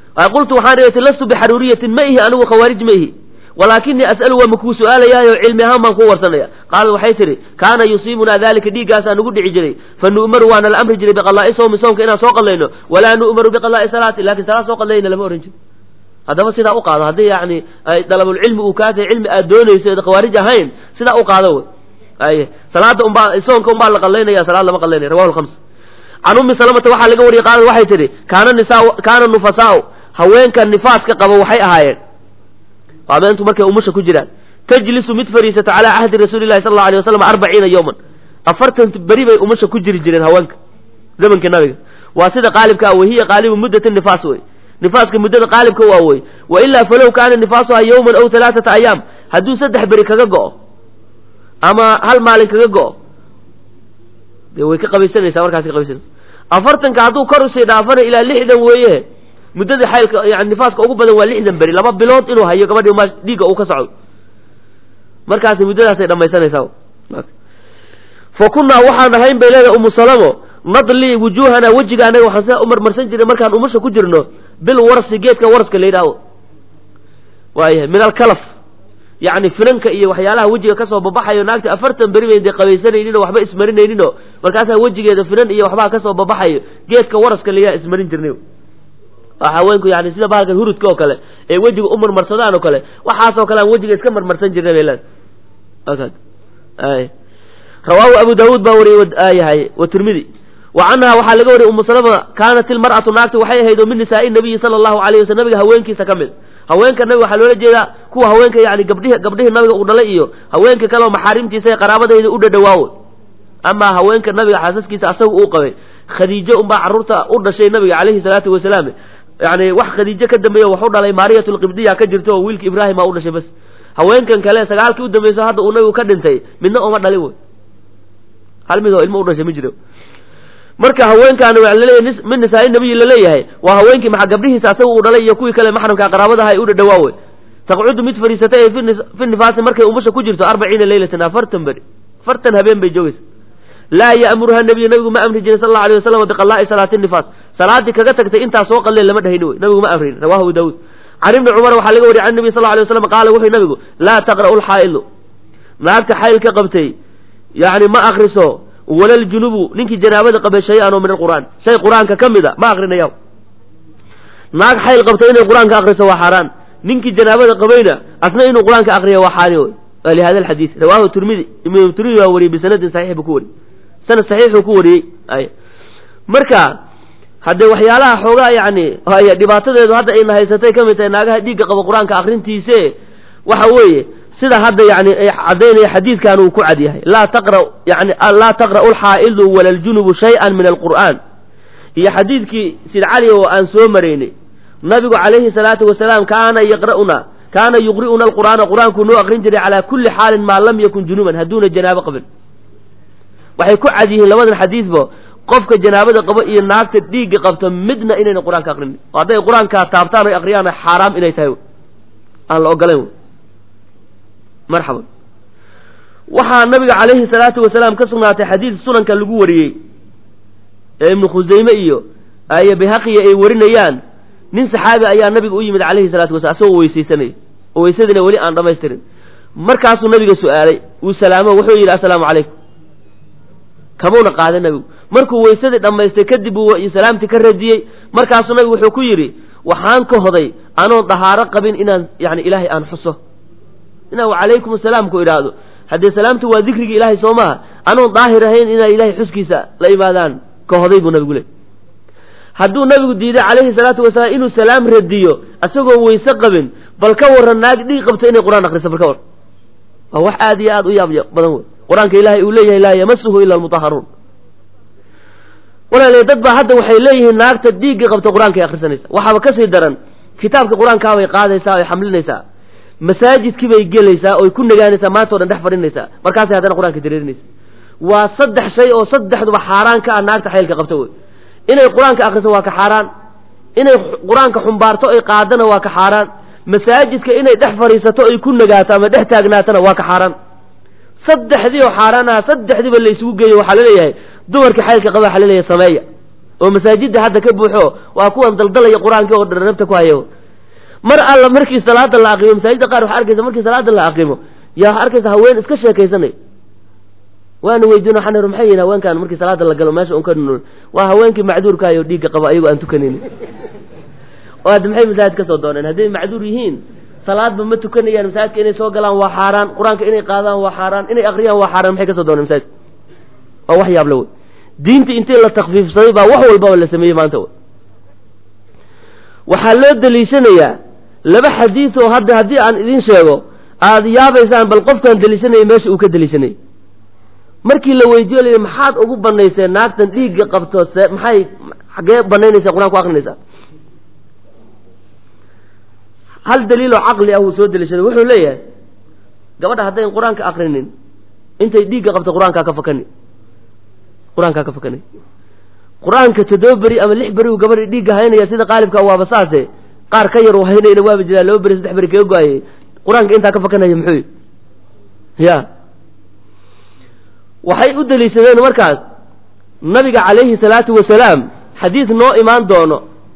qultu waxaan idhi lastu bixaruuriyatin ma ihi anigu khawaarij ma ihi walaakinii as'alu waa makuu su'aalayaayo cilmi ahaan baan kuu warsanaya qaalat waxay tidhi kaana yusiibunaa dalika dhiiggaasaa nugu dhici jiray fa nu'maru waana la amri jiray biqalaa'i sawmi soomka inaan soo qadlayno walaa nu'maru biqalaa'i salaati lakin salaad soo qadlayna lama ohan jiro haddaba sidaa u qaado haddii yani dalabulcilmi uu kaa tahay cilmi aad doonayso eed khawaarij ahayn sidaa u qaado wey ay salaada umbaa soonka umbaa la qadlaynaya salaad lama qadlaynaya rawahu lkhams can ummi salamata waxaa laga wariyey qaalad waxay tidhi kaana nisaa kaana nufasaau haweenka nifaaska qaba waxay ahaayeen habeentu markay umusha ku jiraan tajlisu mid fariisato calaa cahdi rasuuli llahi sal allau alay wasalam arbaciina yowman afartan beri bay umusha ku jiri jireen haweenka zamanka nabiga waa sida qaalibka ah wahiya qaalibu muddati nifaas wey nifaaska muddada qaalibka waa wey wa ilaa falow kaana nifaasuha yowman aw halaaata ayaam hadduu saddex beri kaga go'o ama hal maalin kaga go'o dee way ka qabaysanaysaa markaas ka qabaysanaysa afartanka hadduu kor usii dhaafana ilaa lixdan weeye muddada xaylka yani nifaaska ugu badan waa lixdan beri laba bilood inuu hayo gabadhi ma dhiigga uu ka socdo markaasi muddadaasay dhamaysanaysaa fa kunnaa waxaan ahayn bay leedahay umu salamo nadli wujuuhana wejiga anaga waxaan sidaa umarmarsan jirnay markaan umusha ku jirno bil warsi geedka waraska la yidhaaho waayahay min alkalaf yacni finanka iyo waxyaalaha wejiga kasoo babaxayo naagta afartan beri bayn dee qabaysanaynin oo waxba ismarinaynin oo markaasaa wejigeeda finan iyo waxbaa kasoo babaxayo geedka waraska la yidhaha ismarin jirnay haweenku yani sida bahalkan hurudka oo kale ee wejiga u marmarsadaan oo kale waxaasoo kale aan wejiga iska marmarsan jirnay bay leedahay rawaahu abu daawuud baa wariyey yahay wa tirmidi wa canha waxaa laga wariyey umu salama kaanat ilmar'atu naagta waxay ahayd oo min nisaa'i nabiyi sala allahu alayh waslm nabiga haweenkiisa ka mid haweenka nabiga waxaa loola jeedaa kuwa haweenka yani gabdhihi gabdhihii nabiga uu dhalay iyo haweenka kale oo maxaarimtiisa ee qaraabadayda u dhadhawaawo amaa haweenka nabiga xaasaskiisa asaga uu qabay khadiijo unbaa carruurta u dhashay nabiga calayhi salaatu wasalaam yani wax khadiijo ka dambeeyo wax u dhalay maariyat lqibdiya ka jirto oo wiilka ibraahima u dhashay bas haweenkan kale sagaalkii u dambayso hadda uu nabigu ka dhintay midna ooma dhalin wey hal mid oo ilmo u dhashay ma jiro marka haweenkaani waa laleeyahay min nisaa nabiyi laleeyahay waa haweenkii maxa gabdhihiisa asaga uu dhalay iyo kuwii kale maxramka qaraabadaha ay u dhadhawaawe taqcudu mid fadhiisatay ee fi nifaasi markay umusha ku jirto arbaciina leylatan afartan beri afartan habeen bay joogaysa laa ya'muruha nabiyu nabigu ma amri jirin sal allau alay wasalam biqalaa'i salaati nifaas salaadii kaga tagtay intaa soo qalleen lama dhahayni wey nabigu ma amrin rawahu abu daawuud can ibni cumar waxaa laga wariyay can nabi sal alay waslam qaala wuxuu nabigu laa taqra'u lxaa'ilu naagta xaylka qabtay yani ma akriso wala ljunubu ninkii janaabada qabay shay-an oo min alqur'aan shay qur-aanka ka mid a ma akrinaya naag xayl qabtay inay qur-aanka akriso waa xaaraan ninkii janaabada qabayna asna inuu qur-aanka akriya waa xaani wey lihada alxadiid rawahu tirmidi imam tirmidi waa wariyey bisanadin saxiix buu ku wariyey sanad saxiixuu ku wariyey ay marka haddee waxyaalaha xoogaa yani haya dhibaatadeedu hadda ayna haysatay ka mid tahay naagaha dhiigga qaba qur-aanka akrintiise waxa weeye sida hadda yani caddaynaya xadiidkan uu ku cad yahay laa taqra yani laa taqra'u alxaa'idu wala aljunubu shay-an min alqur'aan iyo xadiidkii sid cali oo aan soo maraynay nabigu calayhi salaatu wasalaam kaana yaqra'una kaana yuqri'una alqur'aana qur-aankuu noo aqrin jiray calaa kulli xaalin maa lam yakun junuban hadduuna janaabo qabin waxay ku cad yihiin labadan xadiidba qofka janaabada qabo iyo naagta dhiigga qabto midna inayna qur-aanka aqrinin oo hadday qur-aankaa taabtaan oy aqriyaan xaaraam inay tahay aan la ogolayn marxaban waxaa nabiga calayhi salaatu wasalaam ka sugnaatay xadiid sunanka lagu wariyey ee ibnu khusayme iyo ayo bayhaqiya ay warinayaan nin saxaabi ayaa nabiga u yimid calayhi salaatu wasalam asagoo weysaysanaya oo weysadina weli aan dhamaystirin markaasuu nabiga su-aalay uu salaamo wuxuu yidhi assalaamu calaykum kamuuna qaaday nabigu markuu weysadii dhammaystay kadib uu salaamtii ka radiyey markaasuu nabigu wuxuu ku yidhi waxaan ka hoday anoon dahaaro qabin inaan yani ilaahay aan xuso inaan calaykum asalaam ku idhaahdo haddee salaamtu waa dikrigii ilaahay soo maaha anoon daahir ahayn inaa ilaahay xuskiisa la imaadaan ka hoday buu nabigu leey hadduu nabigu diiday calayhi salaatu wasalaam inuu salaam radiyo isagoo weyse qabin bal ka warran naag dhiig qabto inay qur-aan akriso bal ka warran waa wax aad iyo aad u yaab badan wey qur-aanka ilaahay uu leeyahay laa yamasuhu ila almutaharuun walaale dad baa hadda waxay leeyihiin naagta dhiigga qabta qur-aankay akrisanaysa waxaaba kasii daran kitaabka qur-aankaabay qaadaysaa oy xamlinaysaa masaajidkii bay gelaysaa oy ku nagaanaysaa maanta o dhan dhex fadhinaysaa markaasay haddana qur-aanka dareerinaysa waa saddex shay oo saddexduba xaaraan ka ah naagta xaylka qabta wey inay qur-aanka akriso waa ka xaaraan inay qur-aanka xumbaarto ay qaadana waa ka xaaraan masaajidka inay dhex fadhiisato ay ku nagaato ama dhex taagnaatana waa ka xaaraan saddexdii oo xaaraan aha saddexdiiba la isugu geeyo waxaa laleeyahay dumarkii xaylka qaba waxaa laleeyahay sameeya oo masaajidda hadda ka buuxo waa kuwan daldalaya qur-aankii oo dharabta ku hayo mar alla markii salaada la aqimo masaajidda qaar waxaa arkaysa markii salaada la aqimo yaa waxaa arkaysa haween iska sheekaysanay waana weydiin waxaan ihi maxay yihin haweenkan markii salaada la galo meesha un ka nuul waa haweenkii macduurkaayo dhiigga qaba ayagoo aan tukanaynin oo hadda maxay masaajid ka soo dooneen hadday macduur yihiin salaadba ma tukanayaan masaajidka inay soo galaan waa xaaraan qur-aanka inay qaadaan waa xaaraan inay akriyaan waa xaaraan maxay ka soo dooneen masaajidka waa wax yaab la wey diinta intii la takfiifsaday baa wax walbaba la sameeyey maanta wey waxaa loo deliishanayaa laba xadiid oo hadda haddii aan idin sheego aada yaabaysaan bal qofkaan deliishanaya meesha uu ka deliishanayay markii la weydiiyo la maxaad ugu banayseen naagtan dhiigga qabto se maxay xaggee banaynaysaa qur-aan ku akrinaysaa hal daliiloo caqli ah uu soo deliishaday wuxuu leeyahay gabadha haddayn qur-aanka akrinin intay dhiigga qabto qur-aankaa ka fakani qur-aankaa ka fakani qur-aanka toddoba beri ama lix beri uu gabadha dhiigga haynaya sida qaalibka waaba saase qaar ka yar uu haynayna waaba jiraa laba beri saddex beri kaga go-ayay qur-aanka intaa ka fakanaya muxuu ya waxay u deliishadeen markaas nabiga calayhi salaatu wasalaam xadiis noo imaan doono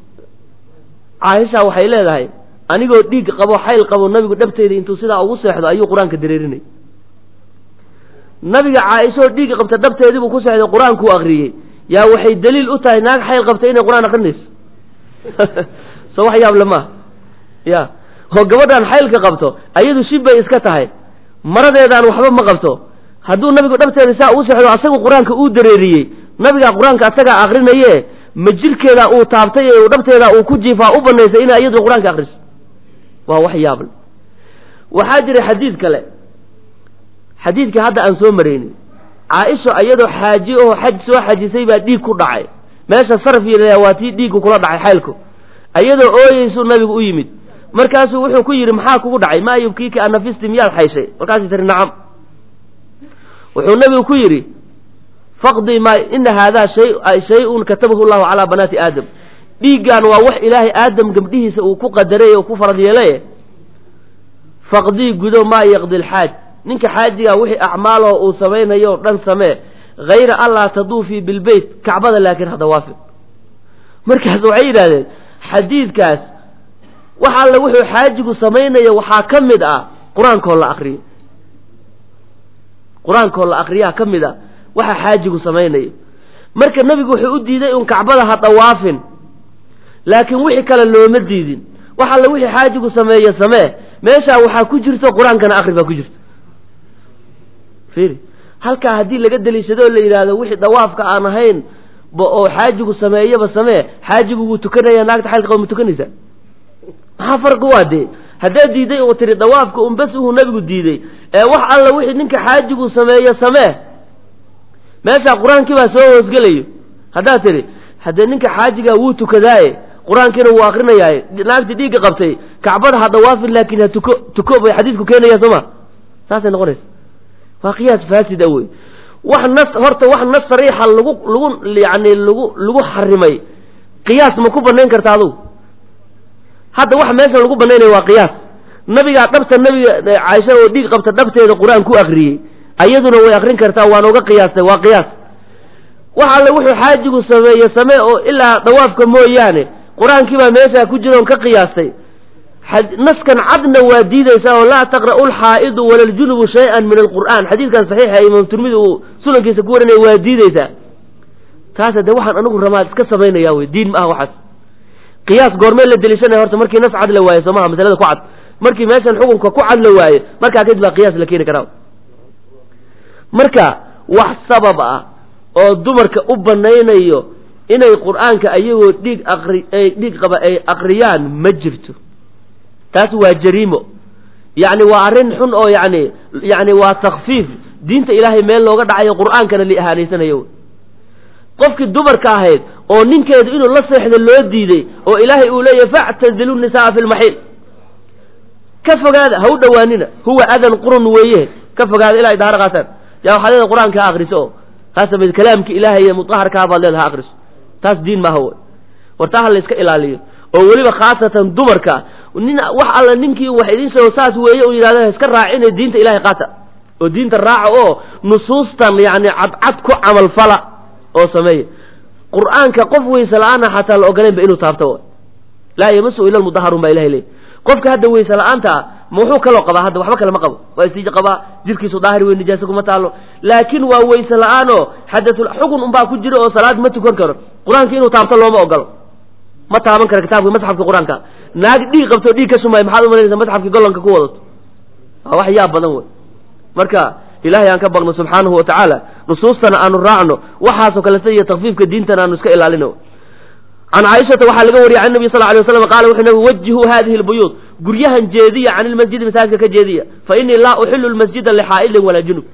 caaisha waxay leedahay anigoo dhiig qabo xayl qabo nabigu dhabteyda intuu sidaa ugu seexdo ayuu qur-aanka dareerinay nabiga caaishaoo dhiig qabta dhabteediibuu ku seexday qur-aankuu akriyey yaa waxay daliil u tahay naag xayl qabta inay qur-aan akrinayso soo wax yaable maaha ya oo gabadhaan xaylka qabto ayadu shib bay iska tahay maradeedaan waxba ma qabto hadduu nabigu dhabteeda saa uu seexdo asagu qur-aanka uu dareeriyey nabigaa qur-aanka asagaa akrinaye ma jirkeeda uu taabtay ee dhabteeda uu ku jiifaa u banaysay inay iyadu qur-aanka akriso waa wax yaable waxaa jira xadiid kale xadiidkii hadda aan soo maraynin caaisha iyadoo xaaji oo xaj soo xajisay baa dhiig ku dhacay meesha saraf yidhahdaa waa tii dhiiggu kula dhacay xaylku iyadoo ooyeysuu nabigu u yimid markaasuu wuxuu ku yidhi maxaa kugu dhacay maa yubkiiki anafisti miyaad xayshay markaasay tiri nacam wuxuu nabigu ku yidhi faqdii maa ina haadaa shay-un katabahu llahu calaa banaati aadam dhiiggan waa wax ilaahay aadam gabdhihiisa uu ku qadaray oo ku farad yeelay faqdii gudo maa yaqdi lxaaj ninka xaajigaa wixii acmaaloo uu samaynayo o dhan samee hayra allaa taduufii bilbeyt kacbada laakiin ha dawaafi markaas waxay yidhahdeen xadiidkaas wax alle wuxuu xaajigu samaynayo waxaa ka mid ah qur-aankoo la akriyo qur-aankoo la akriyaa ka mid ah waxa xaajigu samaynayo marka nebigu wuxuu u diiday un kacbada ha dawaafin laakiin wixii kale looma diidin wax alle wixii xaajigu sameeye samee meeshaa waxaa ku jirto qur-aankana akri baa ku jirto fiiri halkaa haddii laga deliishado oo la yidhaahdo wixii dawaafka aan ahayn oo xaajigu sameeyaba samee xaajigu wuu tukanaya naagta xaylka qaba ma tukanaysaa maxaa farqi waa dee haddaad diiday oo tiri dawaafka un bes uhuu nabigu diiday ee wax alla wixii ninka xaajigu sameeye samee meeshaa qur-aankii baa soo hoosgelayo haddaad tidhi haddee ninka xaajigaa wuu tukadaaye qur-aankiina wuu akrinayaaye naagtii dhiigga qabtay kacbada ha dawaafin laakiin ha tuko tuko bay xadiidku keenaya soo ma saasay noqonaysa waa qiyaas faasida wey wax nas horta wax nas sariixa lagu lagu yani lagu lagu xarimay qiyaas ma ku banayn karta adugu hadda waxa meesha lagu banaynayo waa qiyaas nabigaa dhabta nabiga caaisha oo dhiig qabta dhabteeda qur-aan ku akriyey ayaduna way akrin kartaa waana uga qiyaastay waa qiyaas wax alle wuxuu xaajigu sameeye samee oo ilaa dawaafka mooyaane qur-aankii baa meeshaa ku jira oon ka qiyaastay naskan cadna waa diidaysaa oo laa taqra'u lxaa'idu wala ljunubu shay-an min alqur'aan xadiidkan saxiixa imaam turmidi uu sunankiisa ku warinaya waa diidaysaa taasa dee waxaan anigu ramaad iska samaynaya wey diin ma aha waxaas qiyaas goormee la deliishanaya horta markii nas cad la waaye soo maha masalada ku cad markii meeshan xukunka ku cad la waaye markaa kadib baa qiyaas la keeni karaa marka wax sabab ah oo dumarka u banaynayo inay qur'aanka ayagoo dhiig aqri dhiig qaba ay aqriyaan ma jirto taas waa jariimo yacni waa arrin xun oo yani yani waa takfiif diinta ilaahay meel looga dhacayo qur'aankana li ahaanaysanayo qofkii dumarka ahayd oo ninkeedu inuu la seexdo loo diiday oo ilaahay uu leeyahy factazilu nisaaa fi lmaxiil ka fogaada ha u dhowaanina huwa adan qurun weeye ka fogaada ilaa ay daaharo qaataan yaa waxaad leeda qur-aanka ha akriso oo ha samayd kalaamki ilaahay iyo mutaharkaa baad leeda ha akriso taas diin maaha w wartaa ha la iska ilaaliyo oo weliba khaasatan dumarka nin wax alla ninkii wax idin sheego saas weeye u yidhahda iska raacine diinta ilahay qaata oo diinta raaca oo nusuustan yani cadcad ku camalfala oo sameeya qur'aanka qof weyse la-aana xataa la ogolaynba inuu taabto laa yamasu ila lmudaharun baa ilahay leey qofka hadda weyse la-aanta ah ma wuxuu kaloo qabaa hadda waxba kale ma qabo waa istiij qabaa jirkiisu daahir wey nijaasa kuma taalo laakiin waa weyse la-aanoo xadatul xugun unbaa ku jira oo salaad ma tukan karo qur-aanka inuu taabto looma ogolo ma taaban karo kitaabka masxafka qur-aanka naag dhiig qabto dhiig ka sumay maxaad umalanaysa masxafkii gollanka ku wadato waa wax yaab badan wey marka ilahay aan ka baqno subxaanahu watacaala nusuustana aanu raacno waxaasoo kaleta iyo takfiifka diintana aanu iska ilaalino can caaishata waxaa laga wariyay can nabi sal lay waslam qaala wuxuu nabi wajihuu hadihi lbuyuut guryahan jeediya can ilmasjidi masaajidka ka jeediya fa inii laa uxilu lmasjida lixaa'ilin walaa junub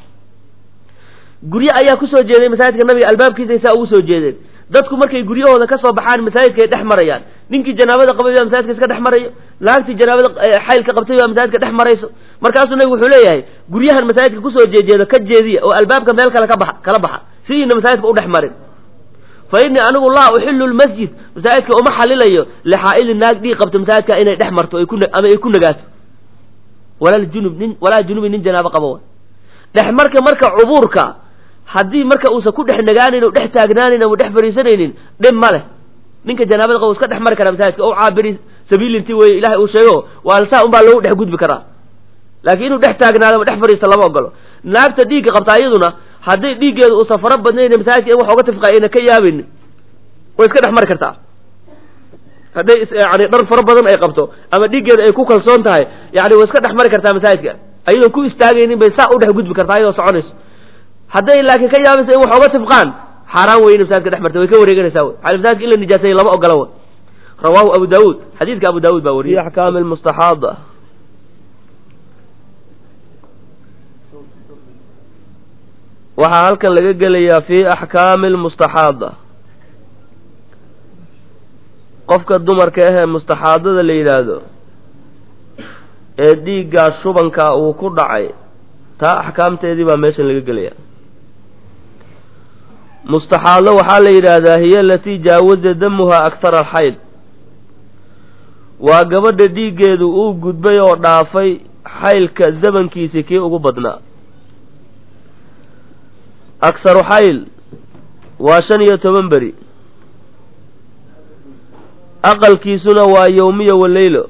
guryo ayaa kusoo jeeday masaajidka nabiga albaabkiisa saa ugu soo jeedeen dadku markay guryahooda ka soo baxaan masaajidkaay dhex marayaan ninkii janaabada qabay baa masaajidka iska dhex marayo naagtii janaabada xaylka qabtay baa masaajidka dhex marayso markaasuu nabigu wuxuu leeyahay guryahan masaajidka kusoo jeejeedo ka jeediya oo albaabka meel kale ka baxa kala baxa sidiina masaajidka u dhex marin fa innii anigu laa uxilu lmasjid masaajidka uma xalilayo lixaa'ilin naag dhiig qabto masaajidka inay dhex marto ay ku ama ay ku nagaato walaa junub nin walaa junubi nin janaabo qabo dhex marka marka cubuurka haddii marka uusan ku dhex nagaanayn o dhex taagnaanayn ama dhex fariisanaynin dhib ma leh ninka janaabada qabo iska dhex mari karaa masaajidka o caabiri sabiilinti weye ilahay uu sheego waa saa unbaa loogu dhex gudbi karaa laakiin inuu dhex taagnaado ama dhex fariisto lama ogolo naagta dhiigga qabtaa iyaduna hadday dhiiggeedu uusan fara badnayn masaajidka in wax oga tifqaay ayna ka yaabaynin way iska dhex mari kartaa hadday yani dhar fara badan ay qabto ama dhiiggeeda ay ku kalsoon tahay yani way iska dhex mari kartaa masaajidka ayadoon ku istaagaynin bay saa u dhex gudbi kartaa ayadoo soconayso hadday laakiin ka yaabaysa in wax oga tifqaan xaaraan wey ina masaajidka dhex marta way ka wareeganaysaa wey al masaajidka in la nijaaseeye lama ogola w rawaahu abu daawuud xadiidka abu daawud baa wariyay fi axkaami lmustaxaada waxaa halkan laga gelayaa fi axkaami lmustaxaada qofka dumarka ahee mustaxaadada la yidhaahdo ee dhiiggaa shubanka uu ku dhacay taa axkaamteedii baa meeshan laga gelaya mustaxaado waxaa la yidhaahdaa hiya alatii jaawaza damuha akhara alxayd waa gabadha dhiiggeedu uu gudbay oo dhaafay xaylka zamankiisii kii ugu badnaa akharu xayl waa shan iyo toban beri aqalkiisuna waa yowmiya waleylo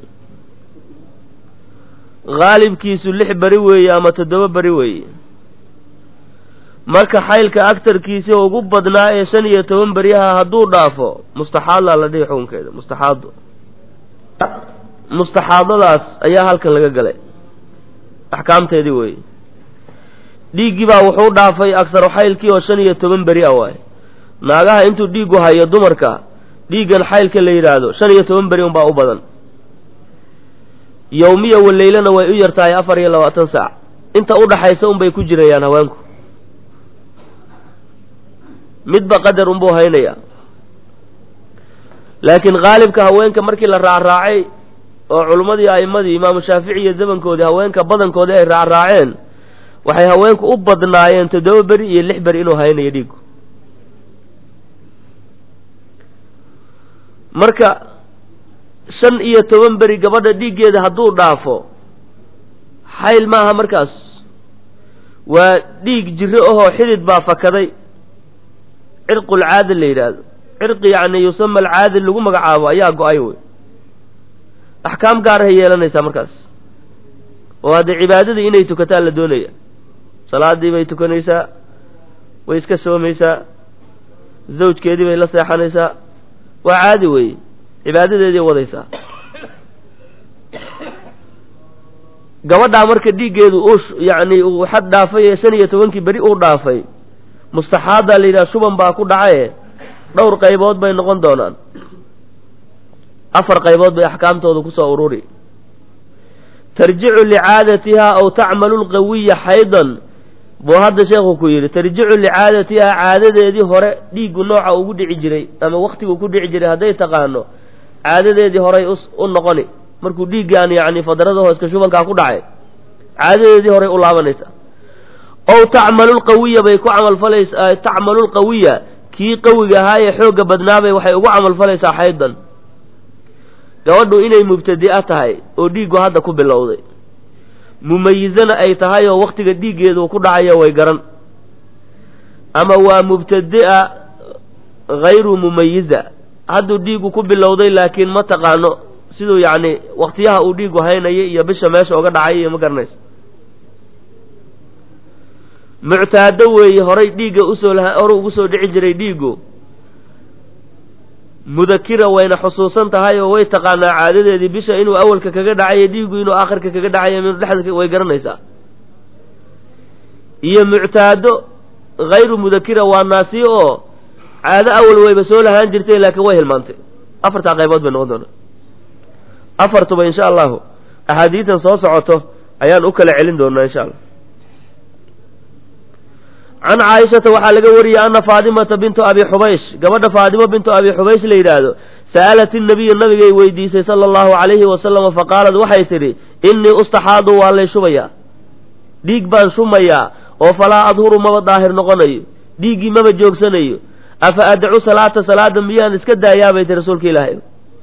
haalibkiisu lix beri weeye ama toddoba beri weeye marka xaylka agtarkiisii ugu badnaa ee shan iyo toban beryaha hadduu dhaafo mustaxaadlaa la dhihi xukunkeeda mustaxaado mustaxaadadaas ayaa halkan laga galay axkaamteedii weeye dhiiggii baa wuxuu dhaafay aksaru xaylkii oo shan iyo toban beri a waaye naagaha intuu dhiiggu hayo dumarka dhiiggan xaylka la yidhaahdo shan iyo toban beri unbaa u badan yowmiya waleylana way u yartahay afar iyo labaatan saac inta u dhaxaysa unbay ku jirayaan haweenku midba qadar unbuu haynayaa laakiin haalibka haweenka markii la raacraacay oo culummadii a'immadii imaamu shaafici iyo zamankoodii haweenka badankoodii ay raacraaceen waxay haweenku u badnaayeen toddoba beri iyo lix beri inuu haynayo dhiiggu marka shan iyo toban beri gabadha dhiiggeeda hadduu dhaafo xayl maaha markaas waa dhiig jiro ahoo xidid baa fakaday cirqulcaadil la yidhaahdo cirqi yacni yusama alcaadil lagu magacaabo ayaa go-ay wey axkaam gaarahay yeelanaysaa markaas oo haddee cibaadadii inay tukataa la doonaya salaadii bay tukanaysaa way iska soomaysaa zawjkeedii bay la seexanaysaa waa caadi weeye cibaadadeedii wadaysaa gabadhaa marka dhiiggeedu uu yacni uu xad dhaafay ee shan iyo tobankii beri uu dhaafay mustaxaadaa la yidhaha shuban baa ku dhacaye dhowr qaybood bay noqon doonaan afar qaybood bay axkaamtooda kusoo ururi tarjicu licaadatihaa aw tacmalu lqawiya xaydan buu hadda sheekhu ku yidhi tarjicu licaadatihaa caadadeedii hore dhiiggu nooca ugu dhici jiray ama waktigu ku dhici jiray hadday taqaano caadadeedii horay u noqoni markuu dhiiggaan yacni fadrada hooska shubankaa ku dhacay caadadeedii horay u laabanaysa ow tacmalu lqawiya bay ku camalfalaysaa tacmalu lqawiya kii qawiga ahaa ee xoogga badnaabay waxay ugu camalfalaysaa xaydan gabadhu inay mubtadi'a tahay oo dhiiggu hadda ku bilowday mumayizana ay tahay oo waktiga dhiiggeedu ku dhacayo way garan ama waa mubtadi'a hayru mumayiza hadduu dhiigu ku bilowday laakiin ma taqaano siduu yacni waktiyaha uu dhiigu haynaya iyo bisha meesha oga dhacay iyo ma garanayso muctaado weeye horay dhiigga usoo laha hore ugu soo dhici jiray dhiigu mudakira wayna xusuusan tahay oo way taqaanaa caadadeedii bisha inuu awalka kaga dhacayo dhiigu inuu aakhirka kaga dhacayo inuu dhexda way garanaysaa iyo muctaado hayru mudakira waa naasiyo oo caado awal wayba soo lahaan jirtay laakiin way hilmaantay afartaa qaybood bay noqon doonaa afartuba insha allahu axaadiitan soo socoto ayaan u kala celin doonaa insha allah can caaishata waxaa laga wariyey ana faadimata bintu abi xubaysh gabadha faadimo bintu abi xubaysh la yidhaahdo sa'alat innabiya nabigay weydiisay sala allahu calayhi wasalama faqaalad waxay tidhi innii ustaxaadu waa lay shubayaa dhiig baan shumayaa oo falaa adhuru maba daahir noqonayo dhiiggii maba joogsanayo afa adcu salaata salaada miyaan iska daayaabay ti rasuulka ilaahay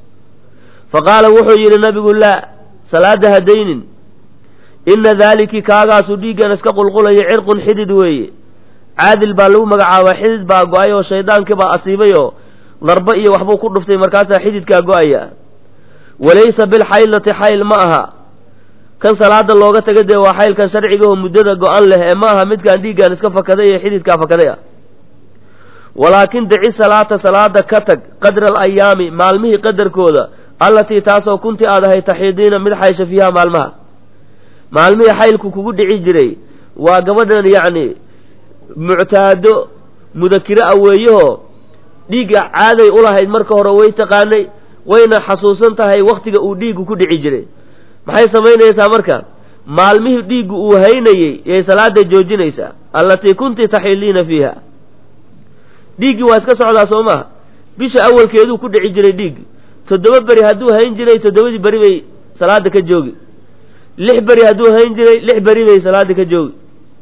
fa qaala wuxuu yidhi nabigu laa salaada hadaynin inna daaliki kaagaasu dhiiggan iska qulqulayo cirqun xidid weeye caadil baa lagu magacaabaa xidid baa go-ay oo shaydaankii baa asiibay oo darba iyo waxbuu ku dhuftay markaasaa xididkaa go-aya walaysa bilxaylati xayl ma aha kan salaada looga taga dee waa xaylkan sharciga oo muddada go-an leh ee ma aha midkaan dhiiggan iska fakaday ee xididkaa fakaday ah walaakin daci salaata salaada ka tag qadra alayaami maalmihii qadarkooda allatii taasoo kunti aad ahay taxiidiina mid xaysha fiiha maalmaha maalmihii xaylku kugu dhici jiray waa gabadhan yacni muctaado mudakiro a weeyahoo dhiigga caaday u lahayd marka hore way taqaanay wayna xasuusan tahay wakhtiga uu dhiiggu ku dhici jiray maxay samaynaysaa marka maalmihii dhiiggu uu haynayey yay salaada joojinaysaa allatii kunti taxiliina fiiha dhiiggii waa iska socdaa soo maha bisha awalkeeduu ku dhici jiray dhiiggi toddoba beri hadduu hayn jiray toddobadii beri bay salaada ka joogi lix beri hadduu hayn jiray lix beri bay salaada ka joogi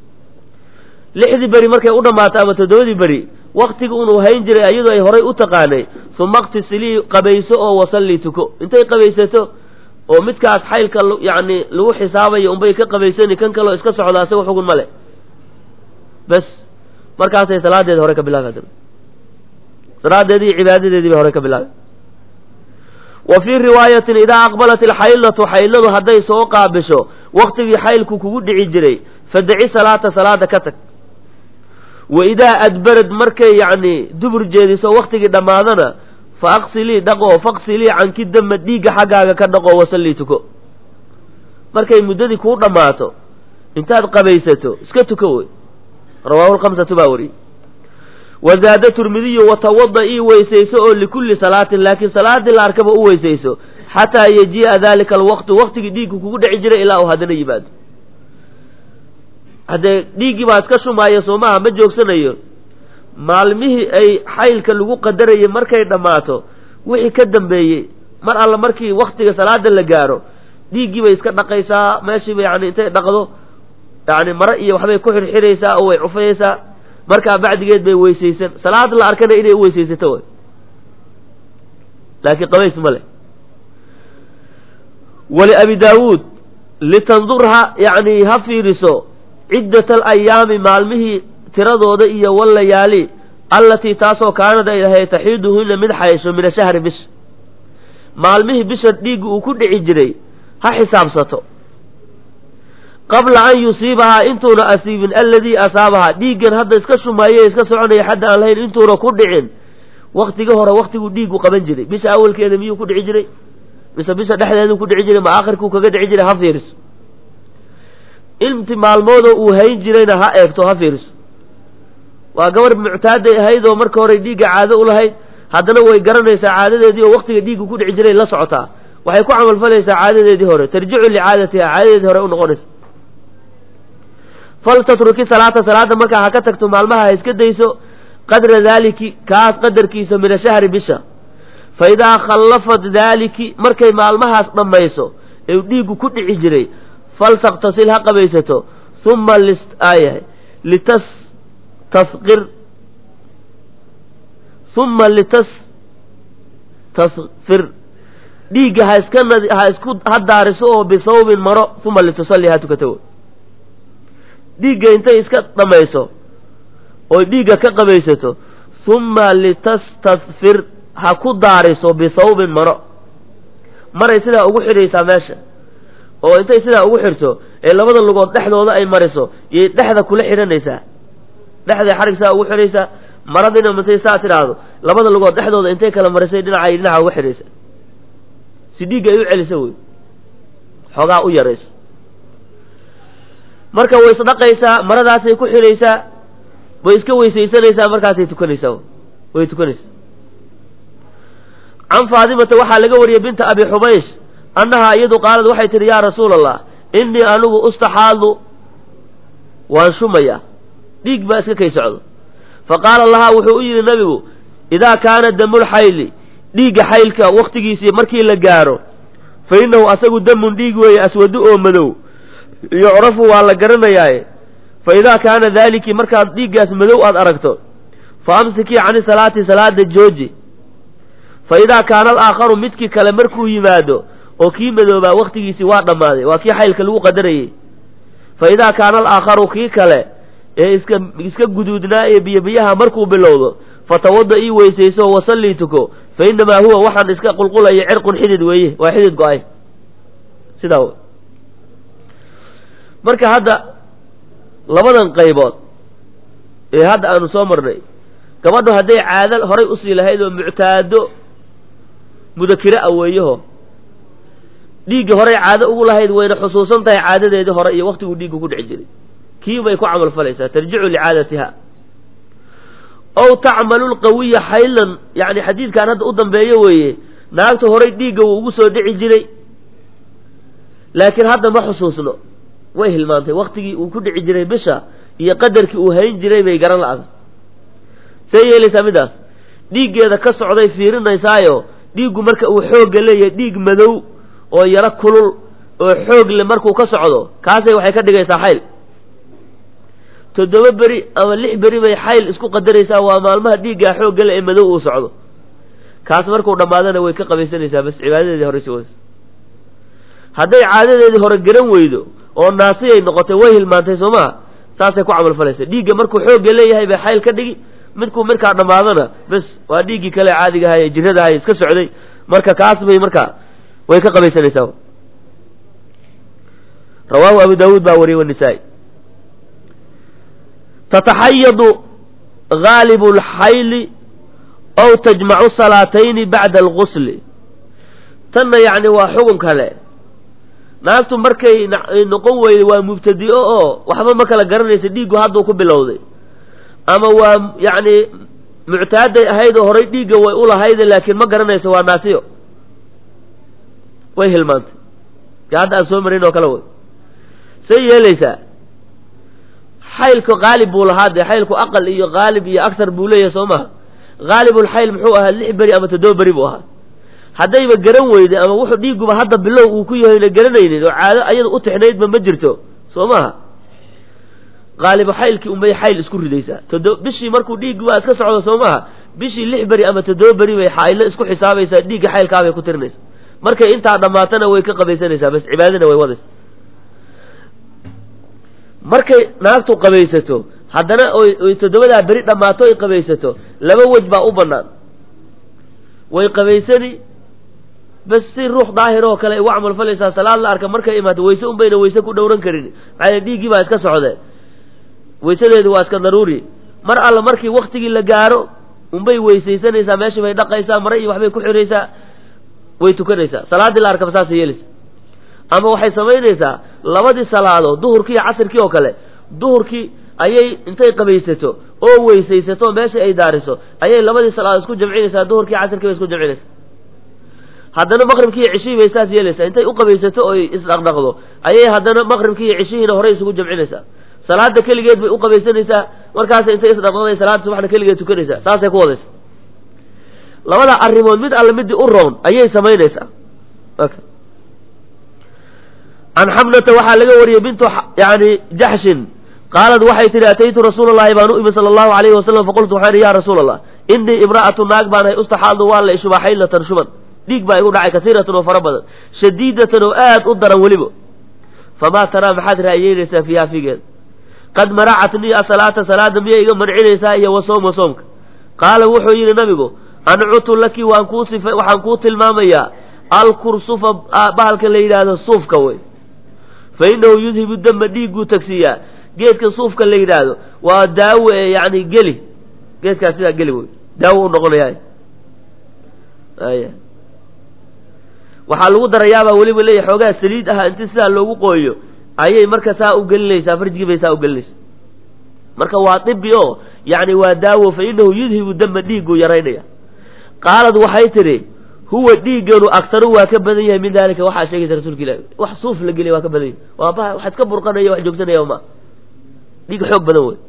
lixdii beri markay u dhammaato ama toddobadii beri waktiga unuu hayn jiray iyadoo ay horay u taqaanay suma iqtisilii qabayso oo wasallii tuko intay qabaysato oo midkaas xaylka yacni lagu xisaabayo unbay ka qabaysani kan kaleo iska socdaa isaga xugun ma le bes markaasay salaadeeda hore ka bilaabi salaadeedii cibaadadeedii bay hore ka bilaabi wa fii riwaayatin idaa aqbalat ilxaylatu xayladu hadday soo qaabisho waktigii xaylku kugu dhici jiray fadaci salaata salaada ka tag wa idaa adbarad markay yacni dubur jeediso waktigii dhammaadana fa aqsilii dhaqoo faqsilii canki dama dhiigga xaggaaga ka dhaqoo wasallii tuko markay muddadii kuu dhammaato intaad qabaysato iska tuko wey rawaahu lkhamsatu baa wariyey wazaada turmidiyu watawada ii weysayso oo likulli salaatin laakiin salaadii la arkaba u weysayso xataa yajii'a daalika alwaqtu waktigii dhiiggu kugu dhici jiray ilaa uu haddana yimaado haddee dhiiggii baa iska shumaaya soo maaha ma joogsanayo maalmihii ay xaylka lagu qadarayay markay dhammaato wixii ka dambeeyey mar alla markii waktiga salaada la gaaro dhiiggii bay iska dhaqaysaa meeshiiba yani intay dhaqdo yani mare iyo waxbay ku xirxiraysaa oo way cufayaysaa markaa bacdigeed bay weysaysan salaad la arkana inay u weysaysato way laakiin qabays ma leh wali abi daawuud litandurha yani ha fiiriso ciddat alayaami maalmihii tiradooda iyo wallayaali allatii taasoo kaanad ay ahayd taxiiduhuna mid xaysho min ashahri bish maalmihii bisha dhiigga uu ku dhici jiray ha xisaabsato qabla an yusiibahaa intuuna asiibin alladii asaabahaa dhiiggan hadda iska shumaaye iska soconaya xadda aan lahayn intuuna ku dhicin waktigii hore waktiguu dhiiggu qaban jiray bisha awalkeeda miyuu ku dhici jiray mise bisha dhexdeeduu ku dhici jiray ma aakhirkuu kaga dhici jiray ha fiiriso inti maalmoodoo uu hayn jirayna ha eegto ha fiiriso waa gabar muctaaday ahayd oo marka hore dhiigga caado u lahayd haddana way garanaysaa caadadeedii oo waktiga dhiiggu ku dhici jiray la socotaa waxay ku camalfalaysaa caadadeedii hore tarjicu licaadatiha caadadeedii hore u noqonaysa faltatruki salaata salaada markaa ha ka tagto maalmaha ha iska dayso qadra daaliki kaas qadarkiisa min ashahri bisha fa idaa khallafat daaliki markay maalmahaas dhammayso ee dhiiggu ku dhici jiray faltaktasil ha qabaysato uma ayahay litas tasqir uma litas tasfir dhiigga ha iska nad ha isku ha daariso oo bisawbin maro uma litusalli ha tukato dhiigga intay iska dhammayso oy dhiigga ka qabaysato humma litastadfir ha ku daariso bisawbin maro maray sidaa ugu xidhaysaa meesha oo intay sidaa ugu xidhto ee labada lugood dhexdooda ay mariso yay dhexda kula xidhanaysaa dhexday xarig saa ugu xidhaysaa maradiina intay saa tidhaahdo labada lugood dhexdooda intay kala marisay dhinacay dhinaca uga xidhaysa si dhiigga ay u celisa wey xoogaa u yarayso marka way isdhaqaysaa maradaasay ku xidhaysaa way iska weysaysanaysaa markaasay tukanaysaa way tukanaysaa can faadimata waxaa laga wariyey binta abi xubaysh annahaa iyadu qaalad waxay tihi yaa rasuula allah innii anigu ustaxaadu waan shumayaa dhiig baa iska kay socdo fa qaala lahaa wuxuu u yidhi nabigu idaa kaana damulxayli dhiigga xaylka wakhtigiisii markii la gaaro fa innahu asagu damun dhiig weeye aswadu oo madow yucrafu waa la garanayaaye fa idaa kaana daaliki markaad dhiiggaas madow aad aragto fa amsikii cani salaati salaada jooji fa idaa kaana alaakharu midkii kale markuu yimaado oo kii madoobaa wakhtigiisii waa dhammaaday waa kii xaylka lagu qadarayey fa idaa kaana alaakharu kii kale ee iska iska guduudnaa ee biyobiyaha markuu bilowdo fatawada ii weysayso wasallii tuko fa innamaa huwa waxaan iska qulqulaya cirqun xidid weeye waa xidid go-ay sidaa w marka hadda labadan qaybood ee hadda aanu soo marnay gabadhu hadday caado horay usii lahayd oo muctaado mudakiro a weeyaho dhiigga horay caado ugu lahayd wayna xusuusan tahay caadadeedii hore iyo waktiguu dhiiggu ku dhici jiray kii bay ku camal falaysaa tarjicu licaadatiha ow tacmalu lqawiya xaylan yani xadiidkan hadda u dambeeyo weeye naagta horay dhiigga wuu ugu soo dhici jiray laakiin hadda ma xusuusno way hilmaantay waktigii uu ku dhici jiray bisha iyo qadarkii uu hayn jiray bay garan la-da see yeelaysaa midaas dhiiggeeda ka socday fiirinaysaayo dhiiggu marka uu xoogga leeyahay dhiig madow oo yaro kulul oo xoog le markuu ka socdo kaasay waxay ka dhigaysaa xayl toddoba beri ama lix beri bay xayl isku qadaraysaa waa maalmaha dhiiggaa xoogga le ee madow uu socdo kaas markuu dhammaadana way ka qabaysanaysaa bas cibaadadeedii hore si waysa hadday caadadeedii hore garan weydo oo naasiyay noqotay way hilmaantay soo maha saasay ku camal falaysa dhiigga markuu xoogga leeyahay bay xayl ka dhigi midkuu markaa dhammaadana bes waa dhiiggii kale caadigahay ee jiradahay iska socday marka kaas bay markaa way ka qabaysanaysaa rawaahu abu daawuud baa wariyey wanisaa-i tataxayadu gaalibu lxayli ow tajmacu salaatayni bacda algusli tanna yacni waa xugun kale naagtu markay noqon weyday waa mubtadi'o oo waxba ma kala garanaysa dhiiggu hadduu ku bilowday ama waa yacni muctaaday ahayd oo horay dhiigga way u lahayde laakiin ma garanayso waa naasiyo way hilmaantay ya hadda aan soo marin oo kale way say yeelaysaa xaylku qaalib buu lahaa dee xaylku aqal iyo qaalib iyo agar buu leeyahay soo maha qaalibulxayl muxuu ahaa lix beri ama toddoba beri buu ahaa haddayba garan weyday ama wuxuu dhiiguba hadda bilow uu ku yahayna garanaynin oo caado ayada u tixnaydba ma jirto soo maha qaalibu xaylkii unbay xayl isku ridaysaa todo bishii markuu dhiiggi waa iska socdo soo maha bishii lix beri ama toddoba beri bay xaylo isku xisaabaysaa dhiigga xaylkaabay ku tirinaysa markay intaa dhammaatana way ka qabaysanaysaa bas cibaadana way wadaysa markay naagtu qabaysato haddana oy toddobadaa beri dhammaato ay qabaysato laba wej baa u bannaan way qabaysani bas si ruux daahir oo kale ay ugu camal falaysaa salaad la arka markay imaato wayse un bayna wayse ku dhowran karin maxaa dhiiggii baa iska socdee waysadeedu waa iska daruuri mar alla markii waktigii la gaaro unbay weysaysanaysaa meeshii bay dhaqaysaa mare iyo waxbay ku xiraysaa way tukanaysaa salaaddii la arkaba saasay yeelaysa ama waxay samaynaysaa labadii salaadood duhurkii iyo casirkii oo kale duhurkii ayay intay qabaysato oo weysaysato meesha ay daariso ayay labadii salaadood isku jamcinaysaa duhurkii casirkii bay isku jamcinaysaa haddana maqribkii iyo cishihii bay saas yeelaysaa intay u qabaysato oy isdhaqdhaqdo ayay haddana maqribkii iyo cishihiina horey isugu jamcinaysaa salaada keligeed bay u qabaysanaysaa markaas intay isdhaqdhaqday salaada subaxna keligeed tukanaysaa saasay ku wadaysa labada arrimood mid alle midii u roon ayay samaynaysaa can xamnata waxaa laga wariyey bintu yani jaxshin qaalad waxay tihi ataytu rasuula allahi baan u imi sala allahu alayhi wasalam faqultu waxaan ihi ya rasuula allah innii imra'atu naag baanahay ustaxaadu waa la ishubaa xaylatan shuban dhiig baa igu dhacay kasiiratan oo fara badan shadiidatan oo aad u daran weliba famaa taraa maxaad ra'yeynaysaa fiiha figeeda qad manacatnii asalaata salaada miyay iga mancinaysaa iyo wa sooma soomka qaala wuxuu yidhi nabigu ancutu laki waan kuu sifa waxaan kuu tilmaamayaa alkursufa bahalka la yidhaahdo suufka wey fa innahu yudhibu dama dhiigguu tagsiiyaa geedka suufka la yidhaahdo waa daawo ee yani geli geedkaas sidaa geli wey daawo u noqonaya aya waxaa lagu darayaabaa weliba leeya xoogaa saliid aha inti sidaa loogu qooyo ayay marka saa u gelinaysaa farjigii bay saa u gelinaysaa marka waa dibi oo yani waa daawo fa inahu yudhibu dama dhiigguu yaraynaya qaalad waxay tidhi huwa dhiigganu aktaru waa ka badan yahay min dalika waxaa sheegaysa rasuulka ilahi wax suuf la geliya waa ka badan yahay waa ba wax iska burqanaya wax joogsanaya ma dhiig xoog badan wey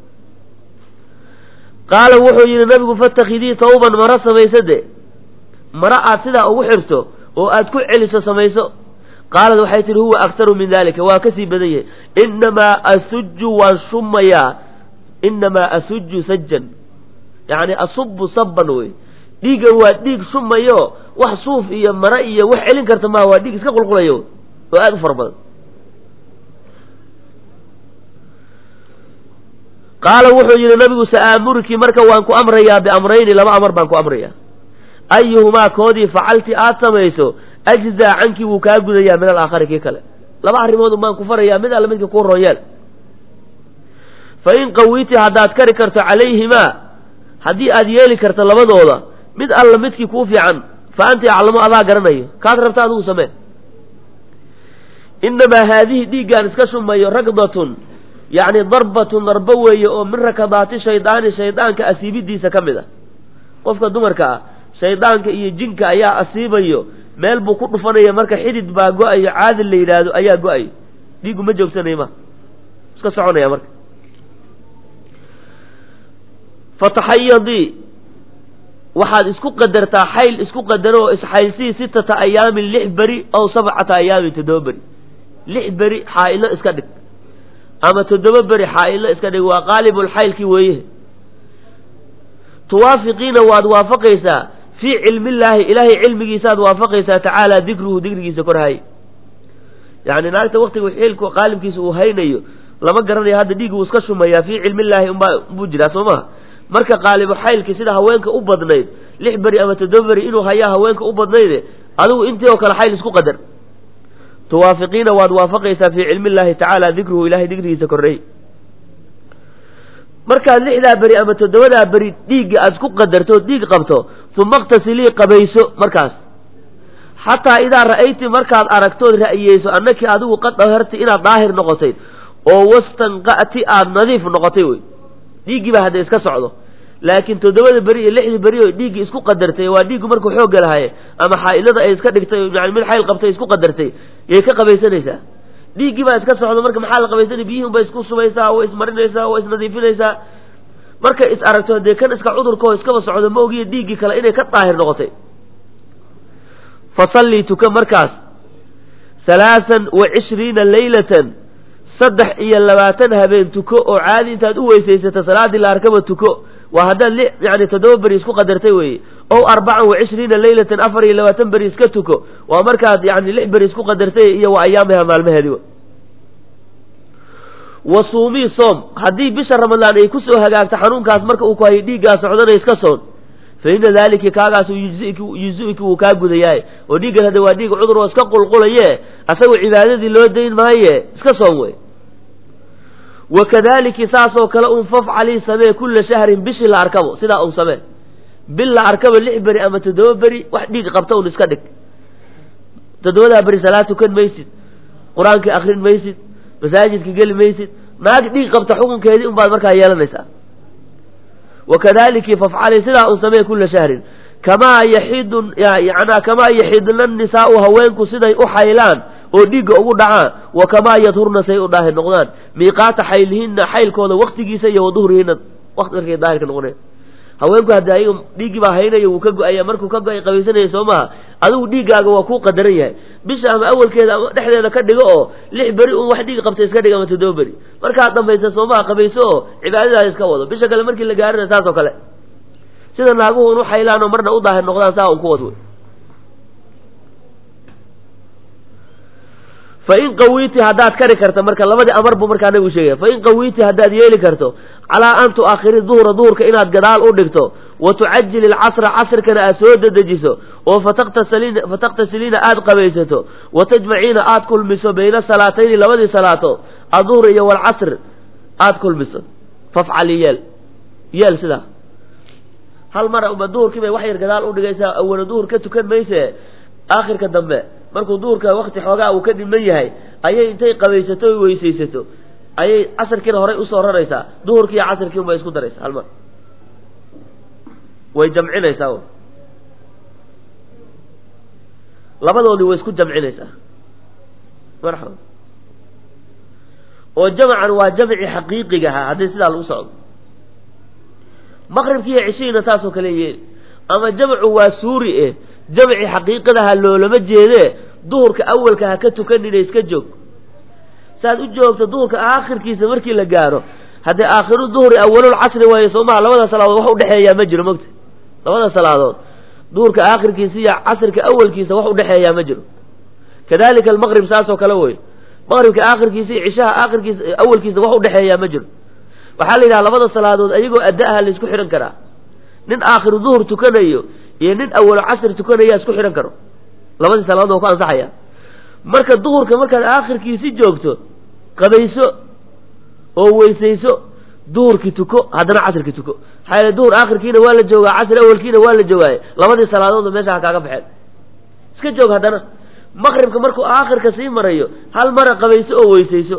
qaala wuxuu yidhi nabigu fatakidii tawban maro samayso de maro aad sidaa ugu xirto oo aad ku celiso samayso qaalad waxay tihi huwa aktaru min dalika waa kasii badan yahay inamaa asuju waan shumayaa inamaa asuju sajan yani asubu saban wey dhiiggan waa dhiig shumayo wax suuf iyo mare iyo wax celin karta maha waa dhiig iska qulqulayo oo aada u fara badan qaala wuxuu yidhi nabigu sa'aamurki marka waan ku amrayaa biamrayni laba amar baan ku amrayaa ayuhumaa koodii facalti aad samayso ajzaa cankii wuu kaa gudayaa min alaakhari kii kale laba arrimood un baan ku farayaa mid alla midka kuu roonyeel fa in qawiti haddaad kari karto calayhimaa haddii aad yeeli karto labadooda mid alla midkii kuu fiican fa anti aclamu adaa garanayo kaad rabta adigu samee inamaa haadihi dhiiggaan iska shumayo ragdatun yacni darbatun darbo weeye oo min rakadaati shaydaani shaydaanka asiibidiisa ka mid ah qofka dumarka ah shaydaanka iyo jinka ayaa asiibayo meel buu ku dhufanaya marka xidid baa go-ayo caadil la yidhaahdo ayaa go-ayo dhiiggu ma joogsanayo ma iska soconaya marka fataxayadii waxaad isku qadartaa xayl isku qadaro oo isxaylsii sitata ayaamin lix beri aw sabcata ayaamin toddoba beri lix beri xaa-ilo iska dhig ama toddoba beri xaa-ilo iska dhig waa qaalibulxaylkii weeye tuwaafiqiina waad waafaqaysaa fii cilmillaahi ilaahay cilmigiisaad waafaqaysaa tacaala dikruhu dikrigiisa korhay yani naagta waktiga xilku qaalibkiisa uu haynayo lama garanayo hadda dhiig uu iska shumayaa fii cilmillaahi unbaa unbuu jiraa soo maha marka qaalibu xaylki sida haweenka u badnayd lix beri ama toddoba beri inuu hayaa haweenka u badnayde adigu intii oo kale xayl isku qadar tuwaafiqiina waad waafaqaysaa fii cilmi illaahi tacaala dikruhu ilahay dikrigiisa korreey markaad lixdaa beri ama toddobadaa beri dhiigga aad isku qadarto dhiig qabto uma iqtasilii qabayso markaas xataa idaa ra'ayti markaad aragtood ra'yeyso annakii adigu qad daharti inaad daahir noqotay oo wastanqa'ti aada nadiif noqotay wey dhiiggii baa hadda iska socdo laakiin toddobada beri iyo lixdii beri oo dhiiggii isku qadartay waa dhiiggu markuu xoogga lahaye ama xaa-ilada ay iska dhigtay yani mid xayl qabtay isku qadartay yay ka qabaysanaysaa dhiiggii baa iska socdo marka maxaa la qabaysanay biyihin bay isku sumaysaa way ismarinaysaa way isnadiifinaysaa markay is aragto dee kan iska cudurkao iskaba socdo ma ogiya dhiiggii kale inay ka daahir noqotay fasallii tuka markaas halaasan wa cishriina leylatan saddex iyo labaatan habeen tuko oo caadi intaad u weysaysato salaadii la arkaba tuko waa haddaad li yani toddoba beri isku qadartay weeye ow arbacan wa cishriina leylatan afar iyo labaatan beri iska tuko waa markaad yani lix beri isku qadartay iyo wa ayaamiha maalmaheedi wa suumii soom haddii bisha ramadaan ay kusoo hagaagto xanuunkaas marka uu ku hayo dhiiggaa socdana iska soon fa ina daalika kaagaas yuzi-ki wuu kaa gudayaay oo dhiiggan hadda waa dhiig cudur oo iska qulqulaye asagoo cibaadadii loo dayn maaye iska soom wey wa kadaliki saasoo kale un fafcalii samee kulla shahrin bishii la arkabo sidaa un samee bil la arkaba lix beri ama toddoba beri wax dhiig qabta un iska dhig toddobadaa beri salaad tukan maysid qur-aankii akrin maysid masaajidka geli maysid naag dhiig qabta xukunkeedii un baad markaa yeelanaysaa wakadaliki fafcali sidaa un samee kulla shahrin kamaa yaxidu yanaa kamaa yaxidna nisaau haweenku siday u xaylaan oo dhiigga ugu dhacaan wa kamaa yadhurna say u daahir noqdaan miiqaata xaylihinna xaylkooda waktigiisa iyo waduhrihinna waqti markay daahirka noqoneen haweenku hadda ayaga dhiiggii baa haynaya wuu ka go-aya markuu ka go-ay qabaysanaya soo maha adigu dhiiggaaga waa kuu qadaran yahay bisha ama awalkeeda ama dhexdeeda ka dhigo oo lix beri un wax dhiig qabta iska dhig ama toddoba beri markaad dambaysa soo maha qabayso oo cibaadadaada iska wado bisha kale markii la gaarina saas oo kale sida naaguhu un u xaylaan oo marna u daahir noqdaan saa un ku wad wey fain qawiiti haddaad kari karto marka labadii amar buu markaa nabigu sheegaya fain qawiiti haddaad yeeli karto calaa an tu'akhiri duhra duhurka inaad gadaal u dhigto wa tucajili alcasra casrkana aad soo dedejiso oo fataktasiliina aad qabaysato wa tajmaciina aad kulmiso bayna salaatayni labadii salaatood aduhr iyo walcasr aad kulmiso fafcali yeel yeel sidaa hal mara uma duhurkii bay wax yar gadaal u dhigaysaa awala duhur ka tukan mayse aakhirka dambe markuu duhurka wakti xoogaa uu ka dhiman yahay ayay intay qabaysato o weysaysato ayay casarkiina horay usoo raraysaa duhurkii iyo casarkii unbay isku daraysaa hal mar way jamcinaysaa labadoodii way isku jamcinaysaa marxaba oo jamcan waa jamci xaqiiqigaha haddii sidaa lagu socdo maqribkii iyo cishihiina taasoo kale yeeli ama jamcu waa suuri eh jamci xaqiiqadaha loolama jeedee duhurka awalka ha ka tukanina iska joog saaad u joogto duhurka aakhirkiisa markii la gaaro haddee aakhiru duhri awalul casri waaye soo maha labada salaadood wax udhexeeyaa ma jiro mogta labada salaadood duhurka aakhirkiisa iyo casrika awalkiisa wax udhexeeyaa ma jiro kadalika almaqrib saasoo kale wey maqribka aakhirkiisa iyo cishaha aakhirkiisa awalkiisa wax udhexeeyaa ma jiro waxaa la yidhaha labada salaadood ayagoo adda-aha laisku xidhan karaa nin aakhiru duhur tukanayo iyo nin awalo casri tukanaya isku xidhan karo labadii salaadood oo ku ansaxaya marka duhurka markaad aakhirkiisi joogto qabayso oo weysayso duhurkii tuko haddana casrkii tuko maxaa yaele duhur aakhirkiina waa la joogaa casri awalkiina waa la joogaaye labadii salaadoodba meesha ha kaaga baxeen iska joog haddana maqribka markuu aakhirka sii marayo hal mara qabayso oo weysayso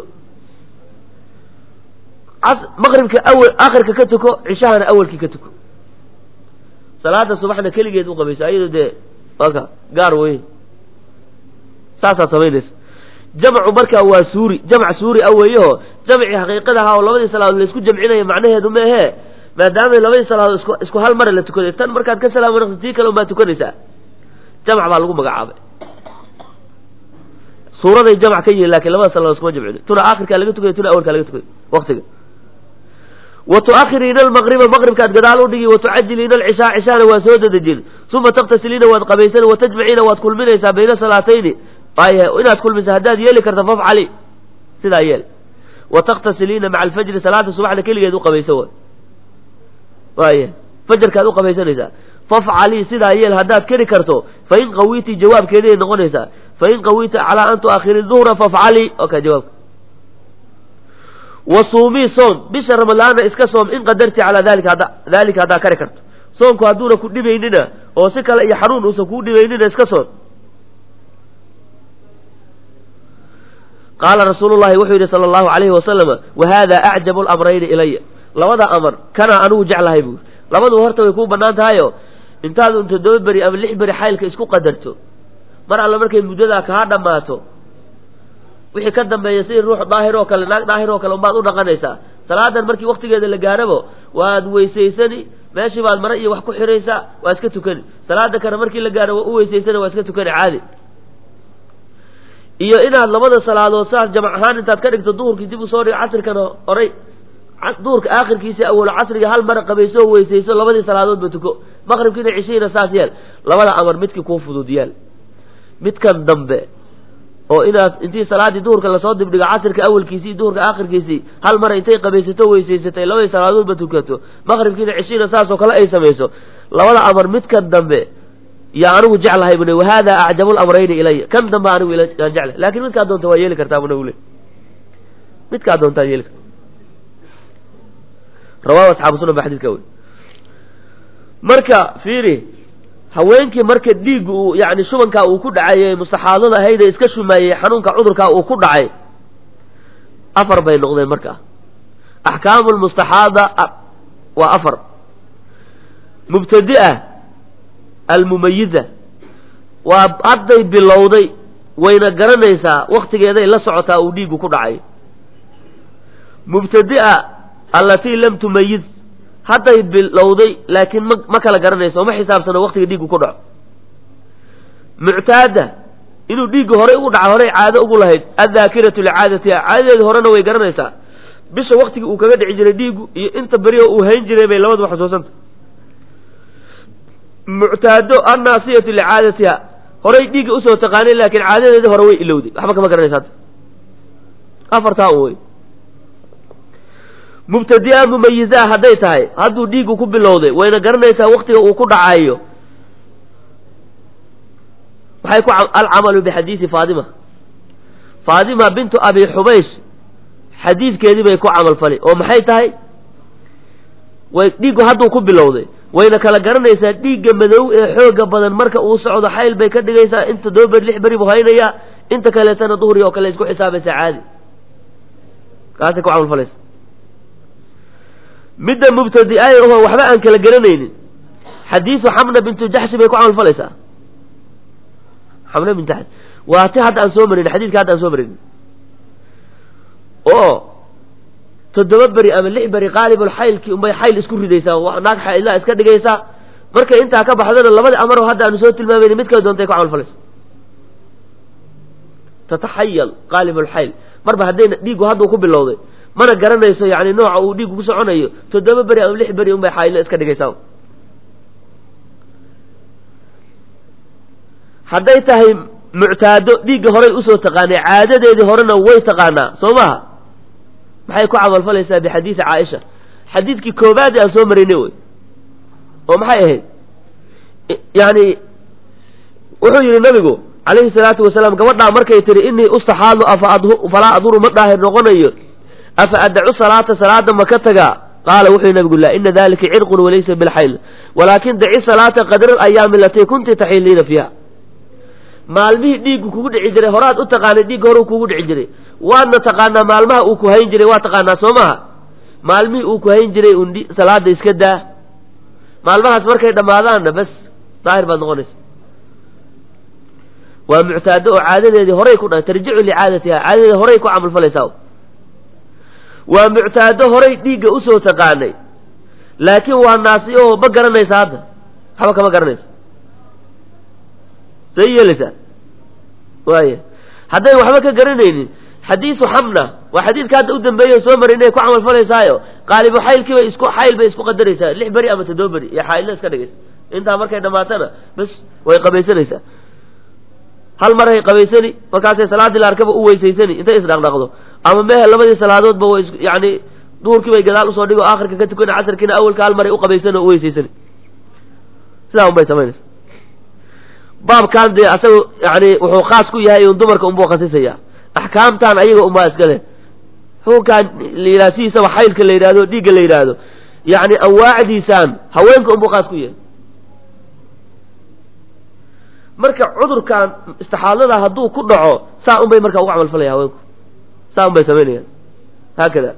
maqribka awal aakhirka ka tuko cishahana awalkii ka tuko salaada subaxna keligeed u qabayso ayado dee waka gaar wey saasaad samaynaysa jamcu markaa waa suuri jamc suuri a weeyaho jamci xaqiiqada ahaa oo labadii salaadood laisku jamcinaya macnaheedu meehe maadaama labadii salaadood isku isku hal mara la tukaday tan markaad ka salaamo naqsi tii kale unbaad tukanaysaa jamc baa lagu magacaabay suuraday jamc ka yihin lakin labada salaadood iskuma jamcin tuna aakhirkaa laga tukaya tuna awalkaa laga tukay waktiga wa tuakhiriina almaqriba maqribkaad gadaal u dhigi wa tucajiliina alcishaa cishahana waa soo dedejin uma taktasiliina waad qabaysan wa tajmaciina waad kulminaysaa bayna salaatayni inaad kulmisa haddaad yeeli karta fafcali sidaa yeel wa taktasiliina maca alfajri salaada subaxda keligeed u qabayso way waaya fajarkaad u qabaysanaysaa fafcali sidaa yeel haddaad keri karto fain qawiiti jawaabkeeday noqonaysaa fain qawiita calaa an tuakhiri duhra fafcali oka jawaabka wa suumii soom bisha ramadaana iska soom in qadarti calaa dalika hadda dalika haddaa kari karto soonku hadduuna ku dhibaynina oo si kale iyo xanuun uusan kuu dhibaynina iska soon qaala rasuulu llahi wuxuu yidhi sala allahu alayhi wasalama wa hada acjabu lamrayni ilaya labada amar kanaa anigu jeclahay buuri labadu horta way kuu bannaan tahayo intaad un toddoba beri ama lix beri xaylka isku qadarto mar alle markay muddadaa kaa dhammaato wixii ka dambeeya sidii ruux daahir oo kale naag daahir oo kale unbaad u dhaqanaysaa salaadan markii waktigeeda la gaarabo waad weysaysani meeshii baad mare iyo wax ku xidhaysaa waa iska tukani salaada kale markii la gaaro waa u weysaysani waa iska tukani caadi iyo inaad labada salaadood saas jamac ahaan intaad ka dhigto duhurkii dib usoo dhigo casrikana horay duhurka aakhirkiisa awalo casriga hal mara qabayso oo weysayso labadii salaadoodba tuko maqribkiina cishihiina saas yeel labada amar midkii kuu fudud yeel midkan dambe oo inaad intii salaaddii duhurka lasoo dibdhigo casirka awalkiisii duhurka aakhirkiisii hal mara intay qabaysato weysaysatay labadii salaadoodba tukato maqribkiina cishiina saasoo kale ay samayso labada amar midkan dambe yaa anigu jeclahay bune wahada acjabu lamrayni ilaya kan dambe anigu aan jeclahay lakin midkaa doonta waa yeeli kartaa buna ule midkaa doontaa yeeli karta rawahu asxaabu sunan ba xadidka wey marka fiiri haweenkii marka dhiigga uu yani shubankaa uu ku dhacay mustaxaadada ahayd ee iska shumaayey xanuunka cudurkaa uu ku dhacay afar bay noqdeen markaa axkaamu lmustaxaada waa afar mubtadia almumayiza waa hadday bilowday wayna garanaysaa waktigeeday la socotaa uu dhiiggu ku dhacay mubtadia allatii lam tumayiz hadday bilowday laakiin ma ma kala garanayso ma xisaabsano waktiga dhiiggu ku dhaco muctaada inuu dhiigga horey ugu dhaca horey caado ugu lahayd addaakiratu licaadatiha caadadeedi horena way garanaysaa bisha waktigii uu kaga dhici jiray dhiiggu iyo inta berioo uu hayn jiray bay labaduba xusuusanta muctaado annaasiyatu licaadatiha horay dhiigga usoo taqaanay laakiin caadadeedii hore way ilowday waxba kama garanaysa hadda afartaa un wey mubtadi'a mumayizaa hadday tahay hadduu dhiiggu ku bilowday wayna garanaysaa waktiga uu ku dhacayo waxay ku alcamalu bixadiisi faadima faadima bintu abi xubaysh xadiidkeedii bay ku camalfali oo maxay tahay way dhiiggu hadduu ku bilowday wayna kala garanaysaa dhiigga madow ee xooga badan marka uu socdo xayl bay ka dhigaysaa inta todoba beri lix beri buu haynayaa inta kaleetana duhri oo kale isku xisaabaysaa caadi kaasay ku camalfalaysa midda mubtadi'aay oho waxba aan kala garanaynin xadiisu xamna bintu jaxshi bay ku camalfalaysaa xamna bintu jaxshi waa ti hadda aan soo marin xadiidka hadda aan soo marin oo toddoba beri ama lix beri qaalibul xaylkii unbay xayl isku ridaysaa naag xaylaa iska dhigaysaa markay intaa ka baxdana labada amaro hadda aanu soo tilmaamayni mid kala doontay ku camalfalaysa tataxayal qaalibul xayl marba haddayna dhiiggu hadduu ku bilowday mana garanayso yani nooca uu dhiiggu ku soconayo toddoba beri ama lix beri unbay xaylo iska dhigaysaa hadday tahay muctaado dhiigga horay usoo taqaanay caadadeedii horena way taqaanaa soo maha maxay ku camalfalaysaa bixadiidi caaisha xadiidkii koobaad aan soo marinay wey oo maxay ahayd yani wuxuu yihi nabigu calayhi salaatu wasalaam gabadhaa markay tihi inii ustaxaadu afa falaa aduru ma daahir noqonayo afa adacu salaata salaada ma ka tagaa qaala wuxuu yihi nabigu laa ina dalika cirqun walaysa bilxayl walaakin daci salaata qadra ayaami alatii kunti taxiliina fiiha maalmihii dhiiggu kugu dhici jiray horaad u taqaanay dhiigga horeu kugu dhici jiray waadna taqaanaa maalmaha uu ku hayn jiray waa taqaanaa soo maha maalmihii uu ku hayn jiray un salaada iska daa maalmahaas markay dhammaadaanna bas daahir baad noqonaysa waa muctaado oo caadadeedii horay ku dha tarjicu licaadatiha caadadeedi horay ku camalfalaysaa waa muctaado horay dhiigga usoo taqaanay laakiin waa naasi oo ma garanaysa hadda waxba kama garanaysa say yeelaysaa waaya haddayn waxba ka garanaynin xadiisu xamna waa xadiidka hadda u dambeeya soo maray inay ku camalfalaysaayo qaalibu xaylkii bay isku xayl bay isku qadaraysaa lix beri ama toddoba beri iyo xaylna iska dhigaysa intaa markay dhammaatana bas way qabaysanaysaa hal maray qabaysani markaasay salaadii la arkaba u weysaysani intay isdhaqdhaqdo ama mehe labadii salaadoodba way yani duhurkii bay gadaal usoo dhigo akhirka ka tukana casarkiina awalka hal maray uqabaysani oo uweysaysani sidaa un bay samaynaysa baabkan dee asaga yani wuxuu khaas ku yahay un dumarka unbuu khasisaya axkaamtan ayaga unbaa iska leh xukunkan la yidhahdo sidiisaba xaylka la yidhahdo dhiigga la yidhaahdo yani anwaacdiisaan haweenka unbuu khaas ku yahay marka cudurkan istixaadada hadduu ku dhaco saa un bay markaa uga camalfalaya haweenku saa un bay samaynayaan haakada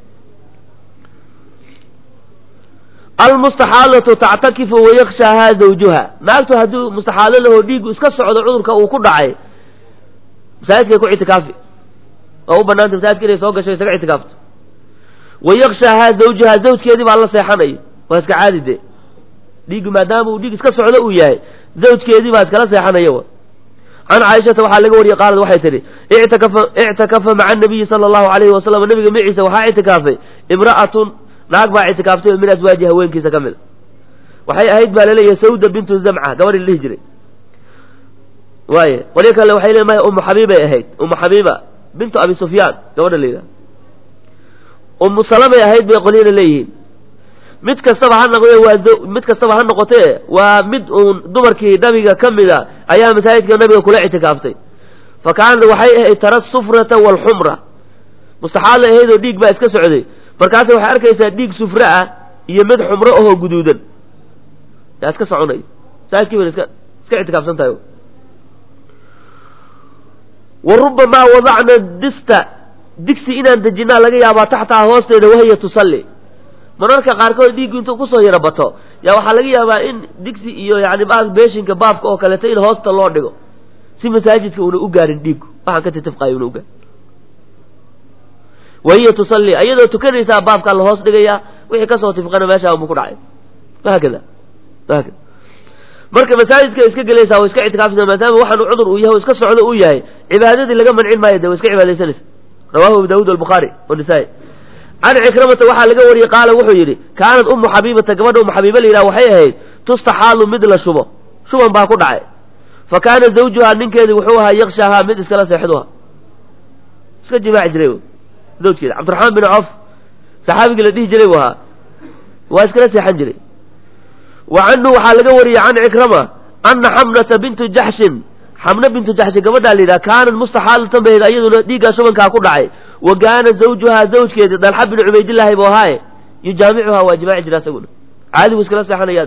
almustaxaadatu tactakifu wayakshahaa zawjuha naagtu hadduu mustaxaado lahoo dhiigu iska socdo cudurka uu ku dhacay masaajidkay ku ictikaafi oo u banaanta masaajidka inay soo gasho isaga ictikaafto wayakshahaa zawjuha zawjkeedii baa la seexanaya waa iska caadi de dhiiggu maadaama uu dhiig iska socdo uu yahay zawjkeedii baa iskala seexanaya wa can caaishata waxaa laga wariyey qaalad waxay tidhi ictakafa ictakafa maca anabiyi sala allahu alayhi wasalam nabiga maciisa waxaa ictikaafay imra'atun naag baa ictikaaftay oo min aswaaji haweenkiisa ka mid a waxay ahayd baa laleeyahay sawda bintu zamca gabadhi la dhihi jiray waaye qolyo kale waxay leeyihin maya umu xabiibay ahayd umu xabiiba bintu abi sufyaan gabadha la yidhaha umu salamay ahayd bay qolyana leeyihiin mid kastaba ha noqde waa mid kastaba ha noqotee waa mid uun dumarkii nabiga ka mid a ayaa masaajidka nabiga kula ictikaaftay fa kaanat waxay ahayd tara sufrata waalxumra mustaxaadlay ahayd oo dhiig baa iska socday markaasa waxay arkaysaa dhiig sufre ah iyo mid xumro ahoo guduudan yaa iska soconay masaajidkii bayna iska iska ictikaafsan tahay wa rubamaa wadacna dista digsi inaan dejinaa laga yaabaa taxtaha hoosteeda wahiya tusalli mararka qaarkood dhiiggu intuu kusoo yaro bato yaa waxaa laga yaabaa in digsi iyo yani beeshinka baabka oo kaleeto in hoosta loo dhigo si masaajidka una u gaarin dhiiggu waxaan ka titifqayo una ugaarin wahiya tusalli iyadoo tukanaysaa baabkaa la hoos dhigayaa wixii kasoo tifqana meeshaa unbu ku dhacay wahaakada wahaakada marka masaajidka iska gelaysaa wa iska ictikaafaysa maadaama waxaanu cudur uu yahay o iska socdo uu yahay cibaadadii laga mancin maayo de wa iska cibaadaysanaysa rawahu abu daawud albukhaari wanisaa-i can cikramata waxaa laga wariyey qaala wuxuu yidhi kaanat ummu xabiibata gabadha ummu xabiiba la yidhaha waxay ahayd tustaxaalu mid la shubo shuban baa ku dhacay fa kaana zawjuhaa ninkeedii wuxuu ahaa yakshahaa mid iskala seexduha iska jimaaci jiray zawjkeeda cabdiraxmaan bin cof saxaabigii la dhihi jiray buu ahaa waa iskala seexan jiray wa canhu waxaa laga wariyey can cikrama ana xamnata bintu jaxshin xamna bintu jaxshin gabadhaa la yidhaha kaanat mustaxaalatan bahayd ayaduna dhiiggaa shubankaa ku dhacay wa kaana zawjuhaa zawjkeedii dalxa bin cubaydillaahi buu ahaaye yujaamicuhaa waa jimaaci jira isaguna caadi buu iskala seexanayaa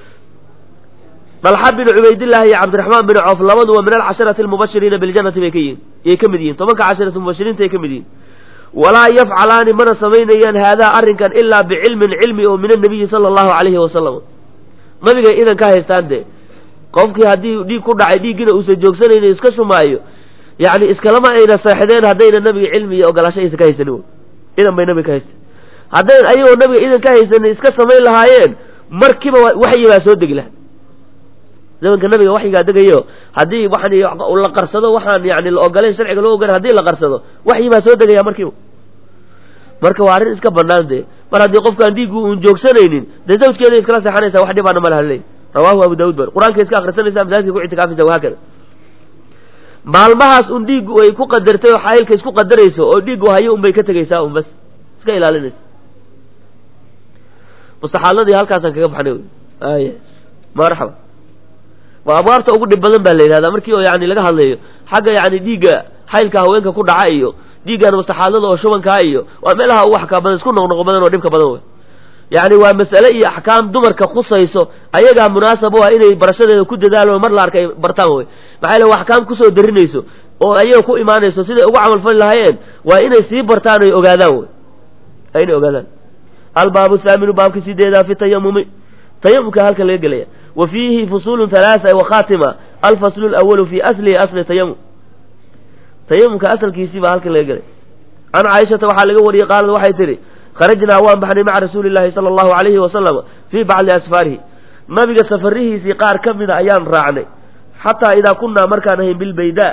dalxa bin cubaydillaahi iyo cabdiraxmaan bin coof labaduba min alcasharati almubashiriina biljannati bay ka yihiin yay ka mid yihiin tobanka casharati mubashiriinta ay ka mid yihiin walaa yafcalaani mana samaynayaan haadaa arrinkan ilaa bicilmin cilmi oo min annabiyi sala allahu calayhi wasalam nabigay idan ka haystaan dee qofkii haddii dhiig ku dhacay dhiiggina uusan joogsanaynin iska shumaayo yacni iskalama ayna seexdeen haddayna nabiga cilmi iyo ogolaasho aysan ka haysanin idan bay nabiga ka haysteen haddayn ayagoo nabiga idan ka haysanin iska samayn lahaayeen markiiba waxyi baa soo degi laha zamanka nabiga waxyigaa degayo haddii waxaan la qarsado waxaan yani la ogolayn sharciga loo ogolan hadii la qarsado waxyi baa soo degaya markiiba marka waa arrin iska banaan dee mar haddii qofkaan dhiiggu uun joogsanaynin dee zawjkeeda iskala seexanaysa wax dhibaana ma laha leey rawaahu abu daawud bar qur-aanka iska akrisanaysa masaajidka ku ictikaafaysa wahaakada maalmahaas un dhiiggu ay ku qadartay oo xaayilka isku qadarayso oo dhiiggu hayo un bay ka tegaysaa un bas iska ilaalinaysa mustaxaaladii halkaasaan kaga baxnay wy ay marxaba waa abwaabta ugu dhib badan baa la yidhahdaa markii oo yani laga hadlayo xagga yani dhiigga xaylka haweenka ku dhaca iyo dhiiggan mustaxaadada oo shubankaa iyo waa meelaha u waxkaa badan isku noqnoqo badan oo dhibka badan wey yani waa mas'ale iyo axkaam dumarka khusayso ayagaa munaasab u ah inay barashadeeda ku dadaalo mar la arka ay bartaan wey maxaa yale waa axkaam kusoo darinayso oo ayaga ku imaanayso siday ugu camalfali lahaayeen waa inay sii bartaan oy ogaadaan wey inay ogaadaan albaabu thaaminu baabka sideedaa fi tayamumi tayamumka halka laga gelaya wa fiihi fusuulun halaaa wa khaatima alfaslu lawalu fi aslihi asli tayamum tayamumka asalkiisii baa halkan laga gelay can caaishata waxaa laga wariyey qaalad waxay tidhi kharajnaa waan baxnay maca rasuuli llahi sala allahu alayhi wasalam fii bacdi asfaarihi nabiga safarihiisii qaar ka mida ayaan raacnay xataa idaa kunnaa markaan ahayn bilbaydaa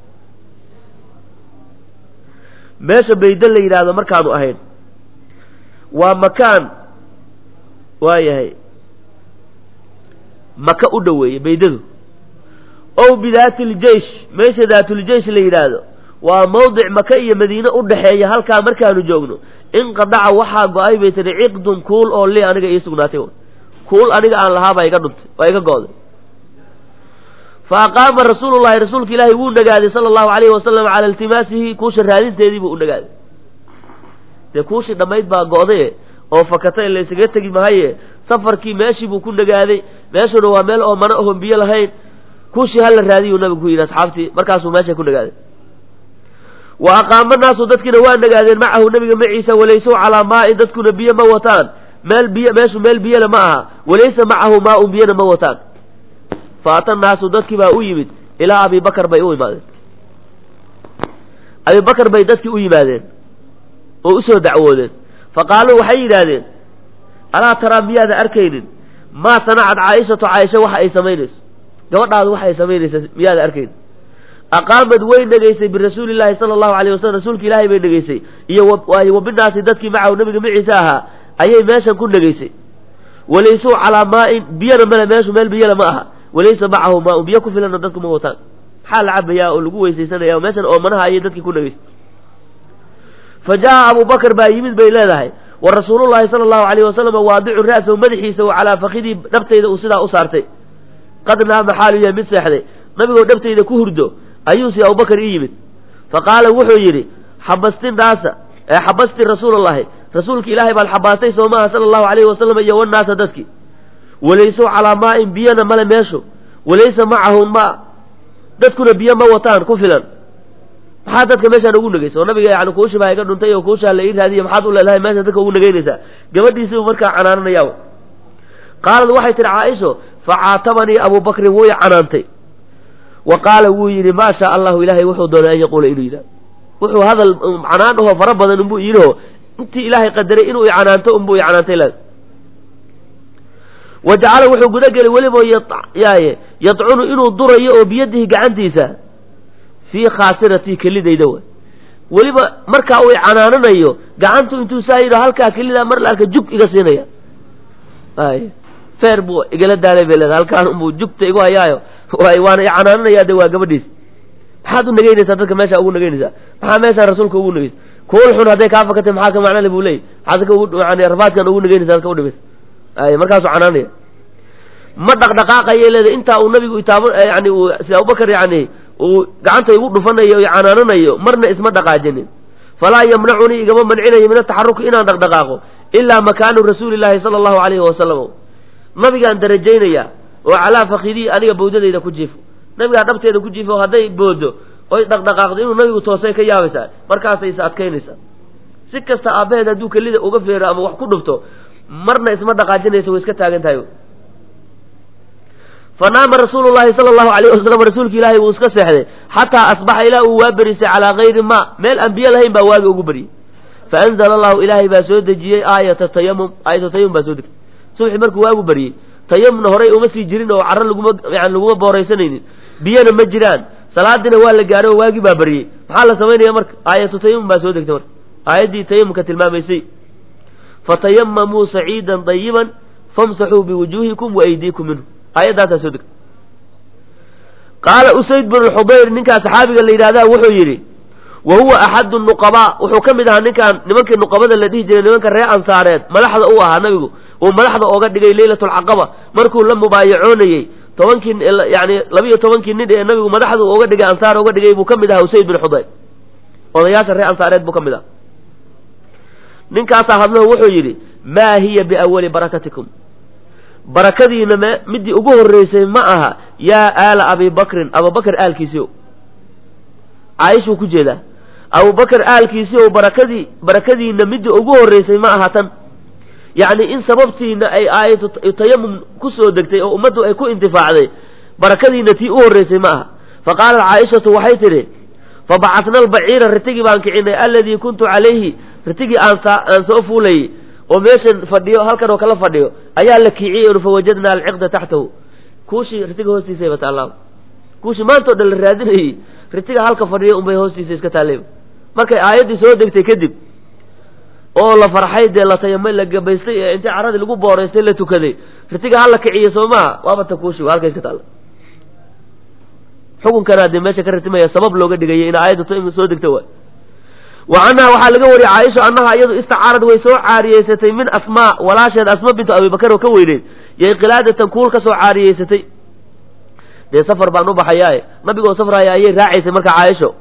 meesha bayda la yidhaahdo markaanu ahayn waa makaan waayahay maka u dhoweeye baydadu ow bidaati ljeish meesha daatuljeish la yidhaahdo waa mawdic maka iyo madiine u dhexeeya halkaa markaanu joogno inqadaca waxaa go-ay bay tihi ciqdun kuul oo li aniga ii sugnaatay kuul aniga aan lahaa baa iga dhuntay waa iga go'day fa aqaama rasuulullahi rasuulka ilaahi wuu nagaaday sala allahu alayhi wasalam cala iltimaasihi kuusha raadinteedii buu u nagaaday dee kuushii dhammayd baa go'daye oo fakatay laysaga tegi mahaye safarkii meeshii buu ku nagaaday meeshuna waa meel oo mana ohon biyo lahayn kuushii hala raadiyuu nabigu ku yidhi asxaabtii markaasuu meesha ku nagaaday wa aqaama naasu dadkiina waa nagaadeen macahu nabiga maciisa walaysow calaa maa'in dadkuna biyo ma wataan meel biyo meeshu meel biyana ma aha walaysa macahu maaun biyana ma wataan fa ata naasu dadkii baa u yimid ilaa abi bakar bay u imaadeen abi bakar bay dadkii u yimaadeen oo usoo dacwoodeen fa qaaluu waxay yidhaahdeen alaa taraa miyaada arkaynin maa sanacad caaishatu caaisha waxa ay samaynayso gabadhaadu waxa ay samaynaysa miyaada arkaynin aqaamad way dhegaysay birasuuli llahi sala allahu alayh wasalam rasuulka ilaahay bay dhegaysay iyo wabinaasi dadkii macahu nabiga maciise ahaa ayay meeshan ku dhegaysay walaysuu calaa maa'in biyana male meeshu meel biyana ma aha walaysa macahu maaun biyo ku filanna dadku ma wataan maxaa la cabayaa oo lagu weysaysanaya meeshan oomanaha ayay dadkii ku dhegaysay fa jaa abu bakar baa yimid bay leedahay wa rasuulullahi sala allahu alayh wasalam waadicu ra'sahu madaxiisa oo calaa fakidii dhabtayda uu sidaa u saartay qad naama xaalu yahay mid seexday nabigoo dhabtayda ku hurdo ayuusi abubakar ii yimid fa qaala wuxuu yidhi xabasti naasa ee xabasti rasuulallahi rasuulka ilaahay baad xabaastay soo maaha sala allahu alayhi wasalam iyo wannaasa dadkii walaysow calaa maa'in biyana male meeshu walaysa macahum ma dadkuna biyo ma wataan ku filan maxaa dadka meeshaan ugu negaysa oo nabiga yani kuushi baa iga dhuntay oo kuushaa la ii raadiya maxaad u leedahay meeshaan dadka ugu negaynaysaa gabadhiisiibu markaa canaananayaa qaalad waxay tihi caaisho fa caatabanii abuu bakrin wuu i canaantay wa qaala wuu yidhi maa shaa allahu ilaahay wuxuu doonay an yaquula inuu yidhahdo wuxuu hadal canaan ahoo fara badan unbuu yidhiho intii ilaahay qadaray inuu i canaanto unbuu i canaantay le wa jacala wuxuu gudagelay weliba yaaye yadcunu inuu durayo oo biyadihi gacantiisa fii khaasiratii kelidayda wa weliba markaa uu i canaananayo gacantu intuu saa yidho halkaa kelidaa mar la arka jug iga siinaya ay feer buu igala daalay bay leedahay halkaan unbuu jugta igu hayaayo waana canaananayaa de waa gabadhiis maxaad u nageynaysaa dadka meesha ugu nageynaysaa maxaa meeshaa rasuulka ugu nageysa kuul xun hadday kaa fakatay maxaa ka macnale buu leeyay maxaad dadka ugu yani rafaadkan ugu nageynaysa dadka udhibaysa ay markaasuu canaanaya ma dhaqdhaqaaqayay leedahay intaa uu nabigu itaab yani uu sida abubakar yani uu gacanta igu dhufanayo o canaananayo marna isma dhaqaajinin falaa yamnacunii igama mancinayo min ataxaruki inaan dhaqdhaqaaqo ilaa makaanu rasuuli llaahi sala allahu alayhi wasalam nabigaan darajaynaya oo calaa fakidii aniga bawdadayda ku jiifo nabigaa dhabteeda ku jiifo hadday boodo oy dhaqdhaqaaqdo inuu nabigu toosay ka yaabaysaa markaasay is adkaynaysaa si kasta aabbaheed hadduu kelida uga feero ama wax ku dhufto marna isma dhaqaajinaysa way iska taagan tahay fanaama rasuulu llahi sala allahu alayh wasalam rasuulki ilaahay wuu iska seexday xataa asbaxa ilaa uu waa berisay calaa gayri ma meel aan biyo lahayn baa waagi ugu beryey faanzala allahu ilaahay baa soo dejiyey aayata tayamum aayatu tayamum baa soo degtay subxi markuu waagu beryey tayamumna horay uma sii jirin oo carro laguma yani laguma booraysanaynin biyana ma jiraan salaadina waa la gaaray oo waagii baa beryey maxaa la samaynaya marka aayatu tayamum baa soo degtay marka aayaddii tayamumka tilmaamaysay fatayamamuu saciidan dayiban famsaxuu biwujuuhikum waaydiikum minhu aayaddaasaa soo degtay qaala usayd bnu xudayr ninkaa saxaabiga la yidhahdaa wuxuu yidhi wa huwa axadu nuqabaa wuxuu ka mid ahaa ninkaan nimankii nuqabada la dhihi jiray nimanka reer ansaareed madaxda u ahaa nabigu uu madaxda ooga dhigay leylatulcaqaba markuu la mubaayacoonayey tobankii yani labiyo tobankii nin ee nabigu madaxda ooga dhigay ansaar ooga dhigay buu ka mid ahaa usayd bin xudayr odayaasha reer ansaareed buu ka mid aha ninkaasaa hadlahu wuxuu yidhi maa hiya biawali barakatikum barakadiina m midii ugu horreysay ma aha yaa aala abi bakrin abubakar aalkiisii o caaishuu ku jeedaa abubakar aalkiisii o barakadii barakadiina midii ugu horreysay ma aha tan yacni in sababtiina ay aayatu tayamum ku soo degtay oo ummaddu ay ku intifaacday barakadiina tii u horreysay ma aha fa qaalat caaishatu waxay tidhi fabacasna albaciira ritigii baan kicinay alladii kuntu calayhi ritigii aan aan soo fuulayey oo meeshan fadhiyo halkan oo kala fadhiyo ayaa la kiiciyey n fawajadna alciqda taxtahu kuushii ritiga hoostiisa bataala kuushii maantao dhan la raadinayey ritiga halka fadhiyo unbay hoostiisa iska taalleyba markay aayaddii soo degtay kadib oo la farxay dee la tayamay la gabaystay ee intii caradii lagu booraystay la tukaday ritiga hala kiciyo soo maha waaba ta kuushi halka iska taalla xukunkanaa dee meesha ka ritimaya sabab looga dhigayay in aayaddu t soo degta waay wa canha waxaa laga wariyey caaisha annaha iyadu istacaarad way soo caariyeysatay min asmaa walaasheed asma bintu abibakar oo ka weyneyd yay qilaadatan kuul ka soo caariyeysatay dee safar baan u baxayaae nabigoo safraaya ayay raacaysay marka caaisho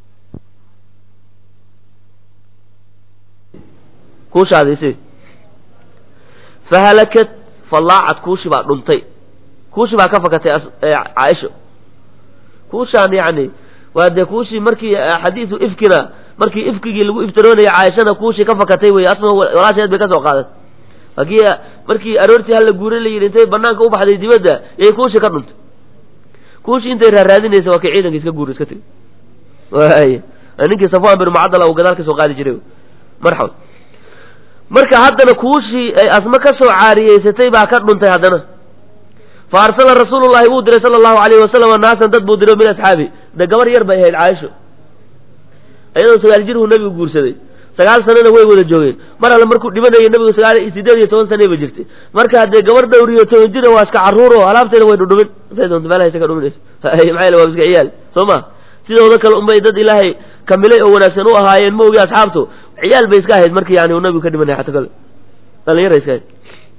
kuushaadisi fahalakat fallaacad kuushi baa dhuntay kuushi baa ka fakatay caaisho kuushaan yani waa dee kuushii markii xadiisu ifkina markii ifkigii lagu iftiroonayay caaishana kuushii ka fakatay wey asma walaasheed bay ka soo qaaday akii markii aroortii hala guuray la yidhi intay banaanka u baxday dibadda yay kuushii ka dhuntay kuushii intay raaraadinaysa waa kii ciidanka iska guur iska tegi waay ninkii safwan bin mucadala uu gadaal ka soo qaadi jiray marxaba marka haddana kuushii ay asma ka soo caariyeysatay baa ka dhuntay haddana fa arsala rasuulu llahi wuu diray sala allahu alayhi wasalam naasan dad buu diray min asxaabi de gabar yar bay ahayd caaisho iyadoo sagaal jirhu nabigu guursaday sagaal sanana way wada joogeen mar alle markuu dhimanayay nabigu sagaal sideed iyo toban sana ba jirtay marka haddee gabar dhowriyo toban jira waa iska carruur oo alaabteeda way dhudhumin say doonto meelaha iska dhuminayso maxaa yele waa iska ciyaal soo ma sidooda kale unbay dad ilaahay kamilay oo wanaagsan u ahaayeen ma ogi asxaabtu ciyaal bay iska ahayd markii yani uu nabigu ka dhimanaya xata kale dhalinyara iska ahayd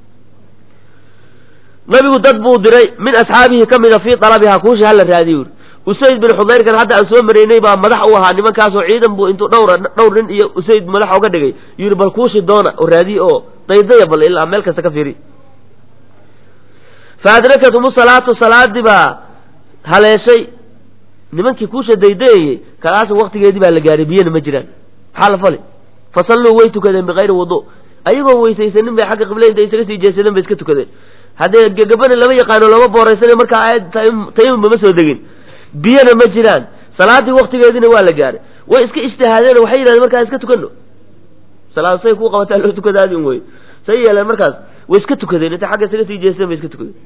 nabigu dad buu diray min asxaabihi ka mida fii talabihaa kuushi hala raadiy uri usayd bin xudayrkan hadda aan soo maraynay baa madax u ahaa nimankaasoo ciidan buu intuu dhowr dhowr nin iyo usayd madax oga dhigay yidhi bal kuushi doona oo raadiye oo daydaya bal ilaa meel kasta ka fiiri fa adrakat umu salaatu salaadii baa haleeshay nimankii kuusha daydayayey kalaas waktigeedii baa la gaaray biyana ma jiraan maxaa la fali fa salluu way tukadeen bikayri wudu ayagoo weysaysanin bay xagga qible inta isaga sii jeesadeen bay iska tukadeen haddee gegabana lama yaqaano lama booraysana markaa aayad tayamumba ma soo degin biyana ma jiraan salaadii waktigeediina waa la gaaray way iska ijtihaadeen waxay yidhahdeen markaa iska tukano salaad say kuu qabataa loo tukadaadin wey say yeeleen markaas way iska tukadeen intay xagga isaga sii jeesteen bay iska tukadeen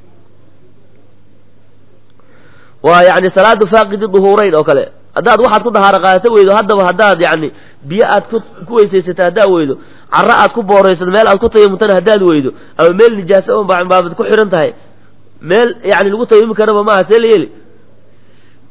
waa yani salaadu faaqidi duhuurayn oo kale haddaad waxaad ku dahaaro qaadato weydo haddaba haddaad yani biyo aad ku ku weysaysata haddaad weydo carro aad ku booraysato meel aad ku tayamutana haddaad weydo ama meel nijaaso on baabad ku xidhan tahay meel yani lagu tayamumi karaba maaha see la yeeli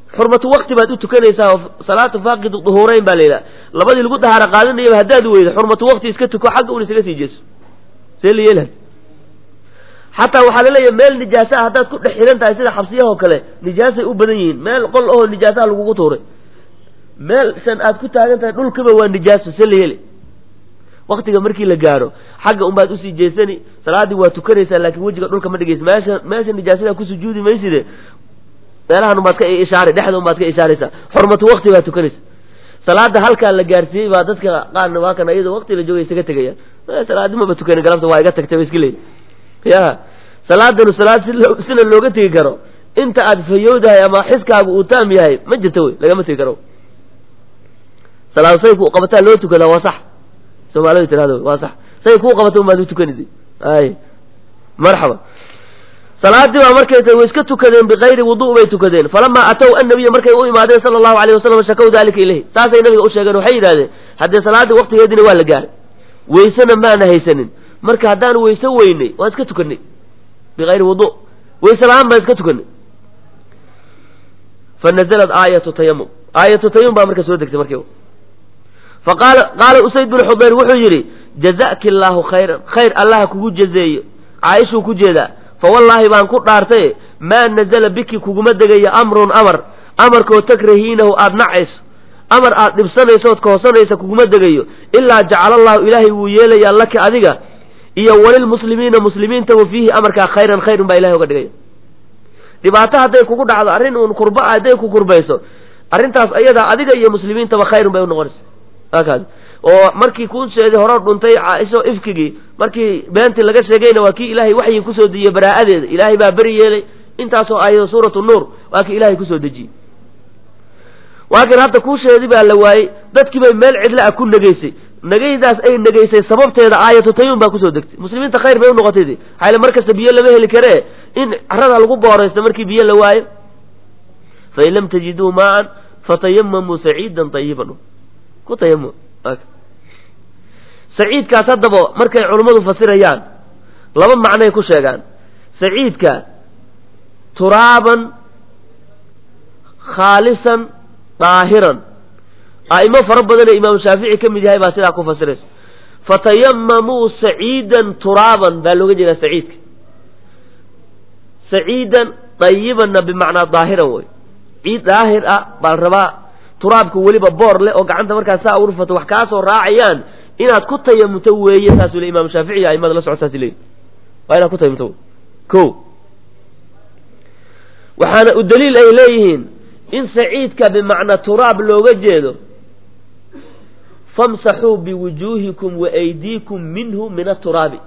xurmatu wakti baad u tukanaysaa oo salaatu faaqidu duhuurayn baa la yidhaha labadii lagu dahaaro qaadanayaba haddaad weydo xurmatu wakti iska tuko xagga un isaga sii jeeso see la yeelhay xataa waxaa laleeyahay meel nijaasa ah haddaad ku dhex xihan tahay sida xabsiyahoo kale nijaasay u badan yihiin meel qol ahoo nijaasaha lagugu tuuray meel san aad ku taagan tahay dhulkaba waa nijaaso see la yeeli waktiga markii la gaaro xagga unbaad usii jeesani salaaddii waa tukanaysaa laakiin wejiga dhulka ma dhigaysa meesha meesha nijaasada ku sujuudi mayside meelahan unbaad ka ishaari dhexda unbaad ka ishaaraysaa xurmatu wakti baad tukanaysa salaada halkaa la gaarsiiyey baa dadka qaarna waa kan iyadoo wakti la joogay isaga tegayaan salaadi maba tukani galabta waa iga tagtay ba iska leeyi ya salaadanu salaad si sina looga tegi karo inta aad fayowdahay ama xiskaagu uu taam yahay ma jirto wey lagama tegi karo salaad say ku qabataa loo tukadaa waa sax soomaalidu tirahdo waa sax say kuu qabata unbaad u tukanaysa ay marxaba salaadii baa markay tahay way iska tukadeen bikayri wudu bay tukadeen falamaa atow annabiya markay u imaadeen sala allahu alayh wasalam shakow dalika ilayhi saasay nabiga u sheegeen waxay yidhahdeen haddee salaaddii waktigeediina waa la gaaray weysena maana haysanin marka haddaan weyse weynay waan iska tukanay bikayri wudu weyse la-aan baan iska tukanay fa nazalat aayatu tayamum aayatu tayamum baa marka soo degtay markiiba faqaala qaala usayd binu xudayr wuxuu yidhi jazaki allaahu khayran khayr allaha kugu jazeeyo caaishuu ku jeedaa fawallaahi baan ku dhaartay maa nazala biki kuguma degayo amrun amar amarkoo takrahiinahu aada nacayso amar aad dhibsanayso ood kahoosanaysa kuguma degayo ilaa jacala allahu ilaahay wuu yeelayaa laka adiga iyo walilmuslimiina muslimiintaba fiihi amarkaa khayran khayrun baa ilahay oga dhigaya dhibaato hadday kugu dhacdo arrin uun kurba a hadday ku kurbayso arrintaas ayadaa adiga iyo muslimiintaba khayrun bay unoqonaysa akaas oo markii kuusheedii hore dhuntay caaisho ifkigii markii beentii laga sheegayna waa kii ilaahay waxyi kusoo dejiyey baraa'adeeda ilaahay baa beri yeelay intaasoo aayado suuratu nuur waa kii ilaahay kusoo dejiyey waakin hadda kuusheedii baa la waayey dadkii bay meel cidla a ku negaysay negaydaas ay negaysay sababteeda aayatu tayuun baa kusoo degtay muslimiinta khayr bay unoqotay de xayle markasta biyo lama heli karee in carada lagu booraysto markii biyo la waayo fain lam tajiduu maaan fatayamamuu saciidan ayiban ku tayamum saciidkaas haddaba markay culummadu fasirayaan laba macnay ku sheegaan saciidka turaaban khaalisan daahiran a'imo fara badanee imaamu shaafici ka mid yahay baa sidaa ku fasiraysa fatayamamuu saciidan turaaban baa looga jeedaa saciidka saciidan dayibanna bimacnaa daahiran wey ciid daahir ah baa la rabaa turaabka weliba boor leh oo gacanta markaas saa urfato wax kaa soo raacayaan inaad ku tayamumto weeye saasuu le imaamu shaafici iyo aimada la socod saas leeyihi waa inaad ku tayamumto ko waxaana u daliil ay leeyihiin in saciidka bimacnaa turaab looga jeedo famsaxuu biwujuuhikum wa aydiikum minhu min aturaabi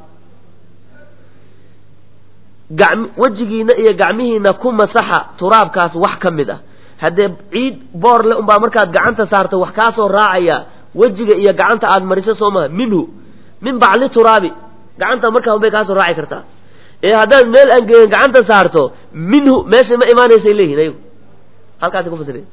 wejigiina iyo gacmihiina ku masaxa turaabkaas wax ka mid ah haddee ciid boor le unbaa markaad gacanta saarto wax kaa soo raacaya wejiga iyo gacanta aad mariso soo maha minhu min bacli turaabi gacanta markaa unbay kaa soo raaci kartaa ee haddaad meel angegen gacanta saarto minhu meesha ma imaanaysay leeyihin ayagu halkaasi ku fasira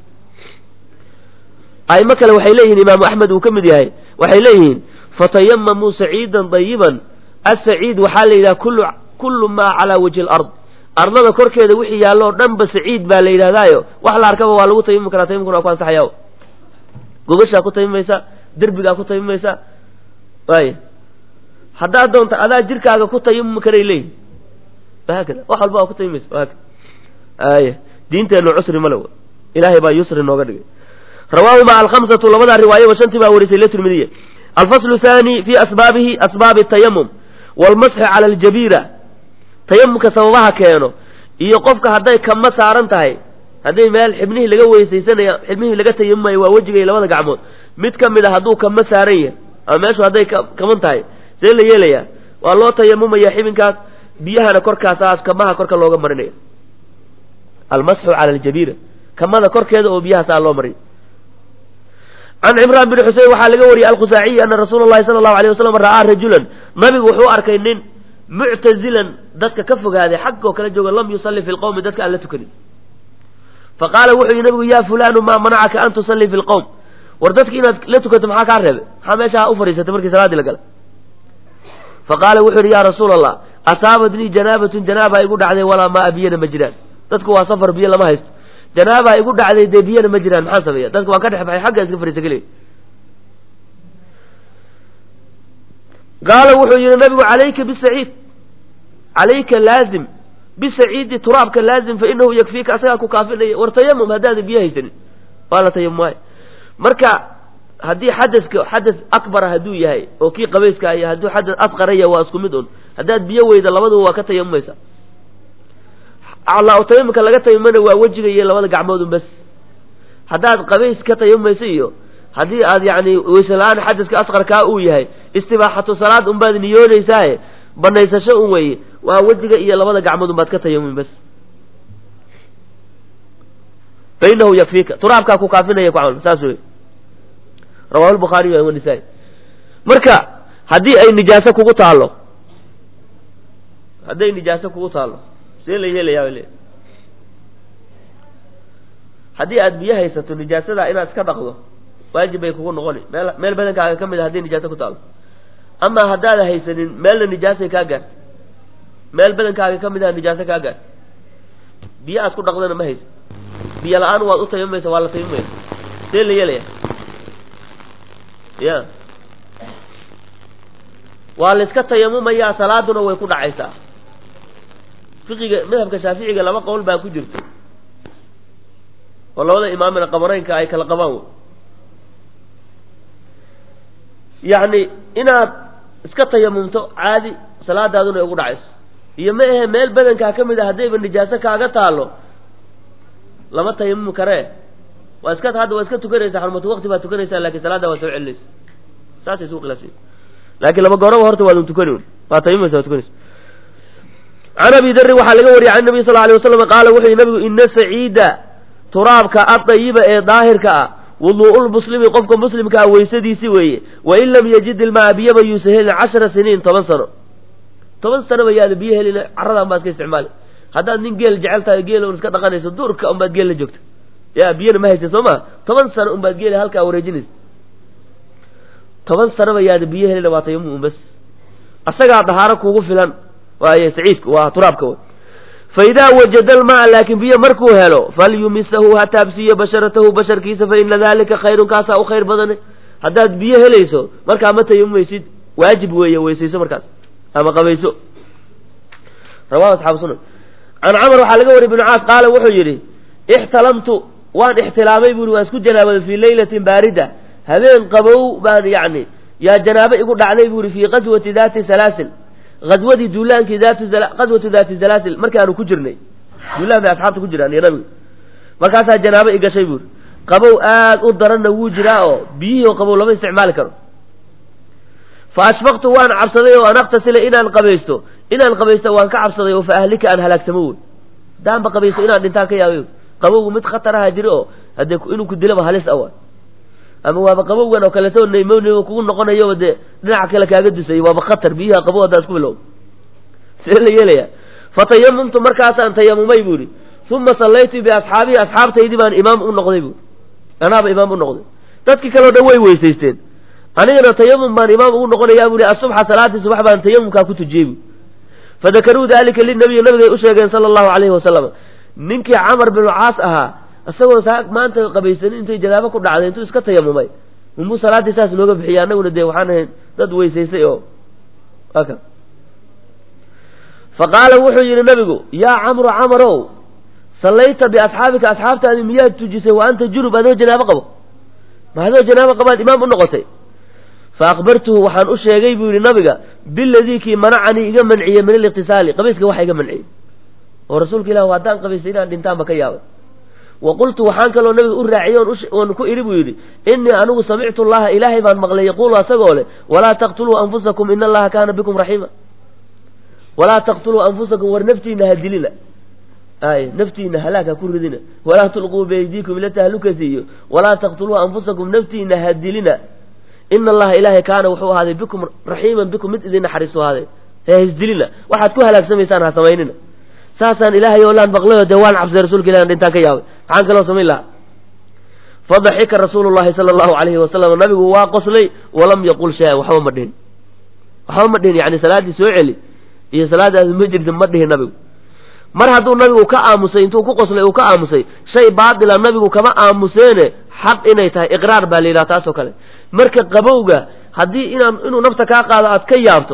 aimo kale waxay leeyihin imaamu axmed uu ka mid yahay waxay leeyihiin fatayamamuu saciidan dayiban asaciid waxaa la yidhaha kullu kullu maa calaa wajhi alard ardada korkeeda wixii yaallo o dhan ba saciid baa la yidhahdaayo wax la arkaba waa lagu tayamumi karaa tayamumkuna waa ku ansaxaya gogashaa ku tayamimaysa derbigaa ku tayamimaysa waaya haddaad doonto adaa jirkaaga ku tayamumi karay leeyihin wahaakada wax walba waa ku tayamimaysa wahaakada aya diinteennu cusri male ilaahay baa yusri nooga dhigay rawaahuma alkhamsatu labadaa riwaayaba shantii baa warisay la tirmidiye alfaslu thaani fi asbaabihi asbaabi atayamum waalmasxi cala aljabiira tayamumka sababaha keeno iyo qofka hadday kama saaran tahay hadday meel xibnihii laga weysaysanaya xibnihii laga tayamumayo waa wejiga iyo labada gacmood mid ka mid a hadduu kama saaran yahay ama meeshu hadday kaman tahay see la yeelayaa waa loo tayamumaya xibinkaas biyahana korkaasaas kamaha korka looga marinaya almasxu cala aljabiira kamada korkeeda oo biyahaasaa loo mariy can cimraan bin xusein waxaa laga wariyey alkhusaaciyi ana rasuula llahi sala allahu alay wasalam ra'aa rajulan nabigu wuxuu arkay nin muctazilan dadka ka fogaaday xaggoo kala jooga lam yusalli fi lqowmi dadka aan la tukanin faqaala wuxuu yihi nabigu yaa fulaanu maa manacaka an tusallii fi lqowm war dadki inaad la tukato maxaa kaa reebay maxaa meesha u fadhiisatay markii salaadii la gala faqaala wuxuu yihi yaa rasuula allah asaabatnii janaabatun janaaba igu dhacday walaa maa biyana ma jiraan dadku waa safar biyo lama haysto janaabaa igu dhacday dee biyana ma jiraan maxaan sameeya dadka waan ka dhex baxay xagga iska fariisa keliya qaala wuxuu yihi nabigu calayka bisaciid calayka laazim bisaciidi turaabka laazim fa inahu yakfiika asagaa ku kaafinaya war tayamum haddaadan biyo haysanin waa la tayamumay marka haddii xadaska xadas akbara hadduu yahay oo kii qabayska iyo hadduu xadas asqaraya waa isku mid un haddaad biyo weyda labaduba waa ka tayamumaysa aclaa tayamumka laga tayamumana waa wejiga iyo labada gacmood un bas haddaad qabays ka tayamumaysa iyo haddii aad yacni weyse la-aan xadaska asqarkaa uu yahay istibaaxatu salaad unbaad niyoonaysaaye banaysasho un weeye waa wejiga iyo labada gacmood unbaad ka tayamumi bas fa inahu yakfiika turaabkaa ku kaafinaya ku camal saas wey rawahu lbukhaariy wanisaa-i marka haddii ay nijaaso kugu taallo hadday nijaaso kugu taallo see la yeelayaa le haddii aad biyo haysato nijaasadaa inaad iska dhaqdo waajib bay kugu noqoni meel meel badankaaga ka mid a haddii nijaaso ku taallo amaa haddaada haysanin meelna nijaasay kaa gaarta meel badankaaga ka mid aha nijaaso kaa gaarta biyo aad ku dhaqdana ma haysa biyo la-aan waad u tayamumaysa waa la tayamumaysa see la yeelaya ya waa la iska tayamumayaa salaaduna way ku dhacaysaa fiqiga madhabka shaaficiga laba qowl baa ku jirta oo labada imaamina qabareynka ay kala qabaan wey yacni inaad iska tayamumto caadi salaadaaduna ay ugu dhacayso iyo ma ahe meel badankaa ka mid a haddayba nijaaso kaaga taalo lama tayamumi karee waa iska hadda waa iska tukanaysaa xurmatu waqti baad tukanaysaa lakin salaadda waa soo celinaysa saasay isu khilaafsan laakiin laba gooraba horta waadun tukani waa tayamumaysa waa tukanaysa can abi darin waxaa laga wariyay can nabiy sal lla alay wasalam qaala wuxuu yihi nabigu ina saciida turaabka adayiba ee daahirka ah wuduu'ulmuslimi qofka muslimkaa weysadiisi weeye wain lam yajid ilmaa biyaba yuusa helin cashara siniin toban sano toban sanoba yaada biyo helin carradaan baad ka isticmaali haddaad nin geel jecel tahay geel un iska dhaqanayso duurka unbaad geel la joogta ya biyana ma haysa soo ma toban sano unbaad geeli halkaa wareejinaysa toban sanoba yaada biyo helina waa tayamum bas asagaa dahaaro kuugu filan waaye saciidku waa turaabka wey fa idaa wajada almaa laakiin biyo markuu helo falyumisahu ha taabsiiyo basharatahu basharkiisa fa ina dalika khayrun kaasaa u khayr badane haddaad biyo helayso markaa ma tayamumaysid waajib weeye weysayso markaas ama qabayso rawahu asxaabu sunan can camar waxaa laga wariy ibnu caas qaala wuxuu yidhi ixtalamtu waan ixtilaamay buuri waan isku janaabaday fii leylatin baarida habeen qabow baan yacni yaa janaabo igu dhacday buuri fii qaswati daati salaasil aswadii duulaankii qaswatu daati salaasil markaanu ku jirnay duulaan bay asxaabta ku jiraan iyo nabiga markaasaa janaabo i gashay buuri qabow aad u daranna wuu jiraa oo biyihii oo qabow lama isticmaali karo fa ashfaqtu waan cabsaday oo an aktasila inaan qabaysto inaan qabaysto waan ka cabsaday oo fa ahlika aan halaagsamo wey daanba qabaysto inaan dhintaan ka yaabay qabowgu mid khataraha jiri oo haddee inuu ku dilaba halis awa ama waaba qabowgan oo kaleeto naymonimo kugu noqonayo dee dhinaca kale kaaga dusay waaba khatar biyaha qabow haddaa isku bilow see la yeelaya fatayamumtu markaasaan tayamumay buuri uma sallaytu biasxaabihi asxaabtaydii baan imaam u noqday buuri anaaba imaam u noqday dadkii kaleo dhan way weysaysteen anigana tayamum baan imaam ugu noqonayaa buuri asubxa salaatii subax baan tayamumkaa ku tujiyey buuri fadakaruu dalika linabiyi nabigay u sheegeen sala allahu calayhi wasalam ninkii camar binu caas ahaa isagoo saa maanta qabaysanin intay janaabo ku dhacday intuu iska tayamumay unbuu salaaddii saas nooga bixiyay annaguna dee waxaan ahayn dad weysaysay oo aka fa qaala wuxuu yidhi nabigu yaa camru camarow sallayta biasxaabika asxaabtaadi miyaad tujisay wa anta junub adoo janaabo qabo ma adoo janaabo qabaad imaam u noqotay fa akbartuhu waxaan u sheegay buu yidhi nabiga biladii kii manacanii iga manciyey min aliqtisaali qabayska waxa iga manciyey oo rasuulka ilah haddaan qabaystay inaan dhintaanba ka yaabay wa qultu waxaan kaloo nabiga u raaciyey oon ku idhi buu yidhi innii anigu samictu llaha ilaahay baan maqlay yaquulu asagoo leh walaa taqtuluu anfusakum ina allaha kaana bikum raxiima walaa taqtuluu anfusakum war naftiina ha dilina ay naftiina halaag ha ku ridina walaa tulquu beydiikum ila tahlukati iyo walaa taqtuluu anfusakum naftiina ha dilina ina allaha ilaahay kaana wuxuu ahaaday bikum raxiiman bikum mid idin naxariisu ahaaday ha isdilina waxaad ku halaagsamaysaan ha samaynina saasaan ilaahay oo laan maqlayo dee waan cabsay rasuulka ilah dhintaan ka yaabay maxaan kaloo samayn lahaa fadaxika rasuulu llahi sala allahu alayhi wasalam nabigu waa qoslay walam yaqul shay-an waxba ma dhihin waxba ma dhihin yani salaaddii soo celi iyo salaadaadi ma jirta ma dhihin nabigu mar hadduu nabigu ka aamusay intuu ku qoslay uu ka aamusay shay baatila nabigu kama aamuseene xaq inay tahay iqraar baa la yidhaha taasoo kale marka qabowga haddii inaan inuu nafta kaa qaado aad ka yaabto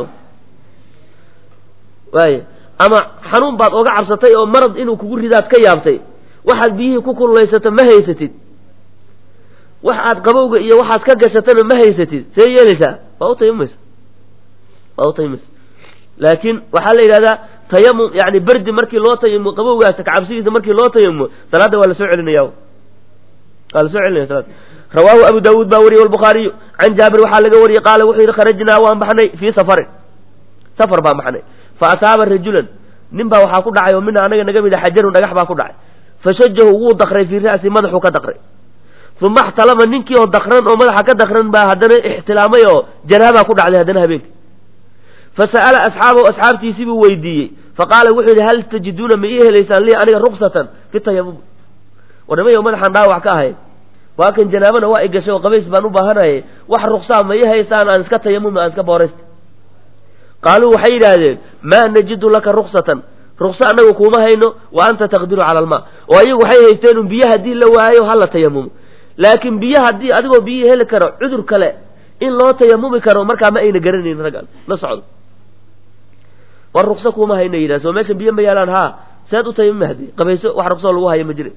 waaya ama xanuun baad oga cabsatay oo marad inuu kugu ridaad ka yaabtay waxaad biyihii ku kululaysata ma haysatid wax aad qabowga iyo waxaad ka gashatana ma haysatid see yeelaysaa waa u tayamumaysa waa u tayamumaysa laakiin waxaa la yidhahdaa tayamum yani berdi markii loo tayamumo qabowgaas kacabsigiisa markii loo tayamumo salaadda waa la soo celinaya waa la soo celinaya salaada rawaahu abu daawuud baa wariyey walbukhaariyu can jaabir waxaa laga wariyey qaala wuxuu yidhi kharajnaa waan baxnay fii safarin safar baan baxnay fa asaaba rajulan nin baa waxaa ku dhacay oo mina anaga naga mida xajarun dhagax baa ku dhacay fashajahu wuu dakray fii ra'si madaxuu ka dakray uma axtalama ninkii oo dakran oo madaxa ka dakran baa haddana ixtilaamay oo janaabaa ku dhacday haddana habeenka fasa'ala asxaabahu asxaabtiisii buu weydiiyey faqaala wuxuu yidhi hal tajiduuna ma ii helaysaan lii aniga ruksatan fi tayamum warnimay madaxaan dhaawac ka ahay waa kan janaabana waa i gashay oo qabays baan u baahanaye wax ruksaa ma ii haysaan aan iska tayamum aan iska booraysta qaaluu waxay yidhaahdeen maa najidu laka ruksatan rukso annaga kuuma hayno wa anta taqdiru cala almaa oo ayagu waxay haysteen un biyo haddii la waayo hala tayamumo laakiin biyo haddii adigoo biyihii heli karo cudur kale in loo tayamumi karo markaa ma ayna garanayn raggan la socdo war rukso kuuma hayna yidhah soo meeshan biyo ma yaalaan haa seed u tayamumi haddii qabayso wax ruksoo lagu hayo ma jira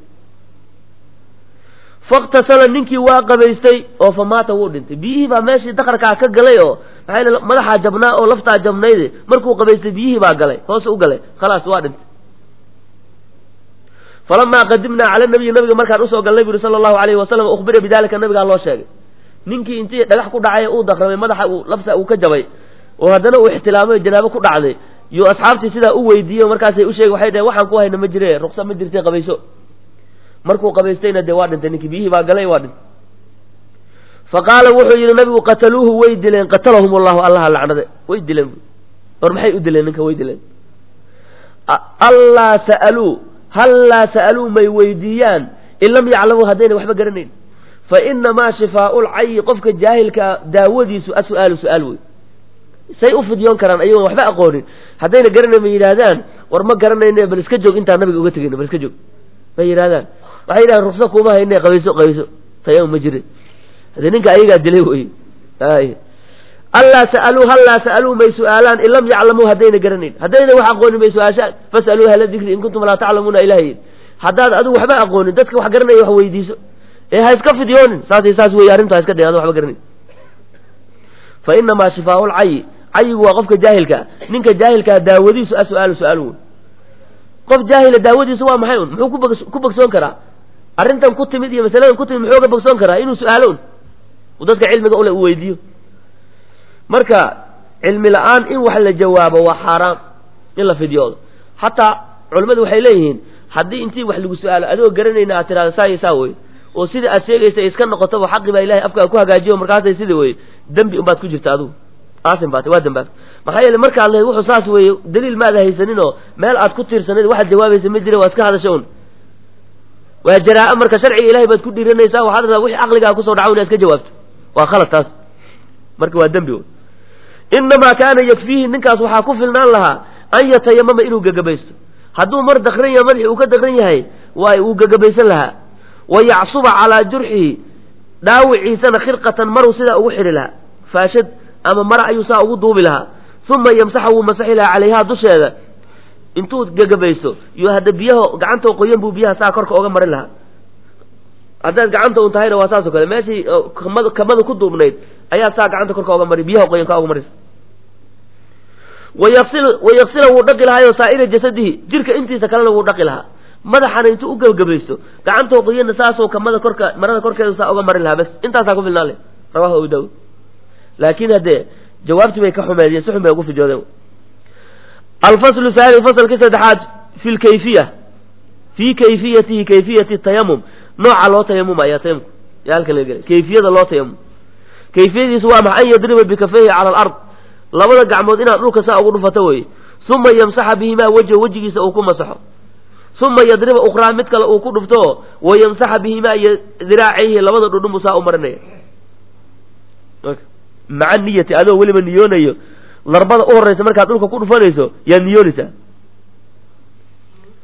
faktasala ninkii waa qabaystay oo fa maata wuu dhintay biyihii baa meeshii dakarkaa ka galay oo maxaa madaxaa jabnaa oo laftaa jabnayde markuu qabaystay biyihii baa galay hoose u galay khalaas waa dhintay falamaa qadimnaa cala nabiyi nabiga markaan usoo galnay bu yuri sala allahu alayhi wasalam ukhbira bidalika nabigaa loo sheegay ninkii intii dhagax ku dhacay uu dakramay madaxa uu lafta uu ka jabay oo haddana uu ixtilaamay janaabo ku dhacday iyo asxaabtii sidaa u weydiiyey markaasay u sheegay waxay dhaheen waxaan ku hayna ma jire ruksa ma jirtay qabayso markuu qabaystayna dee waa dhintay ninkii biyihii baa galay waa dhintay fa qaala wuxuu yidhi nabigu qataluuhu way dileen qatalahum allahu allaha lacnade way dileen war maxay u dileen ninka way dileen allaa sa'aluu hallaa sa'aluu may weydiiyaan in lam yaclamuu haddayna waxba garanayn fa inamaa shifaau lcayi qofka jaahilka daawadiisu asu'aalu su-aal wey say u fidyoon karaan ayagoon waxba aqoonin haddayna garanayn ma yidhaahdaan war ma garanayne bal iska joog intaan nabiga uga tegayno bal iska joog may yidhahdaan waxay yidhahdeen rukso kuuma hayne qabayso qabayso tayamum ma jirin haddee ninka ayagaa dilay wey ay allaa sa'aluu hallaa sa'aluu may su'aalaan in lam yaclamuu haddayna garanayn haddayna wax aqoonin may su-aashaan fas'aluu ahla dikri in kuntum laa taclamuuna ilaha yidhi haddaad adigu waxba aqoonin dadka wax garanaya wax weydiiso ee ha iska fidyoonin saasay saas weeye arrintu ha iska day adu waxba garanayn fa inamaa shifaau lcayi cayigu waa qofka jaahilkaa ninka jaahilkaa daawadiisu a su-aalu su-aal wey qof jaahila daawadiisu waa maxay un muxuu kubog ku bogsoon karaa arrintan ku timid iyo masaladan ku timid muxuu ga bogsoon karaa inuu su-aalo un uu dadka cilmiga ule uu weydiiyo marka cilmi la-aan in wax la jawaabo waa xaaraam in la fidyoodo xataa culimmadu waxay leeyihiin haddii intii wax lagu su-aalo adigoo garanayna aad tirahdo saa iyo saa wey oo sidai aad sheegaysa iska noqotaba xaqi baa ilahay afkaaga ku hagaajiyo markaasay sida weye dembi unbaad ku jirta adigu aasin baat waa dambaabta maxaa yeele markaad lahayd wuxuu saas weeye daliil maada haysanin oo meel aad ku tiirsanayd waxaad jawaabaysa ma jira waa iska hadasha un waa jaraa-a marka sharciga ilahay baad ku dhiiranaysaa waxaad rabaa wixii caqligaa kusoo dhaca inaad iska jawaabto waa khalad taas marka waa dembi wey inamaa kaana yakfiihi ninkaas waxaa ku filnaan lahaa an yatayamama inuu gagabaysto hadduu mar dakran yahay madaxii uu ka dakran yahay waay uu gagabaysan lahaa wa yacsuba calaa jurxihi dhaawiciisana khirqatan maruu sidaa ugu xidhi lahaa faashad ama mara ayuu saa ugu duubi lahaa uma yamsaxa wuu masaxi lahaa calayhaa dusheeda intuu gagabaysto iyo hadda biyaha gacanta qoyan buu biyaha saa korka oga marin lahaa haddaad gacanta un tahayna waa saasoo kale meeshii kamada kamada ku duubnayd ayaa saa gacanta korka oga mari biyaha qoyan ka oga marisa wayaqsil wayaksila wuu dhaqi lahaayo saa'ira jasadihi jirka intiisa kalena wuu dhaqi lahaa madaxana intuu u gabagabaysto gacantoo qoyanna saasoo kamada korka marada korkeeda saa oga marin lahaa bas intaasaa ku filnaan leh rawahu abu daawud laakiin haddee jawaabtii bay ka xumeediyeen si xun bay ugu fijoodeen alfaslu haani fasalkii saddexaad fi lkayfiya fii kayfiyatihi kayfiyati tayamum nooca loo tayamumaya tayamumku yaa halkan laga gelay kayfiyada loo tayamum kayfiyadiisu waa maxa an yadriba bikafayhi cala alard labada gacmood inaad dhulka saa ugu dhufato weye uma yamsaxa bihimaa wejha wejigiisa uu ku masaxo uma yadriba ukhraa mid kale uu ku dhufto wa yamsaxa bihimaa iyo diraacayhi labada dhudhunbu saa u marinaya maca niyati adoo weliba niyoonayo darbada u horeysa markaad dhulka ku dhufanayso yaad niyoonaysaa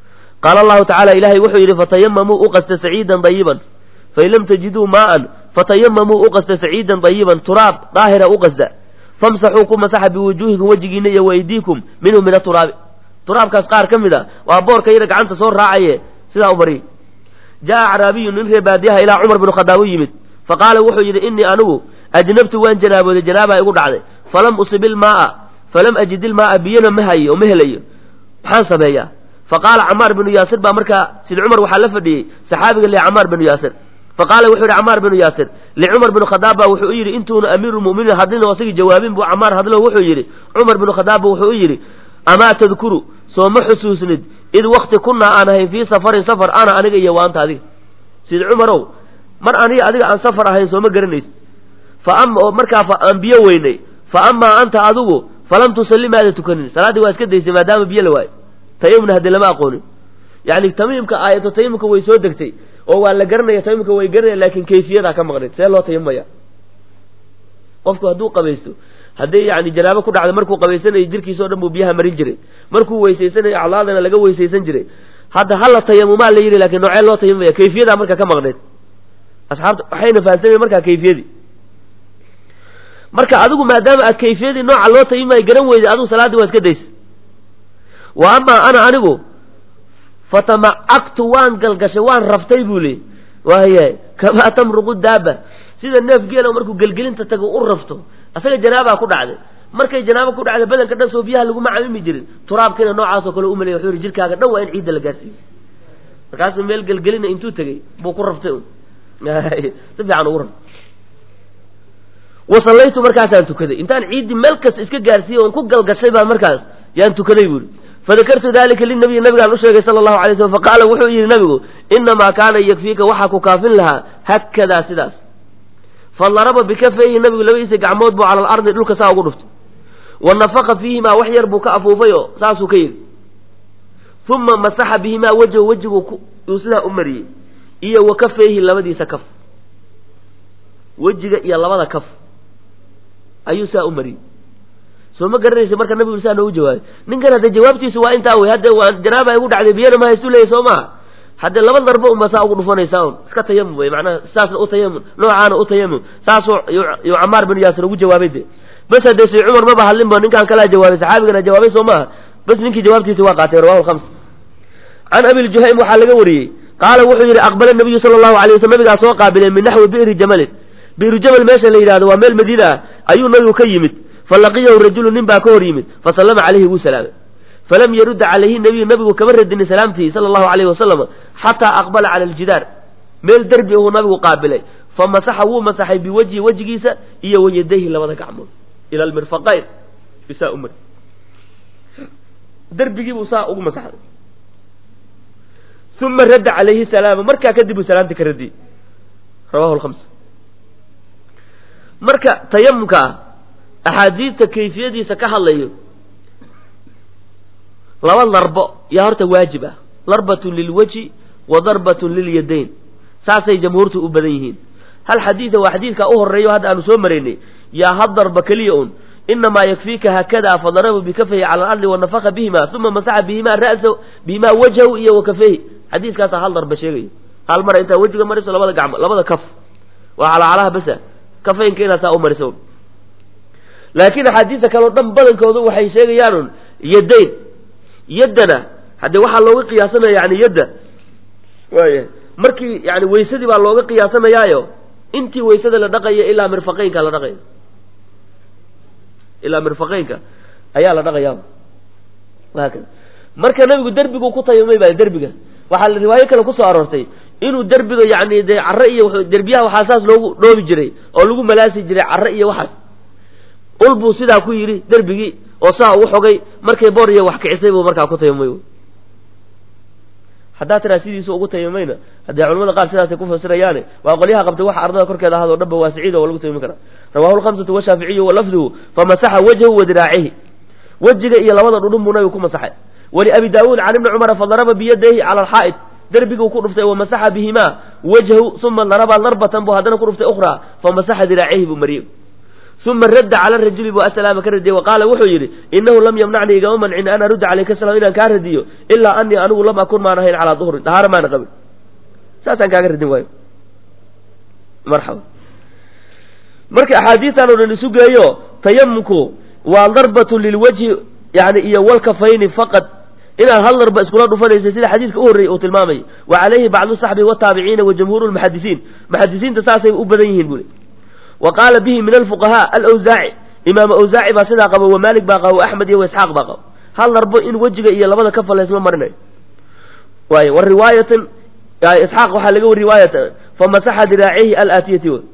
qaala allahu tacala ilaahay wuxuu yidhi fatayamamuu u qasta saciidan dayiban fain lam tajiduu maa'an fatayamamuu u qasta saciidan dayiban turaab daahira u qasda famsaxuu ku masaxa biwujuuhikum wejigiina iyo waydiikum minhu min aturaabi turaabkaas qaar ka mid a waa boorka yara gacanta soo raacaye sidaa u mariyey jaa acraabiyu nin ree baadiyaha ilaa cumar binu khadaab u yimid faqaala wuxuu yidhi innii anigu ajnabtu waan janaabooday janaabaa igu dhacday falam usib ilmaaa falam ajid ilmaaa biyana ma hayo oo ma helayo maxaan sameeyaa faqaala camaar binu yaasir baa markaa sid cumar waxaa la fadhiyey saxaabiga le camaar binu yaasir faqaala wuxuu yidhi camaar binu yaasir licumar binu khadaab baa wuxuu u yidhi intuuna amiiru lmu'miniin hadlin oo asagii jawaabin buu camaar hadlo wuxuu yidhi cumar binu khadaab ba wuxuu u yidhi amaa tadkuru soo ma xusuusnid id wakti kunaa aan ahayn fii safarin safar ana aniga iyo waanta adiga sid cumarow mar aniga adiga aan safar ahayn sooma garanaysid fa ama oo markaa aan biyo weynay fa amaa anta adigu falam tusalli maada tukanin salaaddii waa iska daysay maadaama biyo la waayo tayamumna haddii lama aqoonin yacni tamiimka aayato tayamumka way soo degtay oo waa la garanaya tayamumka way garanaya laakin kayfiyadaa ka maqnayd see loo tayamumaya qofku hadduu qabaysto hadday yani janaabo ku dhacda markuu qabaysanayo jirkiisa o dhan buu biyaha marin jiray markuu weysaysanayo aclaadana laga weysaysan jiray hadda hala tayamumaa la yidhi lakin noocee loo tayamumaya kayfiyadaa marka ka maqnayd asxaabta waxayna fahamsanayen markaa kayfiyadii marka adigu maadaama aad kayfiyadii nooca loo tayamumaya garan weyday adigu salaaddii waa iska daysa wa amaa ana anigu fatamacagtu waan galgashay waan raftay buu leey waaya kamaa tamruqu daaba sida neef geela markuu gelgelinta tago u rafto asaga janaabaa ku dhacday markay janaabo ku dhacday badanka dhan soo biyaha laguma camimi jirin turaabkiina noocaasoo kale u malay wuxuu yihi jirkaaga dhan waa in ciidda la gaarsiiyo markaasuu meel gelgelina intuu tegey buu ku raftay un si fiican ugu raftay wasallaytu markaasaan tukaday intaan ciiddii meel kasta iska gaarsiiyey oon ku galgashay baan markaas yaan tukaday buuri fadakartu dalika linabiyi nabigaan u sheegay sala allahu alay slm faqaala wuxuu yidhi nabigu inamaa kaana yakfiika waxaa ku kaafin lahaa hakadaa sidaas fadaraba bikafayhi nabigu labadiisa gacmood buu cala alardi dhulka saa ugu dhuftay wa nafaqa fiihimaa wax yar buu ka afuufay oo saasuu ka yidhi uma masaxa bihimaa wejhu wejigu uu sidaa u mariyey iyo wa kafayhi labadiisa kaf wejiga iyo labada kaf ayuu saa u mariyey soo ma garanaysa marka nabigu saa noogu jawaabay ninkan hadde jawaabtiisu waa intaa wey hadde waa janaaba igu dhacday biyana ma haystu leeyay soo maha haddee laba darbo unba saa ugu dhufanaysaa un iska tayamum wey macnaha saasna u tayamum noocaana u tayamum saasuu yuu camaar bin yaasir ugu jawaabay de bas haddee say cumar maba hadlinba ninkaan kalaa jawaabay saxaabigana jawaabay soo maaha bas ninkii jawaabtiisa waa qaatay rawahu lkhams can abi ljuhaym waxaa laga wariyey qaala wuxuu yidhi aqbala nabiyu sala allahu alay waslam nabigaa soo qaabileen min naxwi bi'ri jamalin bi'ru jamal meesha la yidhahdo waa meel madiina ah ayuu nabigu ka yimid falaqiyahu rajulu nin baa ka hor yimid fasallama calayhi wuu salaamay falam yarudda calayhi nabiyu nabigu kama radinin salaamtii sala allahu alayhi wasalam xataa aqbala cala aljidaar meel derbi ahuu nabigu qaabilay fa masaxa wuu masaxay biwajhi wejigiisa iyo wayadayhi labada gacmood ila almirfaqayn bisaa umar derbigiibuu saa ugu masaxday uma radda calayhi salaama markaa kadib uu salaamta ka radiyey rawahu lkhams marka tayamumka ah axaadiidta kayfiyadiisa ka hadlayo laba darbo yaa horta waajib ah darbatun lilwajhi wa darbatun lilyadayn saasay jamhuurtu u badan yihiin hal xadiida waa xadiidkaa u horeeyo hadda aanu soo maraynay yaa hal darba keliya un inamaa yakfiika haakada fadaraba bikafayhi cala alardi wanafaka bihima uma masaxa bihimaa ra'sa bihimaa wajhahu iyo wakafeyhi xadiiskaasaa hal darba sheegayo hal mara intaa wejiga mariso labada gacmo labada kaf waa calacalaha basa kafaynka inaad saa u mariso laakiin axaadiista kaleo dhan badankoodu waxay sheegayaan un yadayn yaddana haddee waxaa looga qiyaasanaya yani yadda waaya markii yani weysadii baa looga qiyaasanayaayo intii weysada la dhaqaya ilaa mirfaqeynka la dhaqaya ilaa mirfaqeynka ayaa la dhaqayaa haakada marka nabigu derbigu ku tayamay baa derbiga waxaa riwaayo kale kusoo aroortay inuu derbiga yani dee carre iyo derbiyaha waxaa saas loogu dhoobi jiray oo lagu malaasi jiray carre iyo waxaas ul buu sidaa ku yidhi derbigii oo saa ugu xogay markay boor iyo wax kicisay buu markaa ku tayamay haddaa tiraa sidiisu ugu tayamayna haddee culamada qaar sidaasay ku fasirayaane waa qolyaha qabtay waxa ardada korkeeda ahado dhanba waasiciid oo lagu tayami karaa rawahu lkhamsatu washaaficiyu walafduhu famasaxa wajhahu wa diraacihi wejiga iyo labada dhudhun buu nabigu ku masaxay waliabi daawuud can ibni cumara fadaraba biyadayhi cala alxaa'id derbiguu ku dhuftay wamasaxa bihimaa wajhahu uma daraba darbatan buu haddana ku dhuftay ukhraa famasaxa diraacihi buu mariyey uma radda cala rajuli bu asalaama ka radiyey wa qaala wuxuu yidhi inahu lam yamnacnii igama mancin an arudda calayka salaam inaan kaa radiyo ilaa anii anigu lam akun maan ahayn calaa duhrin dahaaro maana qabin saasaan kaaga radin waayo marxaba marka axaadiistan oo dhan isu geeyo tayamumku waa darbatu lilwajhi yani iyo walkafayni faqad inaad hal darba iskula dhufanaysa sida xadiidka u horreeyey uu tilmaamay wa calayhi bacdu saxbi wataabiciina wa jamhuuru lmuxadisiin muxadisiinta saasay u badan yihiin buli wa qaala bihi min alfuqahaa alawsaaci imaam awsaaci baa sidaa qaba wa maalik baa qaba wa axmed iyo wa isxaaq baa qaba hal darbo in wejiga iyo labada kafa laysma marinayo waay wa riwaayatan isxaaq waxaa laga wari riwaayata famasaxa diraacihi alaatiyati w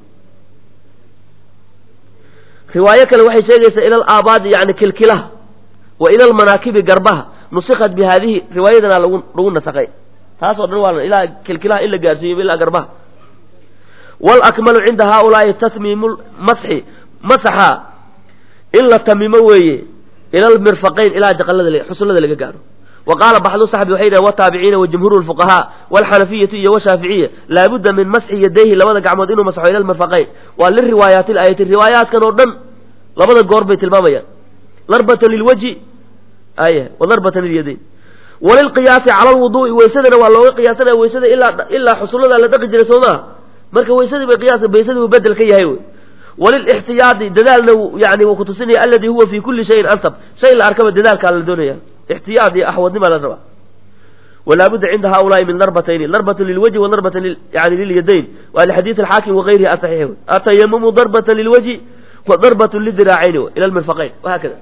riwaayo kale waxay sheegaysaa ila alaabaadi yani kilkilaha wa ila almanaakibi garbaha nusikat bi haadihi riwaayadana lagu lagu nasakay taasoo dhan waa ilaa kilkilaha in la gaarsiiyo ilaa garbaha walakmalu cinda haaulaai tatmiimu masxi masaxa in la tamimo weeye ila almirfaqayn ilaa jaqalada xusullada laga gaaro wa qaala baxdu saxbi waxay yidhahen wataabiciina wa jumhuuru lfuqahaa walxanafiyatu iyo washaaficiya laabudda min masxi yadayhi labada gacmood inuu masxo ila almirfaqayn waa liriwaayaati laayati riwaayaatkan oo dhan labada goor bay tilmaamayaan darbatan lilwajhi ay wa darbatan lilyadayn walilqiyaasi cala lwuduui weysadana waa looga qiyaasanaya weysada ilaa ilaa xusullada la dhaqi jiray soo maha marka weysadii bay qiyaas baysadii uu bedel ka yahay wey walilixtiyaadi dadaalna yani wuu kutusinaya aladi huwa fi kulli shayin ansab shay la arkaba dadaalkaa la doonaya ixtiyaad iyo axwadnimaa la rabaa walaabudda cinda haulaai min darbatayni darbatu lilwajhi wa darbatan yani lilyadayn waa lixadiid alxaakim wagayrihi asaxiix wey atayamumu darbatan lilwajhi wa darbatu lidiraacayn ila lmirfaqayn wahakada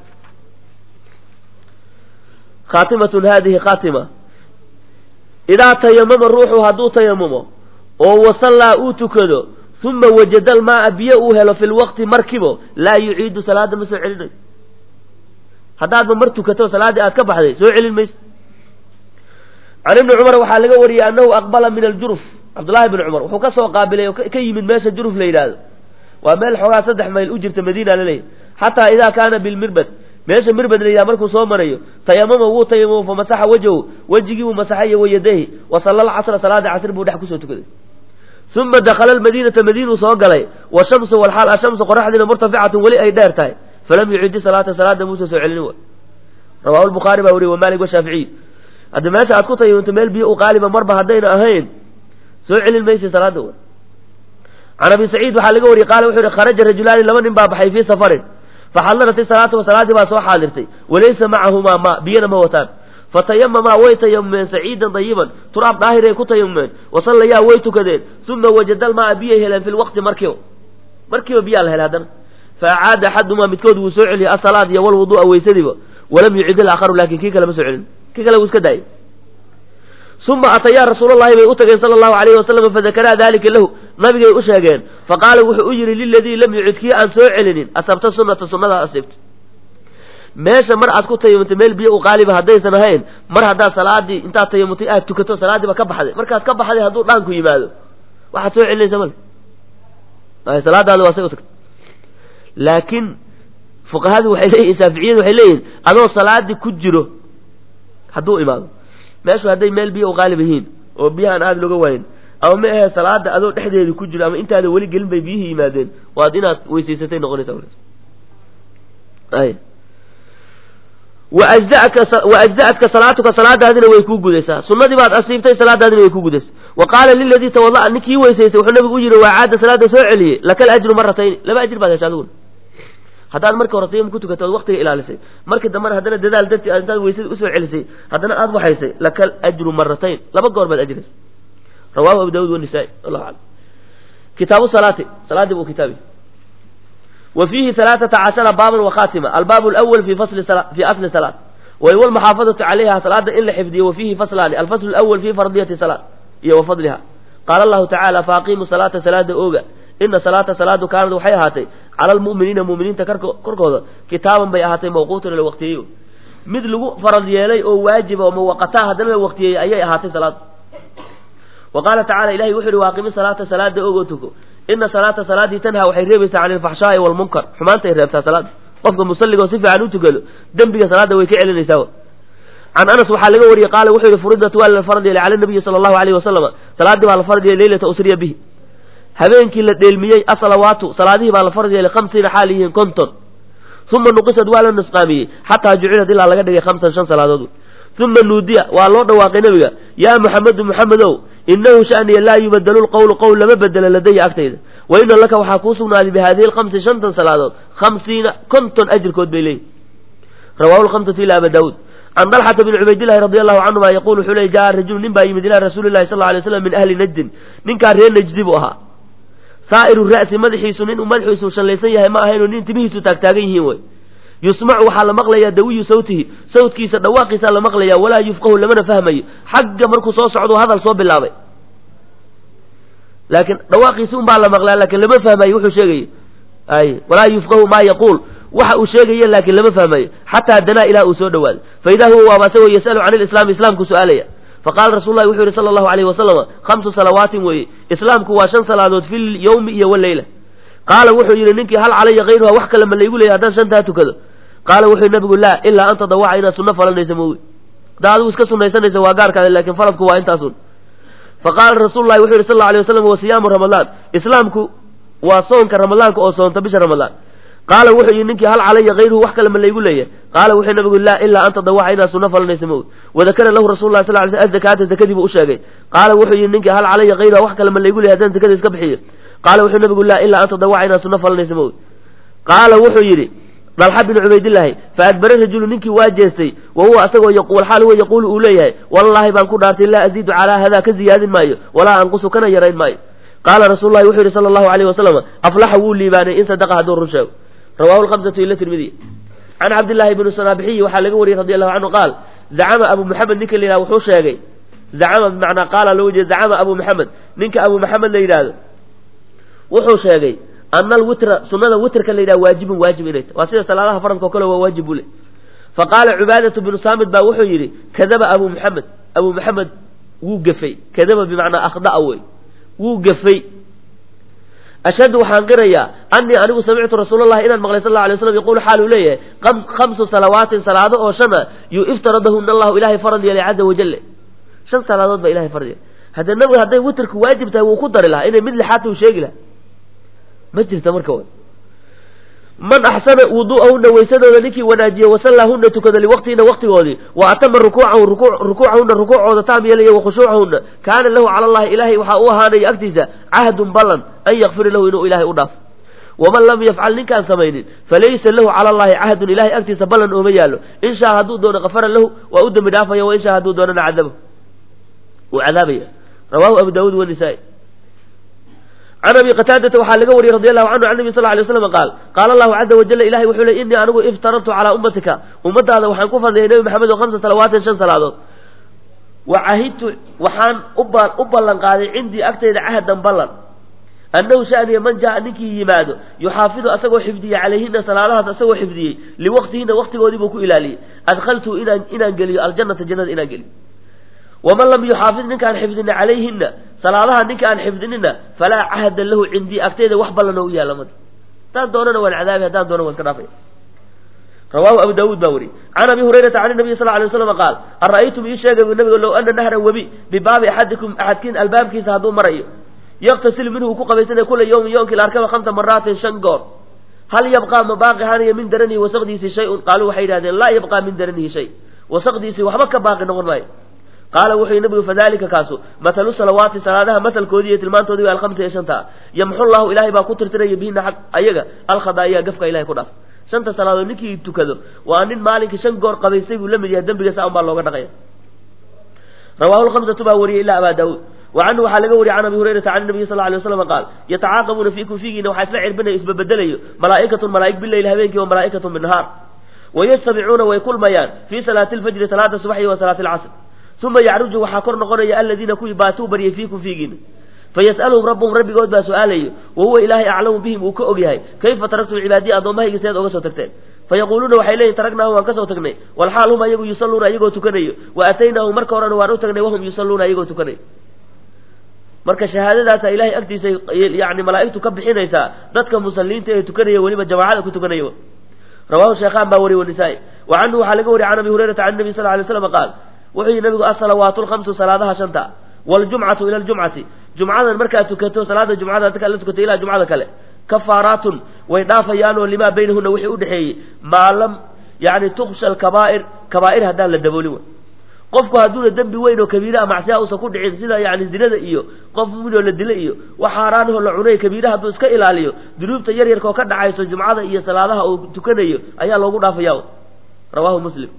khaatimatun hadihi khaatima idaa tayamama ruuxu hadduu tayamumo oo wasallaa uu tukado uma wajada almaaa biyo uu helo fi lwaqti markibo laa yuciidu salaada ma soo celinayo haddaadba mar tukato salaaddii aad ka baxday soo celin mayso can ibni cumar waxaa laga wariyey annahu aqbala min aljuruf cabdullahi bni cumar wuxuu ka soo qaabilay oo ka yimid meesha juruf la yidhaahdo waa meel xoogaa saddex mayl u jirta madiina laleeyahy xataa idaa kaana bilmirbad meesha mirbad la yidhaha markuu soo marayo tayamama wuu tayamamo famasaxa wajhahu wejigii buu masaxay wa yadayhi wa salla alcasra salaada casr buu dhex kusoo tukaday uma dakala almadiinata madiinuu soo galay washamsu walxaal ashamsu qoraxdiina murtaficatun weli ay dheer tahay falam yucidi salaata salaada muusa soo celinin wa rawahu lbukhaari baa weriye wa maalik washaaficiy hadda meesha aad ku tayamumto meel biyo u qaaliba marba haddayna ahayn soo celin maysa salaada wa can abi saciid waxaa laga wariyey qaala wuxuu yihi kharaja rajulaani laba nin baa baxay fii safarin faxadarat isalaata wa salaaddii baa soo xaadirtay walaysa macahumaa ma biyana ma wataan fatayamamaa way tayamumeen saciidan dayiban turaab daahiray ku tayamumeen wasallayaa way tukadeen uma wajada lmaa biyay heleen fi lwaqti markiiba markiiba biyaa la helay haddana faacaada axadumaa midkood wuu soo celiyey asalaad iyo walwudu'a weysadiiba walam yucid ilaakharu laakin kii kale ma soo celin kii kale wuu iska daayay uma atayaa rasuulalahi bay u tageen sala allahu alayhi wasalam fadakaraa dalika lahu nabigay u sheegeen faqaala wuxuu u yihi liladii lam yucid kii aan soo celinin asabta sunata sunnadaa asiibta meesha mar aad ku tayamutay meel biyo u qaaliba haddaysan ahayn mar haddaad salaadii intaad tayamutay aad tukato salaadiiba ka baxday markaad ka baxday hadduu dhaanku yimaado waxaad soo celinaysa male salaadaada waa say u tagtay laakiin fuqahadu waxay leeyihin shaaficiyadu waxay leeyihin adoo salaadii ku jiro hadduu imaado meeshu hadday meel biyo u qaalib yihiin oo biyahaan aada looga waayin ama ma ahe salaada adoo dhexdeedi ku jiro ama intaada weli gelin bay biyihii yimaadeen waad inaad weysaysatay noqonaysa waajza'atka salaatuka salaadaadina way kuu gudaysaa sunnadii baad asiibtay salaadaadina way kuu gudaysaa wa qaala liladii tawada'a ninkii weysaystay wuxuu nabigu u yihi waa caada salaada soo celiyey lakal ajru maratayni laba ajir baad hesha adiguna haddaad markii hore tayamum ku tukato ood waktiga ilaalisay markii dambena haddana dadaal dartii aad intaad weysadii usoo celisay haddana aad waxaysay lakal ajru maratayn laba goor baad ajiraysa rawahu abu daawud wanisaa-i wallahu aclam kitaabu salaati salaadii buu kitaabi wa fiihi alaaثata cashara baaban wakhatima albaab اlأwl fi fasli fi asli salaat wahuwa almaxaafadatu calayha salaada in la xifdiyo wa fiihi faslaani alfasl اlأwl fi fardiyati salaat iyo wa fadliha qaala allahu tacaala faaqimu salaata salaada ooga ina salaata salaadu kaanad waxay ahaatay cala almu'miniina mu'miniinta korkooda kitaaban bay ahaatay mawquutan la waqtiyeeyo mid lagu farad yeelay oo waajiba oo muwaqataa haddana la waqtiyeeyey ayay ahaatay salaadu wa qaala tacala ilahi wuxu uhi waaqimi salaata salaada ogoo tuko ina salaata salaadii tanhaa waxay reebaysaa can ilfaxshaa'i waalmunkar xumaantay reebtaa salaada qofka musalliga oo si fiican u tukado dembiga salaada way ka celinaysaa can anas waxaa laga wariyey qaala wuxuu yihi furidat waa la farad yeelay cala nabiyi sala allahu alayhi wasalama salaaddii baa la farad yeelay leylata usriya bihi habeenkii la dheelmiyey asalawaatu salaadihii baa la farad yeelay khamsiina xaal yihiin konton uma nuqisad waa la nusqaamiyey xataa jucilad ilaa laga dhigay khamsan shan salaadood uma nuudiya waa loo dhawaaqay nebiga yaa muxamedu muxamedow inahu shaniya laa yubadalu lqowlu qowl lama bedelo ladaya agtayda wa ina laka waxaa kuu sugnaaday bihadihi lkhamsi shantan salaadood khamsiina konton ajirkood bay leeyihin rawahu lhamsatu ila aba daawuud can dalxata bn cubaydillahi radi allahu canhuma yaqul wuxuu ley jaa rajulu nin baa yimid ilaa rasuuli lahi sal lay slam min ahli najdin ninkaa reer najdi buu ahaa saa'iru ra'si madaxiisu nin uu madaxiisu shallaysan yahay ma ahaynoo nin timihiisu taagtaagan yihiin wey yusmacu waxaa la maqlayaa dawiyu sawtihi sawtkiisa dhawaaqiisaa la maqlayaa walaa yufqahu lamana fahmayo xagga markuu soo socdo hadal soo bilaabay laakiin dhawaaqiisi un baa la maqlaa laakiin lama fahmayo wuxuu sheegaya ay walaa yufqahu maa yaquul waxa uu sheegaya laakiin lama fahmayo xataa danaa ilaa uu soo dhawaaday fa idaa huwa waaba asagoo yasalu can ilislaami islaamku su-aalaya faqala rasul lahi wuxuu yihi sala allahu alayhi wasalama khamsu salawaatin weeye islaamku waa shan salaadood fi lyawmi iyo waleyla qaala wuxuu yidhi ninkii hal calaya kayruha wax kale ma laygu leeyahy haddaan shantaa tukado qaala wuxuu nabigu laa ilaa an tadawaca inaad sunno falanaysa moogi haddaa adigu iska sunaysanaysa waa gaarkaada lakin faradku waa intaasun faqaala rasuulu lahi wuxu yidhi sal alla alay waslam wa siyaamu ramadaan islaamku waa soonka ramadaanka oo soonta bisha ramadaan qaala wuxuu yidhi ninkii hal calaya kayruhu wax kale ma laygu leeyahay qaala wuxuu nabigu laa ilaa an tadawaca inaad sunno falanaysa moogi wadakara lahu rasul lah sal ly sl azakaata zakadii buu u sheegay qaala wuxuu yidhi ninkii hal calaya kayruha wax kale ma laygu leeyahy haddaan zakada iska bixiyo qaala wuxuu nabigu laa ilaa an tadawaca inaad sunno falanaysa moogi qaala wuxuu yidhi dalxa binu cubaydillaahi fa adbara rajulu ninkii waa jeestay wa huwa asagoo yaquul xaal huwa yaquulu uu leeyahay wallaahi baan ku dhaartay laa aziidu calaa hadaa ka ziyaadin maayo walaa anqusu kana yarayn maayo qaala rasuulu lahi wuxuu yidhi sala allahu alayh wasalam aflaxa wuu liibaanay in sadaqa hadduu run sheego rawahu lhamsatu ila tirmidiy can cabdillahi bni sanaabixiyi waxaa laga wariyey radi allahu canhu qaal zacama abu maxamed ninka la yidhahdo wuxuu sheegay zacama bimacnaa qaala loo jeeda zacama abu maxamed ninka abu maxamed la yidhaahdo wuxuu sheegay ana alwitra sunada witrka la yidhaha waajibun waajib inay tahy waa sida salaadaha faradka o kale waa waajib buu le faqaala cubaadatu binu saamid baa wuxuu yidhi kadaba abu maxamed abu maxamed wuu gefay kadaba bimacnaa akhda'a wey wuu gefay ashhadu waxaan qirayaa anii anigu samictu rasuulallahi inaan maqlay sal la alay slam yaquulu xaal uu leeyahay khamsu salawaatin salaado oo shana yu iftaradahuna allahu ilahay farad yeelay caza wajale shan salaadood baa ilahay farad yeelay haddee nabiga hadday witrku waajib tahay wuu ku dari lahaa inay mid lixaata uu sheegi lahaa ma jirta marka w man axsana wudu'ahuna waysadooda ninkii wanaajiye wasallahuna tukada liwaqtihina waqtigoodii wa atama rukuucahu rukuucahuna rukuucooda taam yeelaya wa khushuucahuna kaana lahu cala allahi ilaahay waxaa u ahaanaya agtiisa cahdun ballan an yakfira lahu inuu ilahay u dhaafo waman lam yafcal ninkaan samaynin falaysa lahu cala allahi cahdun ilahay agtiisa ballan ooma yaalo in shaa hadduu doono kafara lahu waa u dembi dhaafaya wa in shaa hadduu doonana cadaba uu cadaabaya rawahu abu daawuud wanisaa-i can abi qataadata waxaa laga wariyey radi allahu canhu can nabi sal ly slam qaal qaala allahu caza wajala ilahay wuxuu le innii anigu iftaradtu calaa ummatika ummadaada waxaan ku fadliyay nebi maxamed oo hamsa salawaatin shan salaadood wa cahidtu waxaan u ballan qaaday cindii agtayda cahdan ballan annahu shaniya man jaa ninkii yimaado yuxaafidu asagoo xifdiyey calayhina salaadahaas asagoo xifdiyey liwaqtihina waqtigoodii buu ku ilaaliyey adkhaltuu inaan inaan geliyo aljannata jannada inaan geliyo waman lam yuxaafid ninkaan xifdina calayhina salaadaha ninka aan xifdinina falaa cahda lahu cindii agtayda wax ballan oo u yaalla mada haddaan doonana waan cadaabi haddaan doona waan iska dhaafaya rawahu abu daawuud baa wariyey can abi hurayrata can nabiy sal lay waslam qaal ara'aytum ii sheega bu nabiga low ana nahran webi bibaabi axadikum axadkiin albaabkiisa hadduu marayo yaktasil minhu ku qabaysanaya kula yawmin yoomkii la arkaba khamsa maraatin shan goor hal yabqaa ma baaqi hanaya min daranihi wasaqdiisii shay-un qaaluu waxay yidhahdeen laa yabqaa min daranihi shay wasaqdiisii waxba ka baaqi noqon maayo qaala wuxuu yihi nabigu fadalika kaasu matalu salawaati salaadaha matalkoodii iyo tilmaantoodii waa alhamsa iyo shanta yamxu llahu ilahay baa ku tirtiraya bihina xaq ayaga alkhadaa'iya gafka ilahay ku dhaaf shanta salaadood ninkii tukado waa nin maalinkii shan goor qabaystay buu la mid yahay dembigaasa un baa looga dhaqaya rawahu lhamsatu baa wariyey ila abaa daawuud wa canhu waxaa laga wariyey can abi hurayrata can nabiyi sal lay waslam qaal yatacaaqabuuna fiikum fiigiina waxaa isla cirbinayo isbabedelayo malaa'ikatun malaa'ig bileyl habeenkii wa malaa'ikatun binnahaar wayajtamicuuna way kulmayaan fii salaati lfajri salaada subaxi wa salaati alcasr uma yacruju waxaa kor noqonaya aladiina kuwii baatuu baryay fiikum fiigiina fayas'aluhum rabbuhum rabbigood baa su-aalayo wa huwa ilaahay aclamu bihim uu ka og yahay kayfa taraktum cibaadiya addoommahayga sidaad oga soo tagteen fayaquuluuna waxay leeyihin taraknaahum waan ka soo tagnay walxaal hum ayagu yusalluuna ayagoo tukanayo wa aataynaahum marka horena waan u tagnay wahum yusalluuna ayagoo tukanayo marka shahaadadaasa ilahay agtiisa yani malaa'igtu ka bixinaysaa dadka musalliinta ee tukanaya weliba jamaacada ku tukanaya rawahu sheekhaan baa wariy wanisaa-i wa canhu waxaa laga wariyay can abi hurayrata can nabi sal lay slam qaal wuxuu yihi nabigu asalawaatu lhamsu salaadaha shanta waljumcatu ila ljumcati jumcadan markaad tukato salaada jumcada dadka la tukato ilaa jumcada kale kafaaraatun way dhaafayaan oo limaa baynahuna wixii udhexeeyey maa lam yani tuksha alkabaa'ir kabaa'ir haddaan la daboolin way qofku hadduuna dembi weyn oo kabiiraha macsiya uusan ku dhicin sida yani zinada iyo qof muminoo la dila iyo wax xaaraanahoo la cunay kabiiraha hadduu iska ilaaliyo dunuubta yar yarka oo ka dhacayso jumcada iyo salaadaha uu tukanayo ayaa loogu dhaafaya rawahu muslim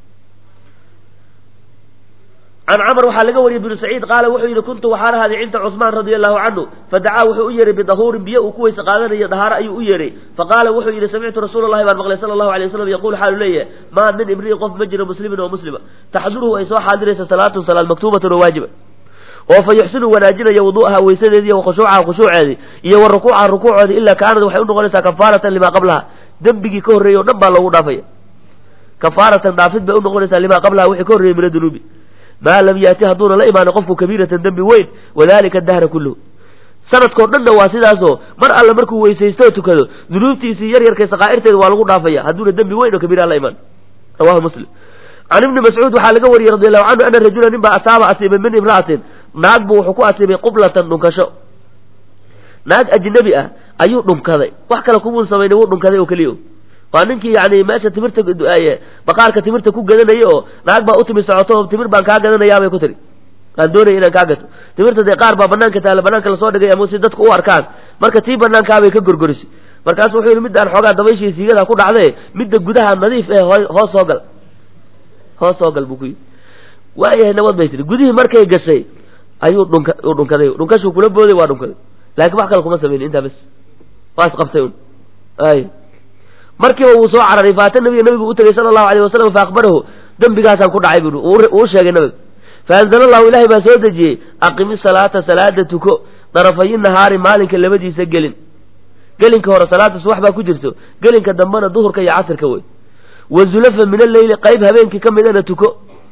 can camr waxaa laga wariyey bnu saciid qaala wuxuu yidhi kuntu waxaan ahaaday cinda cusmaan radia allahu canhu fadacaa wuxuu u yeehay bidahuurin biyo uu ku weyse qaadanayo dahaaro ayuu u yeehay faqaala wuxuu yidhi samictu rasuula llahi baan maqlay sala allahu alay wasalam yaquul xaalu leeyahay maa min imri'in qof ma jiro muslimin oo muslima taxduruhu ay soo xaadiraysa salaatun salaad maktuubatun oo waajiba oo fa yuxsinu wanaajinaya wudu'aha weysadeedii iyo khushuucaha khushuuceedii iyo wa rukuucaha rukuucoodii ilaa kaanad waxay unoqonaysaa kafaaratan limaa qablaha dembigii ka horreeyey o dhan baa loogu dhaafaya kafaaratan dhaafid bay unoqonaysaa limaa qablaha wixii ka horreeyey min adunuubi maa lam yaati hadduuna la imaanin qofku kabiiratan dembi weyn wadalika dahra kulluhu sanadkoo dhanna waa sidaasoo mar alle markuu weysaysto tukado dunuubtiisii yar yarkay sakaa'irteeda waa lagu dhaafaya hadduuna dembi weyn oo kabiiraha la imaan rawahu muslim can ibni mascuud waxaa laga wariyey radi allahu canhu ana rajula nin baa asaaba asiibay min imra'atin naag buu wuxuu ku asiibay qublatan dhunkasho naag ajnabi ah ayuu dhunkaday wax kale kumuu samaynay wuu dhunkaday oo keliya waa ninkii yani meesha timirta baqaarka timirta ku gadanaya oo naag baa utimi socoto timir baan kaa gadanayaabay ku tiri aan doonaya inaan kaa gato timirta dee qaar baa banaanka taala banaanka lasoo dhigay ama si dadku u arkaan marka tii banaankaabay ka gorgorisay markaasu wuxuu yidhi midaan xoogaa dabayshii siigada ku dhacde midda gudaha nadiif eh hoos soo gal hoos soo gal buu ku yidhi waayahay nabad bay tiri gudihii markay gashay ayuu dhunka uu dhunkaday dhunkashuu kula booday waa dhunkaday laakiin wax kale kuma samaynin intaa bes waa isqabtay un ay markiiba wuu soo cararay faata nabiga nabigu u tegey sala allahu alayh wasalam fa akhbarahu dembigaasaan ku dhacay bui uu sheegay nabiga faanzala allahu ilahay baa soo dejiyey aqimi salaata salaada tuko darafayi nahaari maalinka labadiisa gelin gelinka hore salaada subax baa ku jirto gelinka dambena duhurka iyo casirka wey wa zulafa min alleyli qayb habeenkii ka midana tuko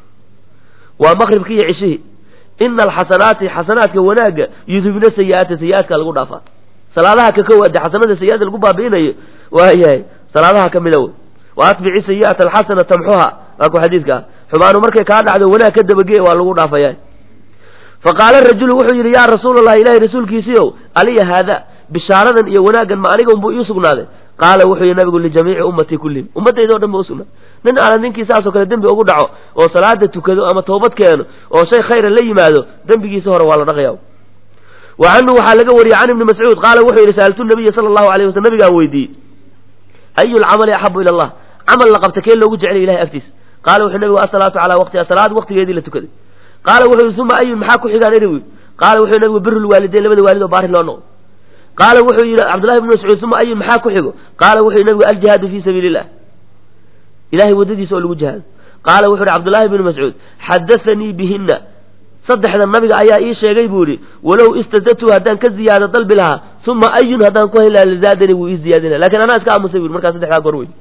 waa maqribki iyo cishihii ina alxasanaati xasanaadka wanaagga yudhibna sayi-aati sayi-aadka lagu dhaafaa salaadaha kakawaade xasanada sayi-aada lagu baabi'inayo waayahay salaadaha ka mida wey wa atbici sayi'ata alxasana tamxuha waa ku xadiidka ah xumaanu markay kaa dhacdo wanaag ka dabagee waa lagu dhaafaya faqaala rajulu wuxuu yidhi yaa rasuula allah ilahay rasuulkiisiiow aliya haada bishaaradan iyo wanaaggan ma aniga unbuu ii sugnaaday qaala wuxuu yihi nabigu lijamiici ummatii kullihim ummaddayda o dhan ba usugnaaday nin aala ninkii saasoo kale dembi ugu dhaco oo salaada tukado ama toobad keeno oo shay khayra la yimaado dembigiisa hore waa la dhaqaya wa canhu waxaa laga wariyey can ibni mascuud qaala wuxuu yidhi sa'altu nabiya sala allahu alayh waslm nabigaan weydiiyey ayu lcamali axabu ila allah camal la qabta kee loogu jeclay ilahay agtiisa qaala wuxuu nabigu asalaatu calaa waqtiha salaad waqtigeedii la tukaday qaala wuxuu yihi uma ayun maxaa ku xigaan eri qaala wuxuu nabigu biru lwaalideyn labada waalid oo baari loo noqdo qaala wuxuu yidhi cabdullahi bn mascuud uma ayun maxaa ku xigo qaala wuxuu yihi nabigu aljihaadu fii sabiili illah ilahay waddadiisa oo lagu jihaado qaala wuxuu yihi cabdullaahi bnu mascuud xadathanii bihina saddexda nabiga ayaa ii sheegay buu yihi walow istazadtu haddaan ka ziyaado dalbi lahaa uma ayun haddaan ku heli lahaa lazaadani wuu ii ziyaadina lakin anaa iska aamusay bu markaa saddexdaa goor wey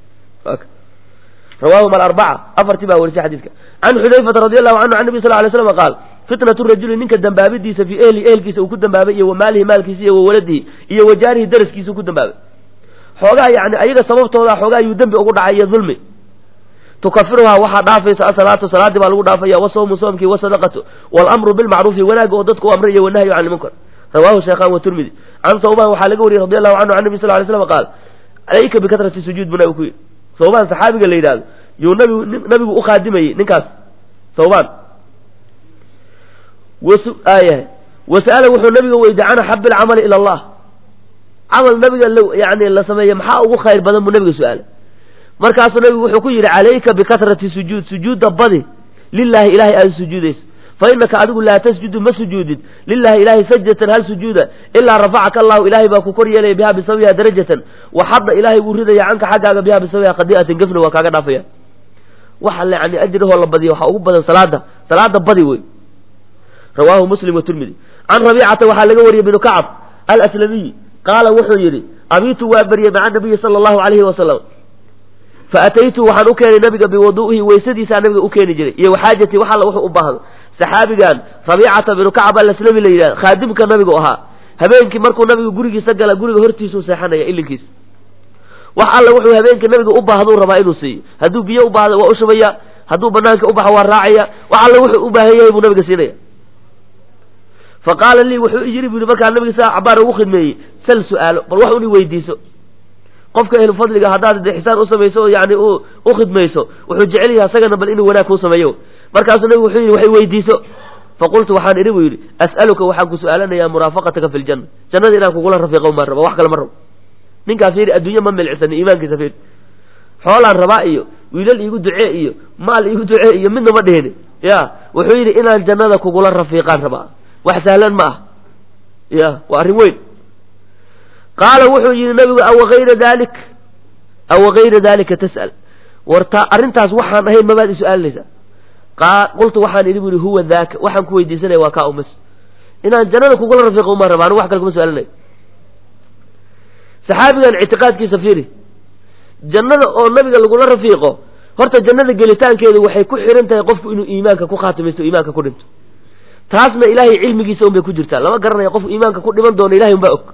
rawaahum alarbaca afartii baa warisay xadiidka can xudayfata radi allahu canhu can nabi sal lay slam qaal fitnatu rajuli ninka dambaabidiisa fii ehli ehelkiisa uu ku dambaabay iyo wa maalihi maalkiisa iyo wa waladihi iyo wa jaarihi daraskiisa uu ku dambaabay xoogaa yani ayaga sababtooda xoogaa ayuu dembi ugu dhacay iyo dulmi tukafiruhaa waxaa dhaafaysa asalaatu salaadii baa lagu dhaafaya wasawmu soomkii wasadaqatu walamru bilmacruufi wanaaga oo dadku u amray iyo wanahyu can ilmunkar rawahu shaykhan waturmidi can sawban waxaa laga wariyey radi allahu canhu can nabi sal lay slam qaal calayka bikatrati sujuud bu nabigu ku yidhi sawbaan saxaabiga la yidhahdo yuu nabigu nabigu u khaadimayey ninkaas sawbaan ayahay wasa'ala wuxuu nabiga weydiye can axabi alcamali ila allah camal nabiga yani la sameeye maxaa ugu khayr badan buu nabiga su-aalay markaasuu nabigu wuxuu ku yidhi calayka bikatrati sujuud sujuudda badi lilahi ilahay aada sujuudayso fa inaka adigu laa tasjudu ma sujuudid lilahi ilahay sajdatan hal sujuuda ilaa rafacaka allahu ilahay baa ku kor yeelaya biha bisawiha darajatan waxadda ilahay wuu ridaya canka xaggaaga biha bisawiha qadi'atin gafna waa kaaga dhaafaya waxa yani ajrihoo la badiya waxaa ugu badan salaada salaada badi wey rawaahu muslim watirmidi can rabiicata waxaa laga wariyey binu kacab alaslamiyi qaala wuxuu yidhi abiitu waa baryey maca nabiyi sala allahu alayhi wasalam faataytu waxaan u keenay nabiga biwadu'ihi weysadiisaa nabiga u keeni jiray iyo waxaajatii wax alla wuxuu u baahdo saxaabigan rabiicata binu kacab alaslami la yidhahda khaadimka nabigu ahaa habeenkii markuu nabigu gurigiisa gala guriga hortiisuu seexanaya ilinkiisa wax alla wuxuu habeenkii nabiga u baahduu rabaa inuu siiyo hadduu biyo u baahdo waa u shubaya hadduu banaanka u baxo waa raacaya wax alla wuxuu u baahan yahay buu nabiga siinaya fa qaala lii wuxuu i yidhi bu yidhi markaa nabiga saa cabaar ugu khidmeeyey sal su-aalo bal wax un i weydiiso qofka ehlu fadliga haddaad de xisaan u samayso oo yani u khidmayso wuxuu jecel yahay asagana bal inuu wanaag kuu sameeyo markaasuu nabigu wuxuu yidhi wax i weydiiso faqultu waxaan idhi buu yidhi as'aluka waxaan ku su-aalanayaa muraafaqataka fi ljanna jannada inaan kugula rafiiqo maan raba wax kale ma rabo ninkaa fiiri adduunye ma milcisani iimaankiisa fiiri xoolaan rabaa iyo wiilal iigu ducee iyo maal iigu ducee iyo midna ma dhihini ya wuxuu yidhi inaan jannada kugula rafiiqaan rabaa wax sahlan ma ah ya waa arrin weyn qaala wuxuu yidhi nabigu awa hayra dalik awa hayra dalika tas'al warta arrintaas waxaan ahayn mabaad i su-aalinaysaa qultu waxaan idhi bu ihi huwa daaka waxaan ku weydiisanaya waa kaa umas inaan jannada kugula rafiiqo umaan raba anigu wax kale kuma su-aalinayo saxaabigan ictiqaadkiisa fiiri jannada oo nabiga lagula rafiiqo horta jannada gelitaankeedu waxay ku xihan tahay qofku inuu iimaanka ku khaatimaysto o iimaanka ku dhinto taasna ilaahay cilmigiisa un bay ku jirtaa lama garanaya qofku iimaanka ku dhiman doono ilahay un baa og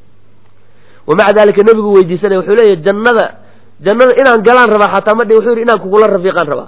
wa maca dalika nebigu weydiisanaya wuxuu leeyahy jannada jannada inaan galaan rabaa xataa ma dhi wuxuu yidhi inaan kugula rafiiqaan rabaa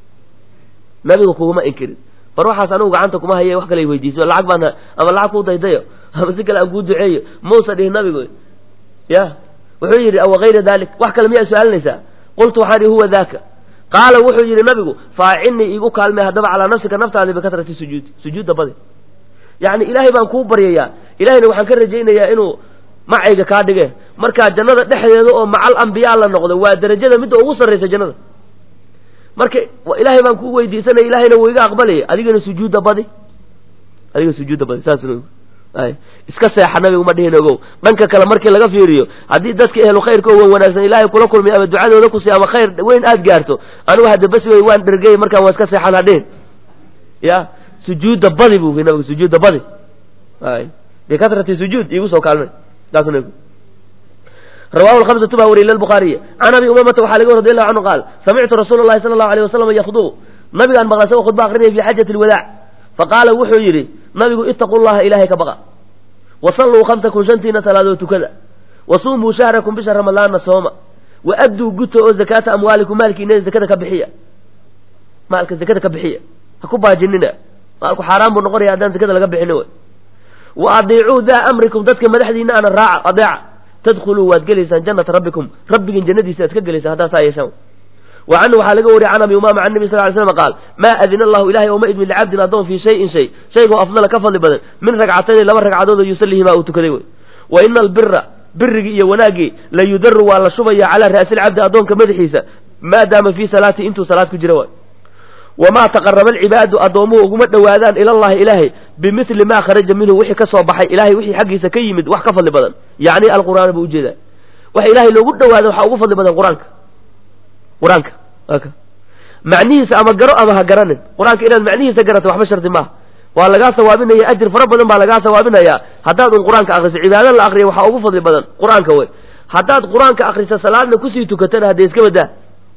nabiga kuguma inkirin bar waxaas anigu gacanta kuma haye wax kale weydiiso lacag baan ama lacag kuu daydayo ama si kale aan kuu duceeyo mausa dhihi nabigu ya wuxuu yidhi awa hayra dalik wax kale miyaa su-aalinaysaa qultu waxaan ihi huwa daaka qaala wuxuu yidhi nabigu faacinnii iigu kaalmay haddaba calaa nafsika naftaadi bikatrati sujuudi sujuudda badi yacni ilaahay baan kuu baryayaa ilahayna waxaan ka rajaynayaa inuu macayga kaa dhige markaa jannada dhexdeeda oo macal ambiyaa la noqdo waa derajada midda ugu sarraysa jannada marka ilaahay baan kuu weydiisanaya ilahayna wuu iga aqbalaya adigana sujuudda badi adiga sujuudda badi saas ay iska seexa nabigu ma dhihin ogow dhanka kale markii laga fiiriyo haddii dadka ehlu khayrka oo wan wanaagsan ilaahay kula kulmay ama ducadooda kusi ama khayr weyn aad gaarto anigu hadda basi wey waan dhergey markaan waa iska seexan hadhihin ya sujuudda badi buu nabigu sujuudda badi ay bikatrati sujuud iigu soo kaalmay saasuu nabigu rawahu lhamsatu baa wariyay lilbukhaariy can abi umamata waxaa laga radi allahu canhu qaal samictu rasuula llahi sala allahu alayh wasalam yakdubu nabigaan maqlay isagoo khudba akrinaya fi xajati lwadaac faqaala wuxuu yidhi nabigu itaquu llaha ilaahay ka baqa wasalluu khamsakum shantiina salaadood tukada wasuumuu shahrakum bisha ramadaana sooma wa adduu guta oo zakaata amwaalikum maalkiina zakada ka bixiya maalka zakada ka bixiya ha ku baajinina maalku xaaraan buu noqonaya haddaan zakada laga bixini way wa adiicuu daa amrikum dadka madaxdiina ana raaca adeeca tadkhuluu waad gelaysaan jannata rabbikum rabbigin jannadiisa aad ka gelaysaan haddaa saa yeeshaan wa canhu waxaa laga wariyay can abi umaama can nabi sal ly slam qaal maa adina allahu ilahay ooma idmin licabdin addoon fii shayin shay shaygoo afdala ka fadli badan min ragcatayni laba ragcadood oo yusallihimaa uu tukaday wey wa ina albira birigii iyo wanaaggii la yudaru waa la shubaya calaa ra'silcabdi addoonka madaxiisa maadaama fii salaati intuu salaad ku jira waay wamaa taqaraba alcibaadu addoomuhu uguma dhowaadaan ilallahi ilaahay bimili maa kharaja minhu wixii ka soo baxay ilahay wixii xaggiisa ka yimid wax ka fadli badan yacni alqur'aana buu ujeedaa waxa ilaahay loogu dhowaada waxaa ugu fadli badan qur-aanka qur-aanka aka macnihiisa ama garo ama ha garanin qur-aanka inaad macnihiisa garato waxba shardi maaha waa lagaa sawaabinaya ajir fara badan baa lagaa sawaabinayaa haddaad un qur-aanka akriso cibaado la akriya waxaa ugu fadli badan qur-aanka wey haddaad qur-aanka akriso salaadna kusii tukatana haddee iska badaa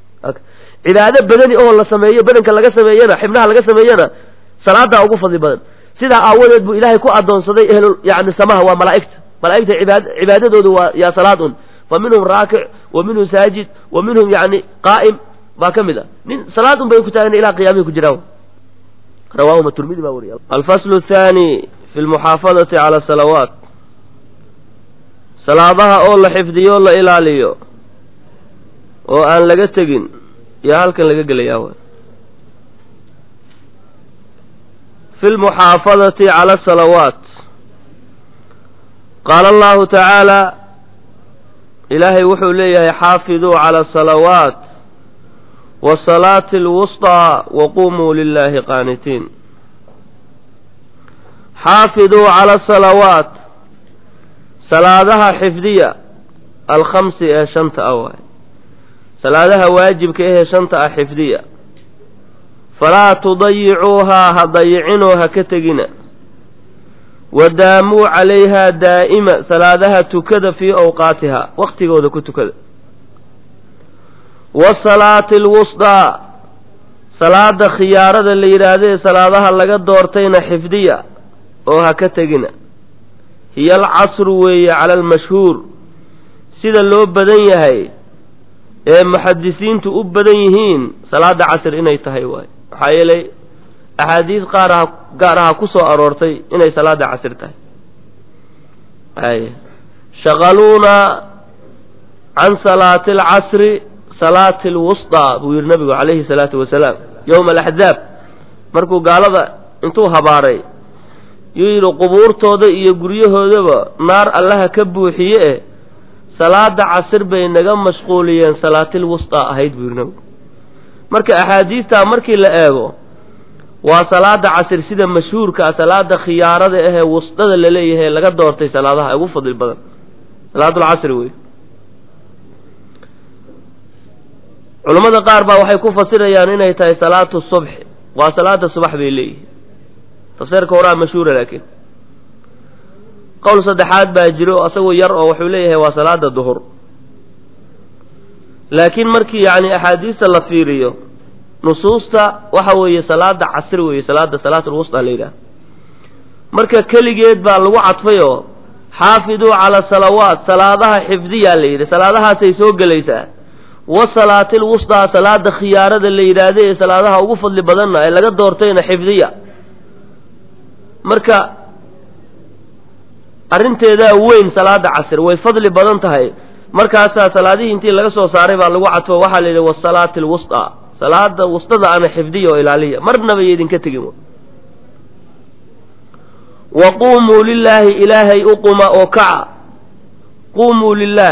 cibaado badani oo la sameeyo badanka laga sameeyana xibnaha laga sameeyana salaadaa ugu fadli badan sidaa aawadeed buu ilaahay ku adoonsaday ehlu yani samaha waa malaa'igta malaa'igta cibaad cibaadadoodu waa yaa salaad un fa minhum raakic wa minhum saajid wa minhum yani qaa'im baa ka mid a nin salaad un bay ku taagan ilaa qiyaamihi ku jiraan rawaahuma turmidi baa wariya alfaslu athani fi lmuxaafadati cala salawaat salaadaha oo la xifdiyo la ilaaliyo oo aan laga tegin yaa halkan laga gelayaa w fi lmuxaafadati cala asalawaat qaala allahu tacaala ilaahay wuxuu leeyahay xaafiduu cala asalawaat wasalaati alwusطىa waqumuu lilahi qaanitiin xaafiduu cala asalawaat salaadaha xifdiya alkhamsi ee shanta ah waay salaadaha waajibka ahee shanta ah xifdiya falaa tudayicuuhaa ha dayicinoo ha ka tegina wadaamuu calayhaa daa'ima salaadaha tukada fii awqaatihaa waqtigooda ku tukada wasalaati alwusdaa salaada khiyaarada la yidhaahdae salaadaha laga doortayna xifdiya oo ha ka tegina hiyo alcasru weeye cala almashhuur sida loo badan yahay ee muxadisiintu u badan yihiin salaada casr inay tahay waay maxaa yeelay axaadiis qaar aha gaar aha ku soo aroortay inay salaada casir tahay ay shaqaluuna can salaati alcasri salaati alwusطaa buu yihi nabigu calayhi salaatu wasalaam yowma alaxzaab markuu gaalada intuu habaaray yuu yidhi qubuurtooda iyo guryahoodaba naar allaha ka buuxiye eh salaada casir bay naga mashquuliyeen salaatil wusطaa ahayd buu yidhi nabigu marka axaadiistaa markii la eego waa salaada casir sida mashhuurka ah salaada khiyaarada ahee wusdada laleeyahay laga doortay salaadaha ugu fadli badan salaatulcasri wey culammada qaar baa waxay ku fasirayaan inay tahay salaatu subxi waa salaada subax bay leeyihin tafsiirka horaa mashhuura laakiin qowl saddexaad baa jiro asagoo yar oo wuxuu leeyahay waa salaada duhur laakiin markii yacni axaadiista la fiiriyo nusuusta waxa weeye salaada casri weeye salaada salaatulwusطa la yidhaha marka keligeed baa lagu cadfay oo xaafiduu cala salawaat salaadaha xifdiyaa la yidhi salaadahaasay soo gelaysaa wa salaatil wusطaa salaada khiyaarada la yidhaahda ee salaadaha ugu fadli badanna ee laga doortayna xifdiya marka arrinteedaa weyn salaada casr way fadli badan tahay markaasaa salaadihii intii laga soo saaray baa lagu cadfo waxaa la yidhi wasalaati alwusطaa salaada wustada ana xifdiya oo ilaaliya marnaba yo idinka tegin wa quumuu lilaahi ilaahay u quma oo kaca quumuu lilaah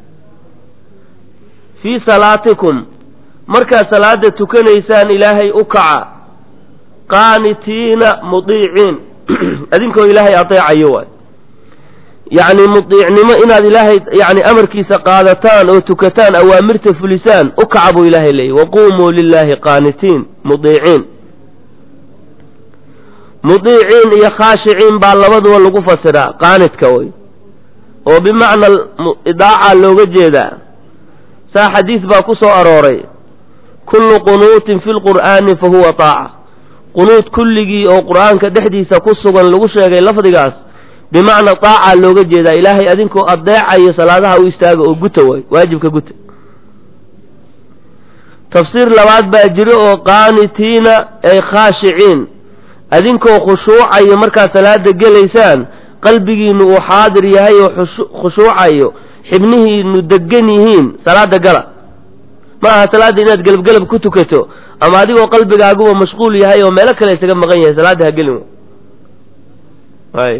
fii salaatikum markaad salaada tukanaysaan ilaahay u kaca qaanitiina mudiiciin adinkoo ilaahay adeecayo waay yacni mudiicnimo inaad ilaahay yani amarkiisa qaadataan oo tukataan awaamirta fulisaan u kaca buu ilaahay leeyay waquumuu lilaahi qaanitiin mudiiciin mudiiciin iyo khaashiciin baa labaduba lagu fasiraa qaanidka way oo bimacna idaaca looga jeedaa saa xadiis baa ku soo arooray kullu qunuutin fi lqur'aani fa huwa taaca qunuud kulligii oo qur'aanka dhexdiisa ku sugan lagu sheegay lafdigaas bimacna taaca looga jeedaa ilaahay adinkoo adeecayo salaadaha u istaaga oo guta waay waajibka guta tafsiir labaad baa jiro oo qaanitiina ay khaashiciin adinkoo khushuucayo markaad salaada gelaysaan qalbigiinu uu xaadir yahay oo khushuucayo xibnihiinu degan yihiin salaada gala ma aha salaadda inaad gelabgelab ku tukato ama adigoo qalbigaaguba mashquul yahay oo meelo kale isaga maqan yahay salaadda ha gelin y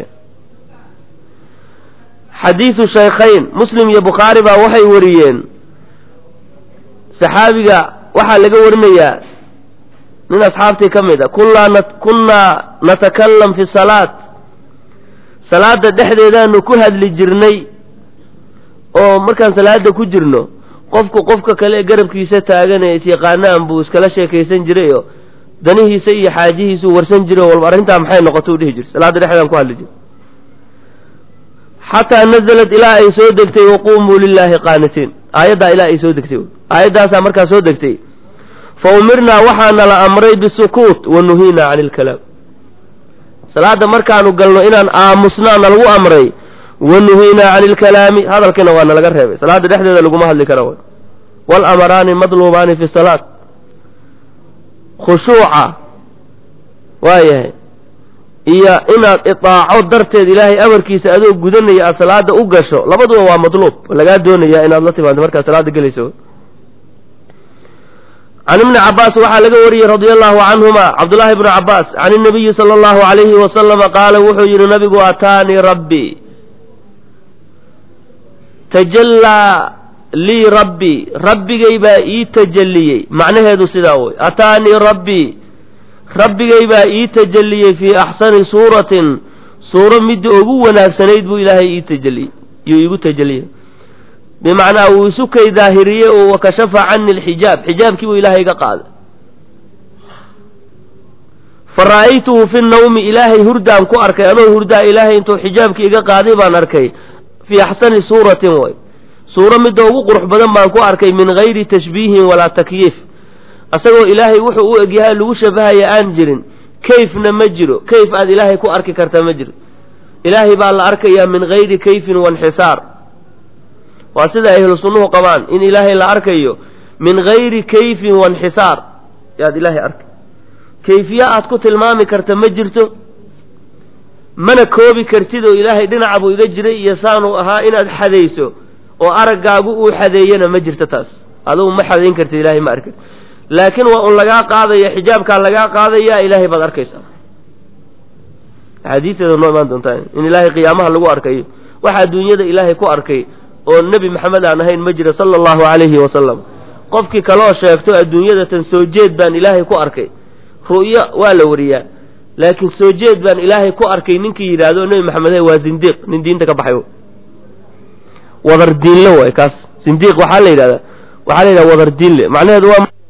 xadiidu shaykhayn muslim iyo bukhaari baa waxay wariyeen saxaabiga waxaa laga warinayaa nin asxaabtii ka mid a kunaa kunnaa natakalam fi salaat salaada dhexdeedaanu ku hadli jirnay oo markaan salaada ku jirno qofku qofka kale ee garabkiisa taagan ee isyaqaanaan buu iskala sheekaysan jiray oo danihiisa iyo xaajihiisuu warsan jiray oo walba arrintaa maxay noqota u dhihi jiray salaada dhexdeedaan ku hadli jiray xataa nazalat ilaa ay soo degtay waquumuu lilaahi qaanitiin aayaddaa ilaa ay soo degtay aayaddaasaa markaa soo degtay fa umirnaa waxaana la amray bisukuut wa nuhiinaa cani ilkalaam salaada markaanu galno inaan aamusnaana lagu amray wa nuhiinaa cani ilkalaami hadalkiina waa nalaga reebay salaada dhexdeeda laguma hadli kara way waalamaraani madluubaani fi salaat khushuuca waayahay iyo inaad itaaco darteed ilaahay amarkiisa adoo gudanaya aad salaada u gasho labaduba waa madluub lagaa doonaya inaad la timaado markaad salaada gelayso can ibni cabaas waxaa laga wariyey radia allahu canhuma cabdullaahi bnu cabaas can inabiyi sala allahu alayhi wasalama qaala wuxuu yidhi nabigu ataanii rabbii tajallaa lii rabbii rabbigay baa ii tajalliyey macnaheedu sidaa wey ataanii rabbii rabbigay baa ii tajalliyey fii axsani suuratin suuro midda ugu wanaagsanayd buu ilaahay ii tajalliyey yuu iigu tajalliyey bimacnaa wuu isu kay daahiriyey oo wakashafa cani alxijaab xijaabkii buu ilaahay iga qaaday fa ra'aytuhu fi nnawmi ilaahay hurdaan ku arkay anoo hurdaa ilaahay intuu xijaabkii iga qaaday baan arkay fii axsani suuratin way suuro midda ugu qurux badan baan ku arkay min gayri tashbiihin walaa takyiif asagoo ilaahay wuxuu u egyahay lagu shabahaya aan jirin kayfna ma jiro kayf aad ilaahay ku arki karta ma jiro ilaahay baa la arkayaa min gayri kayfin wainxisaar waa sida ahlu sunnuhu qabaan in ilaahay la arkayo min gayri kayfin wainxisaar yaad ilaahay arkay kayfiye aad ku tilmaami karta ma jirto mana koobi kartid oo ilaahay dhinaca buu iga jiray iyo saanuu ahaa inaad xadayso oo araggaagu uu xadeeyana ma jirto taas adugu ma xadayn kartid ilaahay ma arkid laakiin waa un lagaa qaadaya xijaabkaa lagaa qaadaya ilaahay baad arkaysaa axaadiisteeda noo imaan doontaa in ilaahay qiyaamaha lagu arkayo waxa adduunyada ilaahay ku arkay oo nebi maxamed aan ahayn ma jira sala allahu calayhi wasalam qofkii kaloo sheegto adduunyada tan soo jeed baan ilaahay ku arkay ru'yo waa la wariyaa laakiin soo jeed baan ilaahay ku arkay ninkii yidhaahdo nebi maxamed waa zindiiq nin diinta ka baxay wadar diinle waay kaas zindiiq waxaa la yidhahdaa waxaa la yidhahda wadar diinle macnaheedu waa